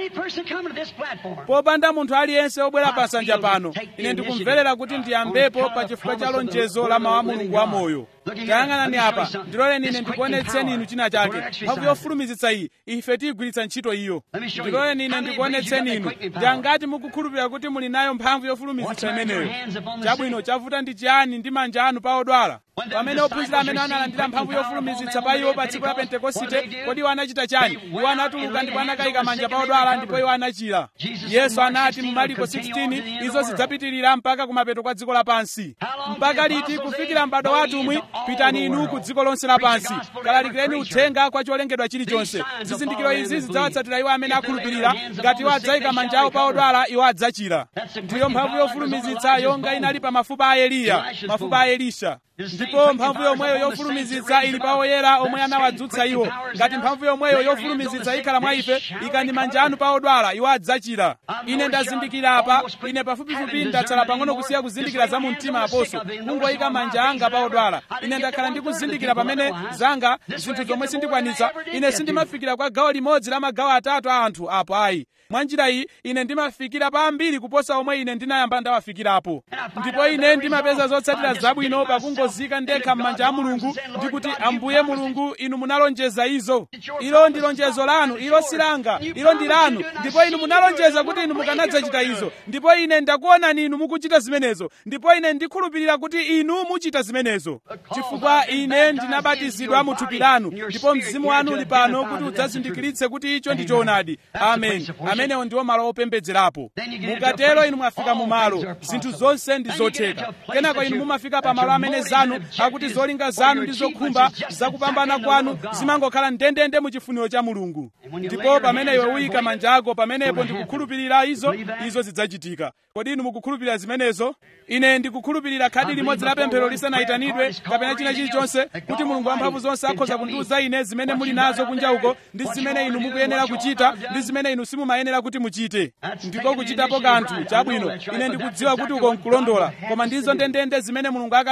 Speaker 1: popanda munthu aliyense obwera pa nsanja pano ine ndikumverera kuti ndiyambepo pa chifukwa cha lonjezo la mawu a mulungu wamoyo tayang'anani apa ndiloleni ine ndikuonetseni inu china chake mphamvu yofulumizitsa iyi ife tiyigwiritsa ntchito iyo ndiloleni ine ndikuonetseni inu ndi angati mukukhulupirira kuti muli nayo mphamvu yofulumizitsa imeneyo chabwino chavuta ndi chiyani ndi manja anu pa odwala pamene ophunzira amene analandira mphamvu yofulumizitsa pa iwo pa tsiku la pentekosite kodi iwo anachita chani iwo anatuluka ndipo anakayika manja pa odwala ndipo iwo anachira yesu anati mu mariko 16 izo zidzapitirira mpaka kumapeto kwa dziko lapansi mpaka liti kufikira m'bado wa atumwi pitani inu ku dziko lonse lapansi kalalikireni uthenga kwa cholengedwa chilichonse zizindikiro izi zidzawatsatira iwo amene akhulupirira ngati iwo adzayika manja awo pa odwala iwo adzachira ndiyo mphamvu yofulumizitsa yonga inali pa mafupa a eliya mafupa a elisha ndipo mphamvu yomweyo yofulumizitsa ili pa oyera omwe anawadzutsa iwo ngati mphamvu yomweyo yofulumizitsa ikhala mwa ife ikani manja anu pa odwala iwo adzachira ine ndazindikira apa ine pafupifupi ndatsala pang'ono kusiya kuzindikira za mu mtima aposo kungoyika manja anga pa odwala ine ndakhala ndikuzindikira pamene zanga zinthu zomwe sindikwanitsa ine sindimafikira kwa gawo limodzi la magawo atatu a anthu apo ayi mwa njira iyi ine ndimafikira pa ambiri kuposa omwe ine ndinayamba ndawafikirapo ndipo ine ndimapeza zotsatira zabwino pakungozika ndekha m'manja a mulungu ndikuti ambuye mulungu inu munalonjeza izo ilo ndi lonjezo lanu ilo silanga ilo ndi lanu ndipo inu munalonjeza kuti inu mukanadzachita izo ndipo ine ndakuonani inu mukuchita zimenezo ndipo ine ndikhulupirira kuti inu muchita zimenezo chifukwa ine ndinabatizidwa mu thupi lanu ndipo mzimu wanu uli pano kuti udzazindikiritse kuti icho ndi choonadi amen amenewo ndiwo malo opembedzerapo mukatero inu mwafika mu malo zinthu zonse ndi zotheka kenako inu mumafika pa malo amene zanu akuti zolinga zanu ndi zokhumba zakupambana kwanu zimangokhala ndendende mu chifuniro cha mulungu ndipo pamene iwe uyika manja ako pamenepo ndikukhulupirira izo izo zidzachitika kodi inu mukukhulupirira zimenezo ine ndikukhulupirira khadi limodzi la pemphero lisanayitanidwe kapena china chilichonse kuti mulungu wamphamvu zonse akhoza kundiwuza ine zimene muli nazo kunja uko ndi zimene inu mukuyenera kuchita ndi zimene inu simumayenera kuti muchite ndiko kuchitapo kanthu chabwino ine ndikudziwa kuti uko nkulondola koma ndizo ndendende zimene mulungu akanafuna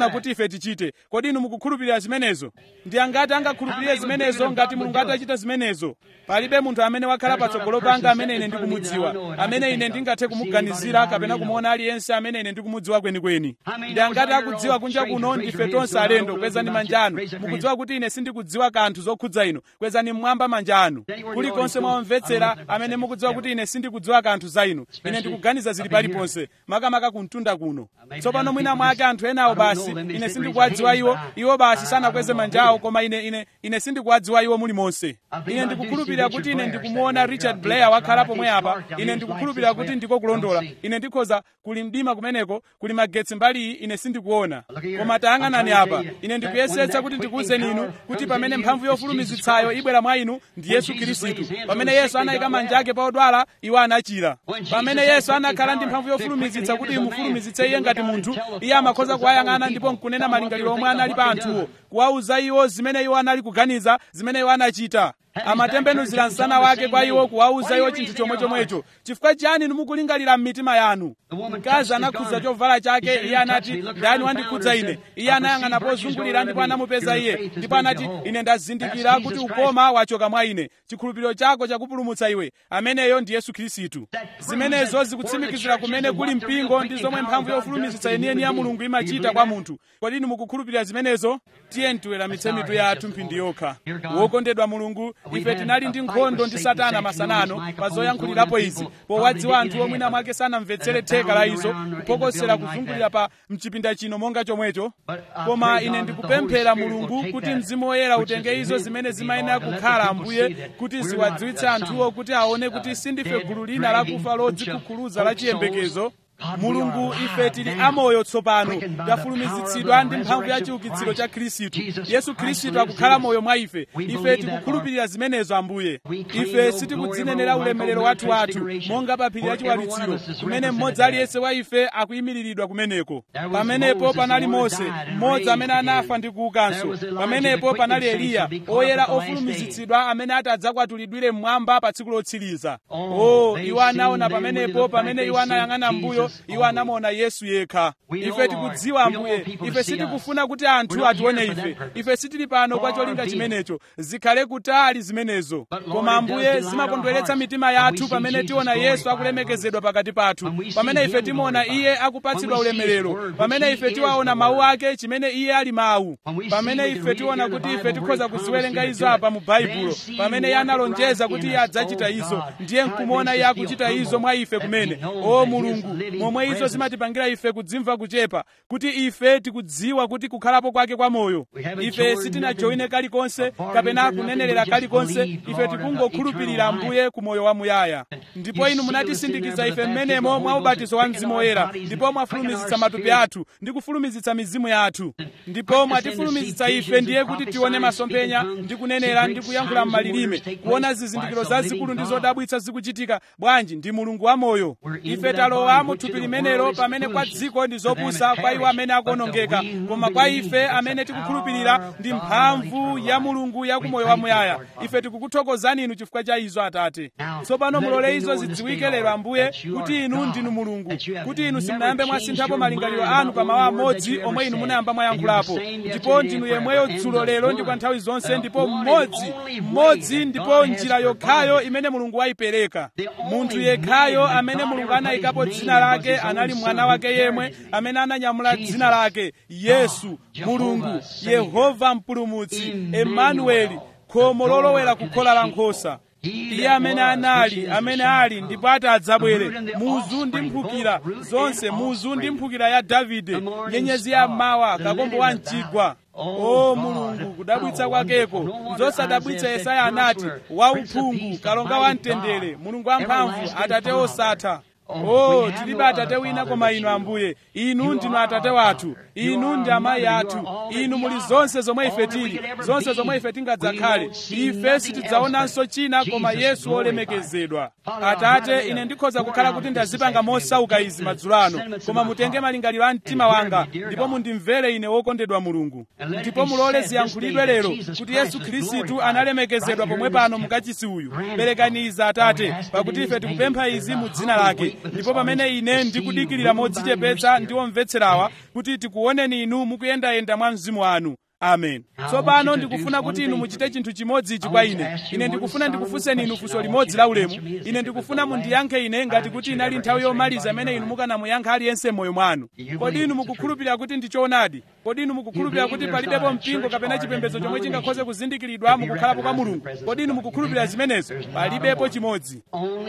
Speaker 1: kuti ife tichite kodi inu mukukhulupirira zimenezo ndi angati angakhulupirire zimenezo ngati mulungu atachita zimenezo palibe munthu amene wakhala patsogolo panga amene ine ndikumudziwa amene ine ndingathe kumuganizira kapena kumuona aliyense amene ine ndikumudziwa kwenikweni ndi angati akudziwa kunja kuno ndife tonse alendo kwezani manja anu mukudziwa kuti ine sindikudziwa kanthu zokhudza inu kwezani mmwamba manja anu kulikonse mwamvetsera amene mukudziwa kuti ine sindikudziwa kanthu za inu ine ndikuganiza zili paliponse makamaka kumtunda kuno tsopano mwina mwake anthu enawo basi ine sindikuwadziwa iwo iwo basi sanakweze manjawo koma ine ine ine sindikuwadziwa iwo mulimonse ine ndikukhulupirira kuti ine ndikumuona richard blair wakhala pomwe apa ine ndikukhulupirira kuti ndiko kulondola ine ndikhoza kuli mdima kumeneko kuli magetsi mbali iyi ine sindikuona koma tayang'anani apa ine ndikuyesetsa kuti ndikuwuzeni inu kuti pamene mphamvu yofulumizitsayo ibwera mwa inu ndi yesu khristu pamene yesu anayika manja ake pa odwala iwo anachira pamene yesu anakhala ndi mphamvu yofulumizitsa kuti imufulumizitse iye ngati munthu iye amakhoza kuwayang'ana ndipo nkunena malingaliro omwe anali pa anthuwo kuwawuza iwo zimene iwo anali kuganiza zimene iwo anachita amatembenuzira msana wake kwa iwo kuwawuza iwo chinthu chomwe chomwecho chifukwa chiyani mukulingalira m'mitima yanu mkazi anakhudza chovala chake iye anati ndani wandikhudza ine iye anayang'ana pozungulira ndipo anamupeza iye ndipo anati ine ndazindikira kuti ukoma wachoka mwa ine chikhulupiriro chako chakupulumutsa iwe ameneyo ndi yesu khristu zimenezo zikutsimikizira kumene kuli mpingo ndi zomwe mphamvu yofulumizitsa yeniyeni ya mulungu imachita kwa munthu kodi inu mukukhulupirira zimenezo tiye tiweramitse mitu yathu mphindi yokha wokondedwa mulungu ife tinali ndi nkhondo ndi satana masanano pa zoyankhulirapo izi powadziwa anthu omwina mwake sanamvetsere theka la izo kupokosera kuzungulira pa mchipinda chino monga chomwecho koma ine ndikupemphera mulungu kuti mzimu woyera utenge izo zimene zimayenera kukhala ambuye kuti ziwadziwitse anthuwo kuti aone kuti sindife gulu lina lakufa lodzikukhuluza la chiyembekezo mulungu ife tili amoyo tsopano tafulumizitsidwa ndi mphamvu ya chiukitsiro cha khristu yesu khristu akukhala moyo mwa ife ife tikukhulupirira zimenezo ambuye ife sitikudzinenera ulemerero wathu wathu monga pa phiri la chiwalitsiro kumene mmodzi aliyense wa ife akuyimiriridwa kumeneko pamenepo panali mose mmodzi amene anafa ndi kuukanso pamenepo panali eliya oyera ofulumizitsidwa amene atadzakwatulidwire mmwamba pa tsiku lotsiriza o iwo anaona pamenepo pamene iwo anayang'ana mbuyo iwo anamuona yesu yekha ife tikudziwa ambuye ife sitikufuna kuti anthu atione ife ife sitili pano kwa cholinga chimenecho zikhale kutali zimenezo koma ambuye zimakondweretsa mitima yathu pamene tiona yesu akulemekezedwa pakati pathu pamene ife timuona iye akupatsidwa ulemerero pamene ife tiwaona mawu ake chimene iye ali mawu pamene ife tiona kuti ife tikhoza kuziwerenga izo apa mu baibulo pamene iye analonjeza kuti iye adzachita izo ndiye nkumuona iye akuchita izo mwa ife kumene o mulungu momwe izo zimatipangira ife kudzimva kuchepa kuti ife tikudziwa kuti kukhalapo kwake kwa moyo ife sitinajoine kalikonse kapena kunenerera kalikonse ife tikungokhulupirira ambuye ku moyo wamuyaya ndipo inu munatisindikiza ife mmenemo mwa ubatizo wa mzimu woyera ndipo mwafulumizitsa matupi athu ndi kufulumizitsa mizimu yathu ndipo mwatifulumizitsa ife ndiye kuti tione masomphenya ndi kunenera ndi kuyankhula m'malilime kuona zizindikiro zazikulu ndi zodabwitsa zikuchitika bwanji ndi mulungu wa moyo ife talowa mu thupi limenelo pamene kwa dziko ndi zopusa kwa iwo amene akuonongeka koma kwa ife amene tikukhulupirira ndi mphamvu ya mulungu ya kumoyo wamuyaya ife tikukuthokozani inu chifukwa cha izo atate tsopano mulole izo zidziwike lero ambuye kuti inu ndinu mulungu kuti inu simunayambe mwasinthapo malingaliro anu pa mawu amodzi omwe inu munayamba mwayankhulapo ndipo ndinu yemweyo dzulo lero ndi kwa nthawi zonse ndipo mmodzi mmodzi ndipo njira yokhayo imene mulungu wayipereka munthu yekhayo amene mulungu anayikapo dzina lake anali mwana wake yemwe amene ananyamula dzina lake yesu mulungu yehova mpulumutsi emanueli khomo lolowera kukhola la nkhosa iye amene anali amene ali ndipo ati adzabwere muzu ndi mphukira zonse muzu ndi mphukira ya davide nyenyezi ya mawa kakombo wa mchigwa o mulungu kudabwitsa kwakeko zosadabwitsa yesaya anati wauphungu kalonga wa mtendere mulungu wamphamvu atate osatha o tilibe atate wina koma inu ambuye inu ndinu atate wathu inu ndi amayi athu inu muli zonse zomwe ife tili zonse zomwe ife tingadzakhale ife sitidzaonanso china koma yesu wolemekezedwa atate ine ndikhoza kukhala kuti ndazipanga mosauka izi madzulo ano koma mutenge malingaliro a mtima wanga ndipo mundimvere ine wokondedwa mulungu ndipo mulole ziyankhulidwe lero kuti yesu khristu analemekezedwa pomwe pano mukachisi uyu perekani izi atate pakuti ife tikupempha izi mu dzina lake ndipo pamene ine ndikudikirira modzichepetsa ndi omvetserawa kuti tikuoneni inu mukuyendayenda mwa mzimu wanu amen tsopano ndikufuna kuti inu muchite chinthu chimodzi ichi kwa ine ine ndikufuna ndikufunseni inu funso limodzi la ulemu ine ndikufuna mundiyankhe ine ngati kuti inali nthawi yomaliza imene inu mukanamuyankha aliyense m'moyo mwanu kodi inu mukukhulupirira kuti ndi choonadi kodi inu mukukhulupirira kuti palibepo mpingo kapena chipembedzo chomwe chingakhoze kuzindikiridwa mukukhalapo kwa mulungu kodi inu mukukhulupirira zimenezo palibepo chimodzi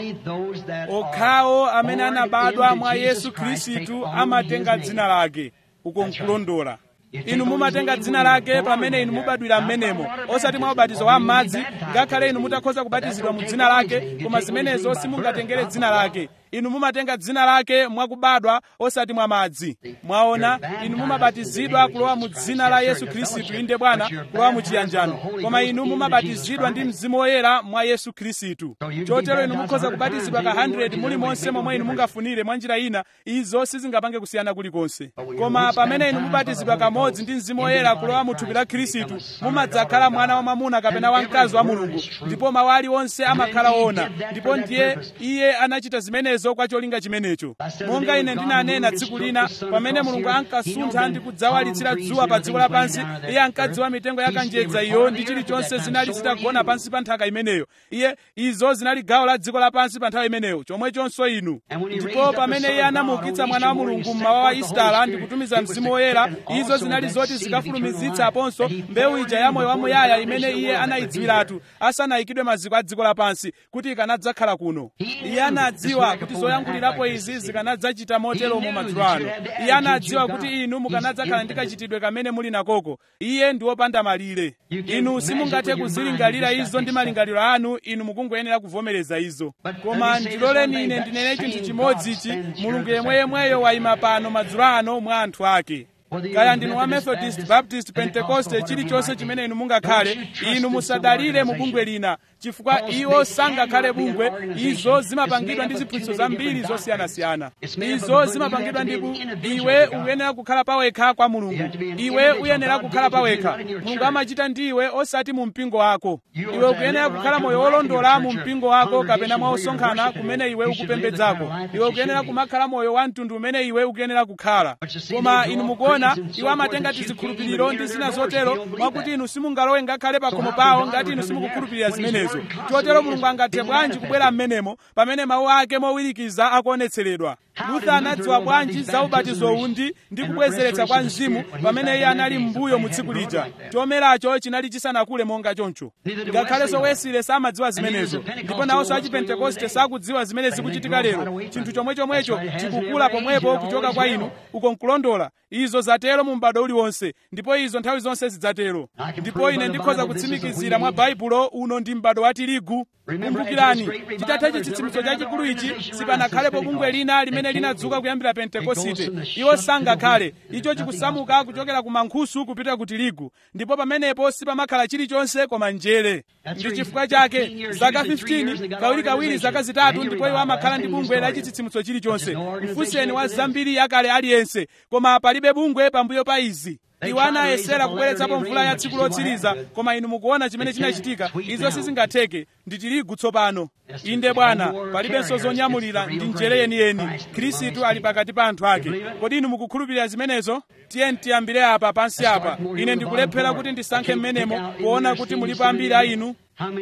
Speaker 1: okhawo amene anabadwa mwa yesu khristu amatenga dzina lake uko nkulondola inu mumatenga dzina lake pamene inu mubadwira m'menemo osati mwa ubatizo wa m'madzi ngakhale inu mutakhoza kubatizidwa mu dzina lake koma zimenezo simungatengere dzina lake inu mumatenga dzina lake mwakubadwa osati mwa madzi mwaona inu mumabatizidwa kulowa mu dzina la yesu khristu inde bwana kulowa mu chiyanjano koma inu mumabatizidwa ndi mzimu woyera mwa yesu khristu chotero inu mukhoza kubatizidwa ka 100 muli monse momwe inu mungafunire mwa njira ina izo sizingapange kusiyana kulikonse koma pamene inu mubatizidwa kamodzi ndi mzimu woyera kulowa mu thupi la khristu mumadzakhala mwana wa mwamuna kapena wamkazi wa mulungu ndipo mawu aliwonse amakhala ona ndipo ndiye iye anachita zimenezo zimenezo kwa cholinga chimenecho monga ine ndinanena tsiku lina pamene mulungu ankasuntha ndi kudzawalitsira dzuwa pa dziko lapansi iye ankadziwa mitengo ya kanjedza iyo ndi chilichonse zinali zitagona pansi pa nthaka imeneyo iye izo zinali gawo la dziko lapansi pa nthawi imeneyo chomwechonso inu ndipo pamene iye anamuukitsa mwana wa mulungu mmawa wa istala ndi kutumiza mzimu woyera izo zinali zoti zikafulumizitsa aponso mbewu ija ya moyo wamuyaya imene iye anayidziwiratu asanayikidwe maziko a dziko lapansi kuti ikanadzakhala kuno iye anadziwa kuti zoyankhulirapo izi zikanadzachita motero mu madzulo ano iye anadziwa kuti inu mukanadzakhala ndi kachitidwe kamene muli nakoko iye ndi wopanda malire inu simungathe kuzilingalira izo ndi malingaliro anu inu mukungoyenera kuvomereza izo koma ndiloleni ine ndinene chinthu chimodzi ichi mulungu yemweyemweyo wayima pano madzulo ano mwa anthu ake kaya ndinu wa methodist baptist pentekoste chilichonse chimene inu mungakhale inu musadalire mu bungwe lina chifukwa iwo sangakhale bungwe izo zimapangidwa ndi ziphunzitso zambiri zosiyanasiyana izo zimapangidwa ndi iwe uyenera kukhala pawekha kwa mulungu iwe uyenera kukhala pawekha mulungu amachita ndi iwe osati mu mpingo wako iwe ukuyenera kukhala moyo wolondola mu mpingo wako kapena mwa osonkhana kumene iwe ukupembedzako iwe ukuyenera kumakhala moyo wa mtundu umene iwe ukuyenera kukhala koma inu mukuona iwo amatenga tizikhulupiriro ndi zina zotero mwakuti inu simungalowe ngakhale pakhomo pawo ngati inu simukukhulupirira zimenezo chotero mulungu angathe bwanji kubwera m'menemo pamene mawu ake mowirikiza akuonetseredwa lutha anadziwa bwanji za ubatizo undi ndi kubwezeretsa kwa mzimu pamene iye anali m'mbuyo mu tsiku lija chomeracho chinali chisanakule monga choncho ngakhalenso wesile samadziwa zimenezo ndipo nawonso achipentekoste sakudziwa zimene zikuchitika lero chinthu chomwechomwecho chikukula pomwepo kuchoka kwa inu uko nkulondola izo zatero mu m'bado uliwonse ndipo izo nthawi zonse zidzatero ndipo ine ndikhoza kutsimikizira mwa baibulo uno ndi m'bado wa tirigu kumbukirani chitatha chitsitsimutso chachikulu ichi sipanakhalepo bungwe lina limene linadzuka kuyambira pentekosite iwo sangakhale icho chikusamuka kuchokera ku mankhusu kupita ku tirigu ndipo pamenepo sipamakhala chilichonse koma njere ndi chifukwa chake zaka 15 kawirikawiri zaka zitatu ndipo iwo amakhala ndi bungwe la chitsitsimutso chilichonse mfunseni wa zambiri yakale aliyense koma palibe bungwe pambuyo pa izi iwo anayesera kubweretsapo mvula ya tsiku lotsiriza koma inu mukuona chimene chinachitika izo sizingatheke ndi tirigu tsopano inde bwana palibenso zonyamulira ndi njere yeniyeni khristu ali pakati pa anthu ake kodi inu mukukhulupirira zimenezo tiye tiyambire apa pansi apa ine ndikulephera kuti ndisankhe mmenemo kuona kuti mulipo ambiri a inu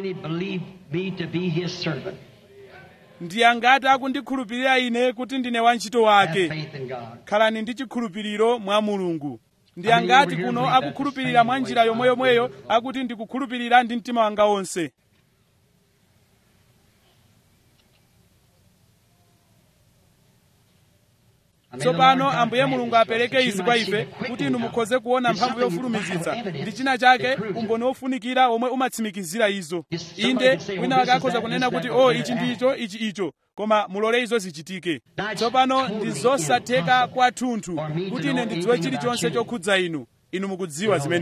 Speaker 1: ndi angati akundikhulupirira ine kuti ndine wantchito wake khalani ndi chikhulupiriro mwa mulungu ndi angati kuno akukhulupirira mwa njira yomweyomweyo akuti ndikukhulupirira ndi mtima wanga wonse tsopano ambuye mulungu apereke izi kwa ife kuti inu mukhoze kuona mphamvu yofulumizitsa ndi china chake umboni wofunikira omwe umatsimikizira izo inde wina wake akhoza kunena kuti o oh, ichi ndicho ichi icho koma mulole izo zichitike tsopano ndi zosatheka kwathunthu kuti ine ndidziwe chilichonse chokhudza inu inu mukudziwa zimenezo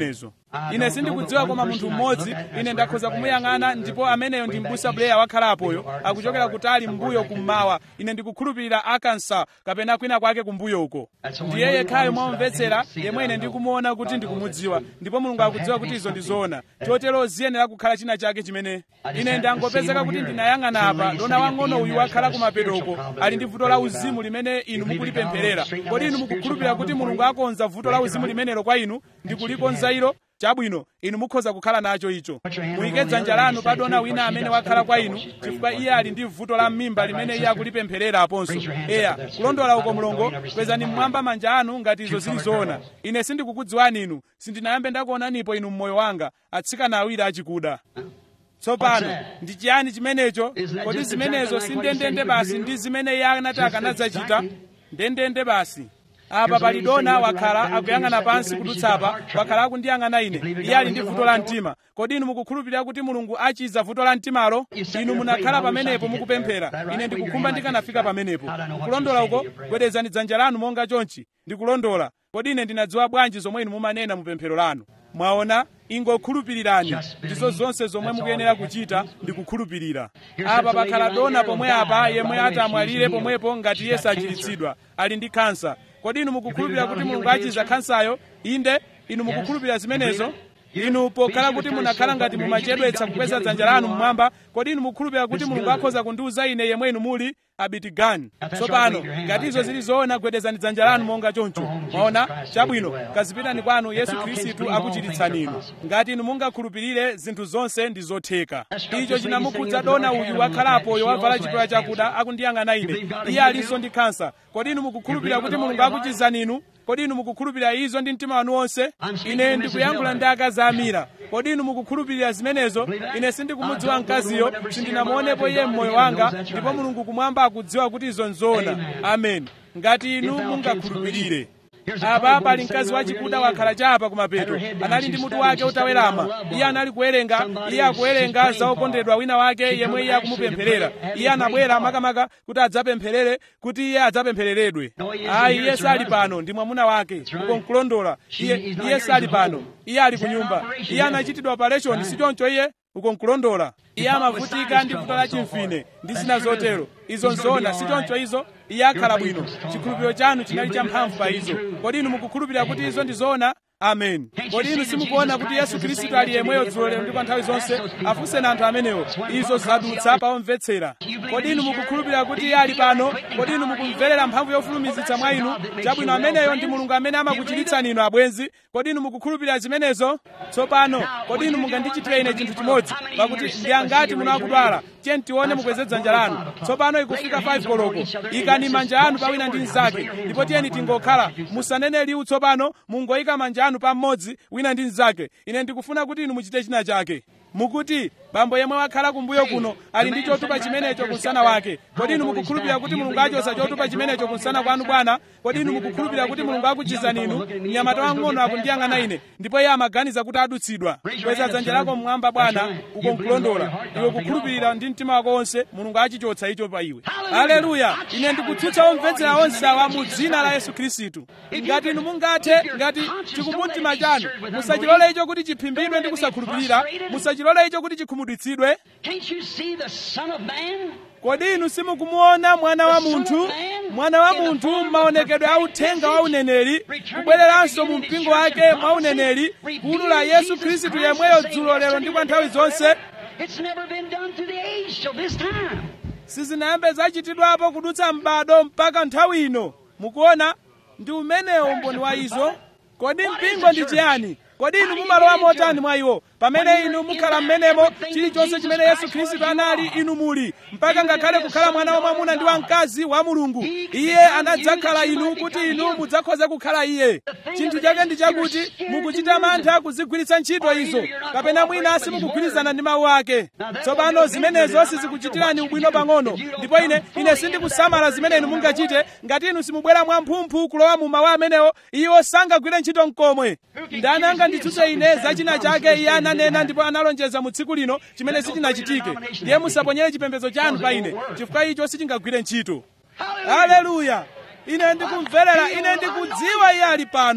Speaker 1: ine sindikudziwa koma munthu mmodzi ine ndakhoza kumuyang'ana ndipo ameneyo ndi mbusa blair wakhalapoyo akuchokera kutali mbuyo kummawa ine ndikukhulupirira arkansas kapena kwina kwake kumbuyo uko ndiye yekhayo mwamvetsera yemwe ine ndikumuona kuti ndikumudziwa ndipo mulungu akudziwa kuti izo ndi zoona chotero ziyenera kukhala china chake chimene ine ndangopezeka kuti ndinayang'ana apa dona wang'ono uyu wakhala kumapetoko ali ndi vuto la uzimu limene inu mukulipempherera kodi inu mukukhulupirira kuti mulungu akonza vuto la uzimu limenelo kwa inu ndikulikonza ilo chabwino inu mukhoza kukhala nacho icho muyike dzanja lanu pa dona wina amene wakhala kwa inu chifukwa iye ali ndi vuto la m'mimba limene iye akulipempherera aponso eya kulondola uko mulongo kwezani mmwamba manja anu ngati izo zili zoona ine sindikukudziwani inu sindinayambe ndakuonanipo inu mmoyo wanga atsikana awiri achikuda tsopano ndi chiyani chimenecho kodi zimenezo si ndendende basi ndi zimene iye anati akanadzachita ndendende basi apa pali dona wakhala akuyang'ana pansi kudutsapa wakhala akundiyang'ana ine iye ali ndi vuto la mtima kodi inu mukukhulupirira kuti mulungu achiza vuto la mtimalo inu munakhala pamenepo mukupemphera ine ndikukhumba ndikanafika pamenepo kulondola uko gwedezani dzanja lanu monga chonchi ndikulondola kodi ine ndinadziwa bwanji zomwe inu mumanena mu pemphero lanu mwaona ingokhulupirirani ndizo zonse zomwe mukuyenera kuchita ndi kukhulupirira apa pakhala dona pomwe apa yemwe atamwalire pomwepo ngati iye sachiritsidwa ali ndi khansa kodi inu mukukhulupirira kuti mulungu achiza khansayo inde inu mukukhulupirira zimenezo inu pokhala kuti munakhala ngati mumachedwetsa kukweza dzanja lanu mmwamba kodi inu mukukhulupirira kuti mulungu akhoza kundiuza ine yemwe inu muli abitigani tsopano ngati izo zili zoona gwedezani dzanja lanu monga choncho mwaona chabwino kazipitani kwanu yesu khristu akuchiritsani inu ngati inu mungakhulupirire zinthu zonse ndi zotheka icho chinamukhudza dona uyu wakhalapoyo wavala chipewa chakuda akundiyang'ana ine iye alinso ndi khansa kodi inu mukukhulupirira kuti mulungu akuchizani inu kodi inu mukukhulupirira izo ndi mtima wanu wonse ine ndikuyankhula ndi akazi amira kodi inu mukukhulupirira zimenezo ine sindikumudziwa mkaziyo sindinamuonepo iye mmoyo wanga ndipo mulungu kumwamba akudziwa kuti izo nzoona amen ngati inu mungakhulupirire apa pali mkazi wachikuda wakhala chapa kumapeto anali ndi mutu wake utawerama iye anali kuwerenga iye akuwerenga za okondedwa wina wake yemwe iye akumupempherera iye anabwera makamaka kuti adzapempherere kuti iye adzapemphereredwe ayi iye sali pano ndi mwamuna wake uko nkulondola iye iye sali pano iye ali ku nyumba iye anachitidwa operation si choncho iye uko nkulondola iye amavutika ndi vuto la chimfine ndi zina zotero izo nzoona si choncho izo iye akhala bwino chikhulupiriro chanu chinali champhamvu pa izo kodi inu mukukhulupirira kuti izo ndi zoona amen kodi inu simukuona kuti yesu khristu ali yemweyo dzulo lero ndi kwa nthawi zonse afunseni anthu amenewo izo zadutsa pawomvetsera kodi inu mukukhulupirira kuti iye ali pano kodi inu mukumverera mphamvu yofulumizitsa mwa inu chabwino ameneyo ndi mulungu amene amakuchiritsani inu abwenzi kodi inu mukukhulupirira zimenezo tsopano kodi inu mungandichitire ine chinthu chimodzi pakuti ndi angati muno akudwala tiye tione mukweze dzanja lanu tsopano ikufika 5 koloko ikani manja anu pawina ndi mnzake ndipo tiyeni tingokhala musanene liwu tsopano mungoyika manja anu pa mmodzi wina ndi mnzake ine ndikufuna kuti inu muchite china chake mukuti bambo yemwe wakhala kumbuyo kuno ali ndi chotupa chimenecho kunsana wake kodi inu mukukhulupirira kuti mulungu achosa chotupa chimenecho kunsana kwanu bwana kodi inu mukukhulupirira kuti mulungu akuchizani inu mnyamata wang'ono akundiyang'ana ine ndipo iye amaganiza kuti adutsidwa kweza dzanja lako mmwamba bwana uko nkulondola iwe kukhulupirira ndi mtima wako wonse mulungu achichotsa icho pa iwe haleluya ine ndikutsutsa omvetsera onse awa mu dzina la yesu khristu ngati inu mungathe ngati chikumbumtima chanu musachilole icho kuti chiphimbidwe ndi kusakhulupirira musachilole icho kuti chikhumudwitsidwe
Speaker 2: Can't you see the Son of Man?
Speaker 1: kodi inu simukumuona mwana wa munthu mwana wa munthu maonekedwe a uthenga wa uneneri kubwereranso mu mpingo wake mwa uneneri kuwulula yesu khristu yemweyo dzulo lero ndi kwa nthawi zonse
Speaker 2: It's never been done to the age till this time.
Speaker 1: sizinayambe zachitidwapo kudutsa m'bado mpaka nthawi ino mukuona ndi umenewo umboni wa izo kodi mpingo ndi chiyani kodi inu mumalowa motani mwa iwo pamene inu mukhala m'menemo chilichonse chimene yesu khristu anali inu muli mpaka ngakhale kukhala mwana wamwamuna ndi wamkazi wa mulungu iye anadzakhala inu kuti inu mudzakhoze kukhala iye chinthu chake ndi chakuti mukuchita mantha kuzigwiritsa ntchito izo kapena mwina simukugwirizana ndi mawu ake tsopano zimenezo sizikuchitirani ubwino pang'ono ndipo ine ine sindikusamala zimene inu mungachite ngati inu simubwera mwamphumphu kulowa mu mawu amenewo iwo sangagwire ntchito mkomwe ndani anganditsutse ine za china chake iye ananena ndipo analonjeza mu tsiku lino chimene sichinachitike ndiye musaponyere chipembedzo chanu pa ine chifukwa icho sichingagwire ntchito haleluya ine ndikumverera ine ndikudziwa iye ali pano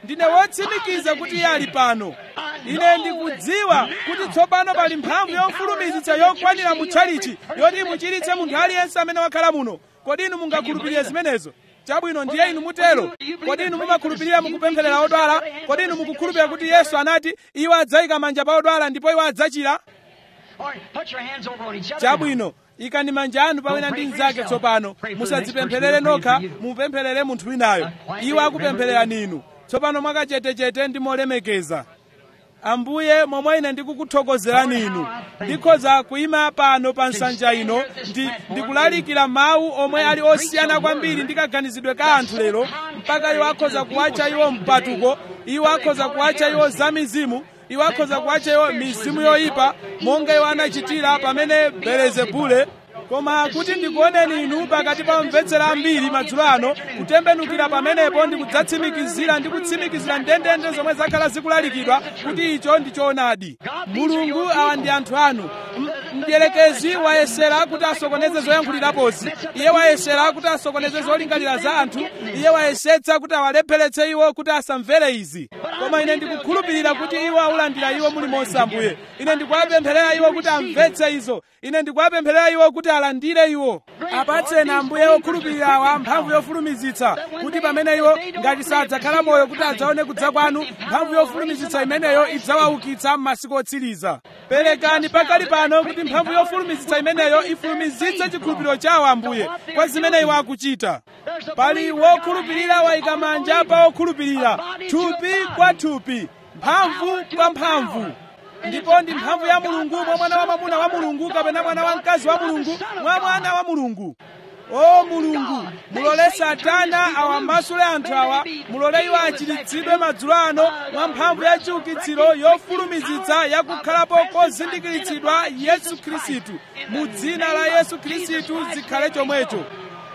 Speaker 1: ndine wotsimikiza kuti iye ali pano ine ndikudziwa kuti tsopano pali mphamvu yofulumizitsa yokwanira mutchalichi yoti imuchiritse munthu aliyense amene wakhala muno kodi inu mungakhulupirire zimenezo chabwino ndiye inu mutero kodi inu mumakhulupirira mukupempherera odwala kodi inu mukukhulupirira kuti yesu anati iwo adzayika manja pa odwala ndipo iwo adzachira
Speaker 2: Or put your hands over on each other.
Speaker 1: chabwino ikani manja anu pawina ndi mnzake tsopano musadzipempherere nokha mupempherere munthu winayo iwo akupemphererani inu tsopano mwakachetechete ndi molemekeza ambuye momwe ine ndikukuthokozerani inu ndikhoza kuyima pano pa nsanja ino ndi ndikulalikira mawu omwe ali osiyana kwambiri ndi kaganizidwe ka anthu lero mpaka iwo akhoza kuwatcha iwo mpatuko iwo akhoza kuwatcha iwo zamizimu iwo akhoza kuwatcha iwo mizimu yoyipa monga iwo anachitira pamene belezebule koma kuti ndikuoneni inu pakati pa omvetsera ambiri madzulo ano kutembenukira pamenepo ndi kudzatsimikizira ndi kutsimikizira ndendende zomwe zakhala zikulalikidwa kuti icho ndi choonadi mulungu awa ndi anthu anu M- mdierekezi wayesera kuti asokoneze zoyankhulirapozi iye wayesera kuti asokoneze zolingalira za anthu iye wayesetsa kuti awalepheretse iwo kuti asamvere izi koma ine ndikukhulupirira kuti iwo aulandira iwo mulimonse ambuye ine ndikuwapempherera iwo kuti amvetse izo ine ndikuwapempherera iwo kuti alandire iwo apatseni ambuye okhulupirira awa mphamvu yofulumizitsa kuti pamene iwo ngati sadzakhala moyo kuti adzaone kudza kwanu mphamvu yofulumizitsa imeneyo idzawaukitsa m'masiku otsiriza perekani pakali pano kuti mphamvu yofulumizitsa imeneyo ifulumizitse chikhulupiriro chawo ambuye kwa zimene iwo akuchita pali wokhulupirira wayika manja pa wokhulupirira thupi kwa thupi mphamvu kwa mphamvu ndipo ndi mphamvu ya mulungu mwa mwana wa mwamuna wa mulungu kapena mwana wa mkazi wa mulungu mwa mwana wa mulungu o mulungu mulole satana awamasule anthu awa mulole iwo achiritsidwe madzulo ano mwa mphamvu ya chiukitsiro yofulumizitsa yakukhalapo kozindikiritsidwa yesu khristu mu dzina la yesu khristu zikhale chomwecho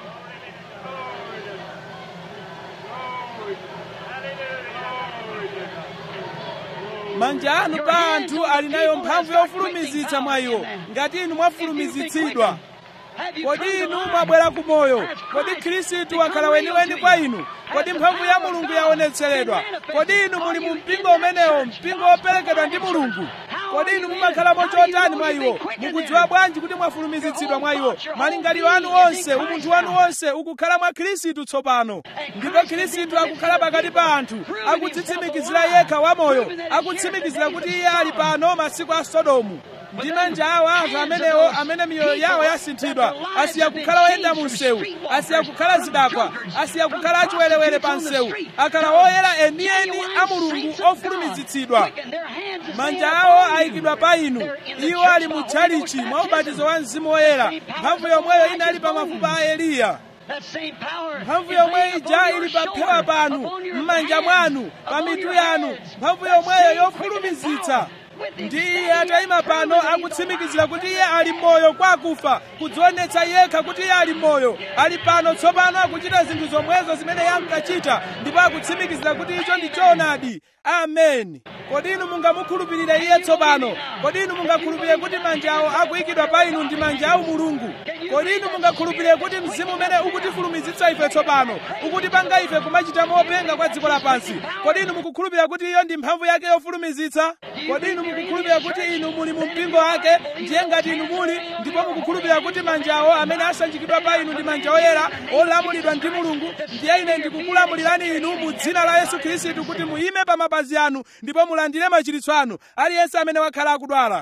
Speaker 1: manja anu pa anthu ali nayo mphamvu yofulumizitsa mwa iwo ngati inu mwafulumizitsidwa kodi inu mwabwera ku moyo kodi khristu wakhala weniweni kwa inu kodi mphamvu ya mulungu yaonetseredwa kodi inu muli mu mpingo umenewo mpingo woperekedwa ndi mulungu kodi inu mumakhalamo chotani mwa iwo mukudziwa bwanji kuti mwafulumizitsidwa mwa iwo malingaliro anu onse umunthu wanu wonse ukukhala mwa khristu tsopano ndipo khristu akukhala pakati pa anthu akudzitsimikizira yekha wamoyo akutsimikizira kuti iye ali pano masiku a sodomu ndi manja awo anthu amenewo amene miyoyo yawo yasinthidwa asiya kukhala oyenda mu msewu asiya kukhala zidakwa asiya kukhala achiwerewere pa msewu akhala oyera enieni a mulungu ofulumizitsidwa manja awo ayikidwa pa inu iwo ali mu tchalichi mwa ubatizo wa mzimu woyera mphamvu yomweyo inali pa mafupa a eliya mphamvu yomwe ija ili pa phewa panu m'manja mwanu pa mitu yanu mphamvu yomweyo yofulumizitsa ndi iye atayima pano akutsimikizira kuti iye ali moyo kwa akufa kudzionetsa yekha kuti iye ali moyo ali pano tsopano akuchita zinthu zomwezo zimene iye ankachita ndipo akutsimikizira kuti icho ndi choonadi ameni kodi inu mungamukhulupirire iye tsopano kodi inu mungakhulupirire kuti manja awo akuyikidwa pa inu ndi manja awo mulungu kodi inu mungakhulupirire kuti mzimu umene ukutifulumizitsa ife tsopano ukutipanga ife kumachita mopenga kwa dziko lapansi kodi inu mukukhulupirira kuti iyo ndi mphamvu yake yofulumizitsa kodi inu mukukhulupirira kuti inu muli mu mpingo wake ndiye ngati inu muli ndipo mukukhulupirira kuti manjawo amene asanjikidwa pa inu ndi manja oyera olamulidwa ndi mulungu ndiye ine ndikukulamulirani inu mu dzina la yesu khristu kuti muyime pa mapazi anu ndipo mulandire machiritso anu aliyense amene wakhala akudwala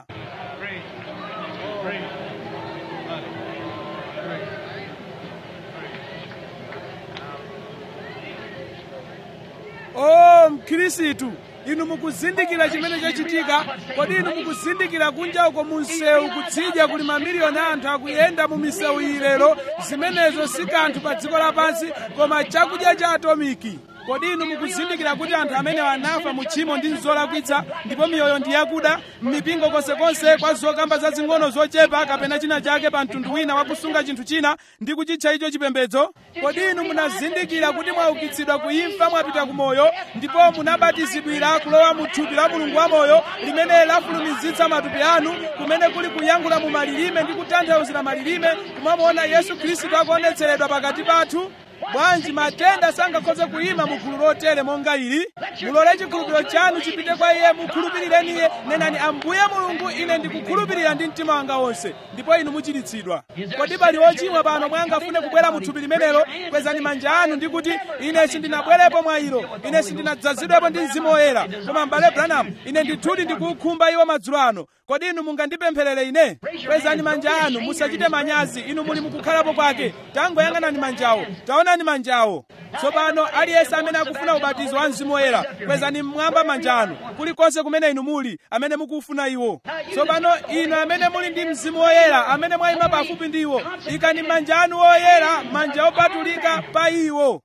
Speaker 1: o mkhristu inu mukuzindikira chimene chachitika kodi inu mukuzindikira kunja uko mu msewu kutsidya kuli mamiliyoni a anthu akuyenda mu misewu iyi lero zimenezo si kanthu pa dziko lapansi koma chakudya cha atomiki kodi inu mukuzindikira kuti anthu amene anafa mu tchimo ndi zolakwitsa ndipo miyoyo ndi yakuda m'mipingo konsekonse kwa zokamba zazing'ono zochepa kapena china chake pa mtundu wina wakusunga chinthu china ndi kuchitcha icho chipembedzo kodi inu munazindikira kuti mwaukitsidwa kuimfa mwapita ku moyo ndipo munabatizidwira kulowa mu thupi la mulungu wamoyo limene lafulumizitsa matupi anu kumene kuli kuyankhula mu malilime ndi kutanthauzira malilime kumamuona yesu khristu akuonetseredwa pakati pathu bwanji matenda sangakhoze kuyima mu gulu lotere monga ili mulole chikhulupiriro chanu chipite kwa iye mukhulupirireni iye nenani ambuye mulungu ine ndikukhulupirira ndi mtima wanga wonse ndipo inu muchiritsidwa kodi pali ochimwa pano mwangafune kubwera mu thupi limenelo kwezani manja anu ndi kuti ine sindinabwerepo mwa ilo ine sindinadzazidwepo ndi mzimu woyera koma mbale branham ine ndithudi ndikukhumba iwo madzulo ano kodi inu mungandipempherere ine kwezani manja anu musachite manyazi inu muli mukukhalapo kwake tangoyang'anani manjawo taonani manjawo tsopano aliyense amene akufuna ubatizo wa mzimu woyera kwezani mmwamba manja anu kulikonse kumene inu muli amene mukufuna iwo tsopano inu amene muli ndi mzimu woyera amene mwayima pafupi ndi iwo ikani manja anu woyera manja opatulika pa iwo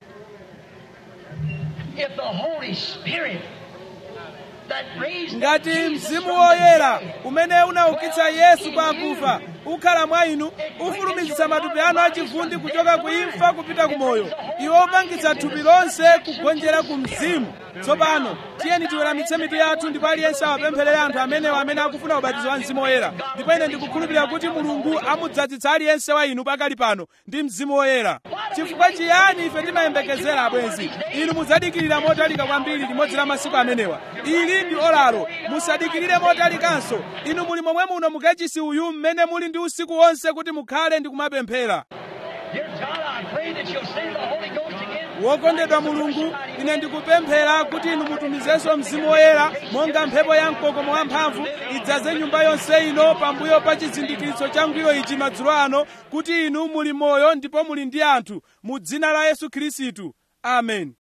Speaker 2: If the Holy Spirit that raised up
Speaker 1: ngati
Speaker 2: Jesus
Speaker 1: mzimu
Speaker 2: from the
Speaker 1: woyera
Speaker 2: dead
Speaker 1: umene unaukitsa yesu kwa akufa ukhala mwa inu ufulumizitsa matupi anu achivundi kuchoka ku imfa kupita ku moyo iwo upangitsa thupi lonse kugonjera ku mzimu tsopano tiyeni tiweramitse mitu yathu ndipo aliyense awapempherere anthu amenewo amene akufuna ubatizo wa mzimu woyera ndipo ine ndikukhulupirira kuti mulungu amudzazitsa aliyense wa inu pakali pano ndi mzimu woyera chifukwa chiyani ife timayembekezera abwenzi inu mudzadikirira motalika kwambiri limodzi la masiku amenewa ili ndi olalo musadikirire motalikanso inu muli momwe muno mukachisi uyu mmene muli ndi usiku wonse kuti mukhale ndi kumapemphera
Speaker 2: Dear God, I pray that you'll send the Holy Ghost again.
Speaker 1: wokondedwa mulungu ine ndikupemphera kuti inu mutumizenso mzimu woyera monga mphepo ya mkokomo wamphamvu idzaze nyumba yonse ino pambuyo pa chizindikiritso changwiro ichi madzulo ano kuti inu muli moyo ndipo muli ndi anthu mu dzina la yesu khristu amen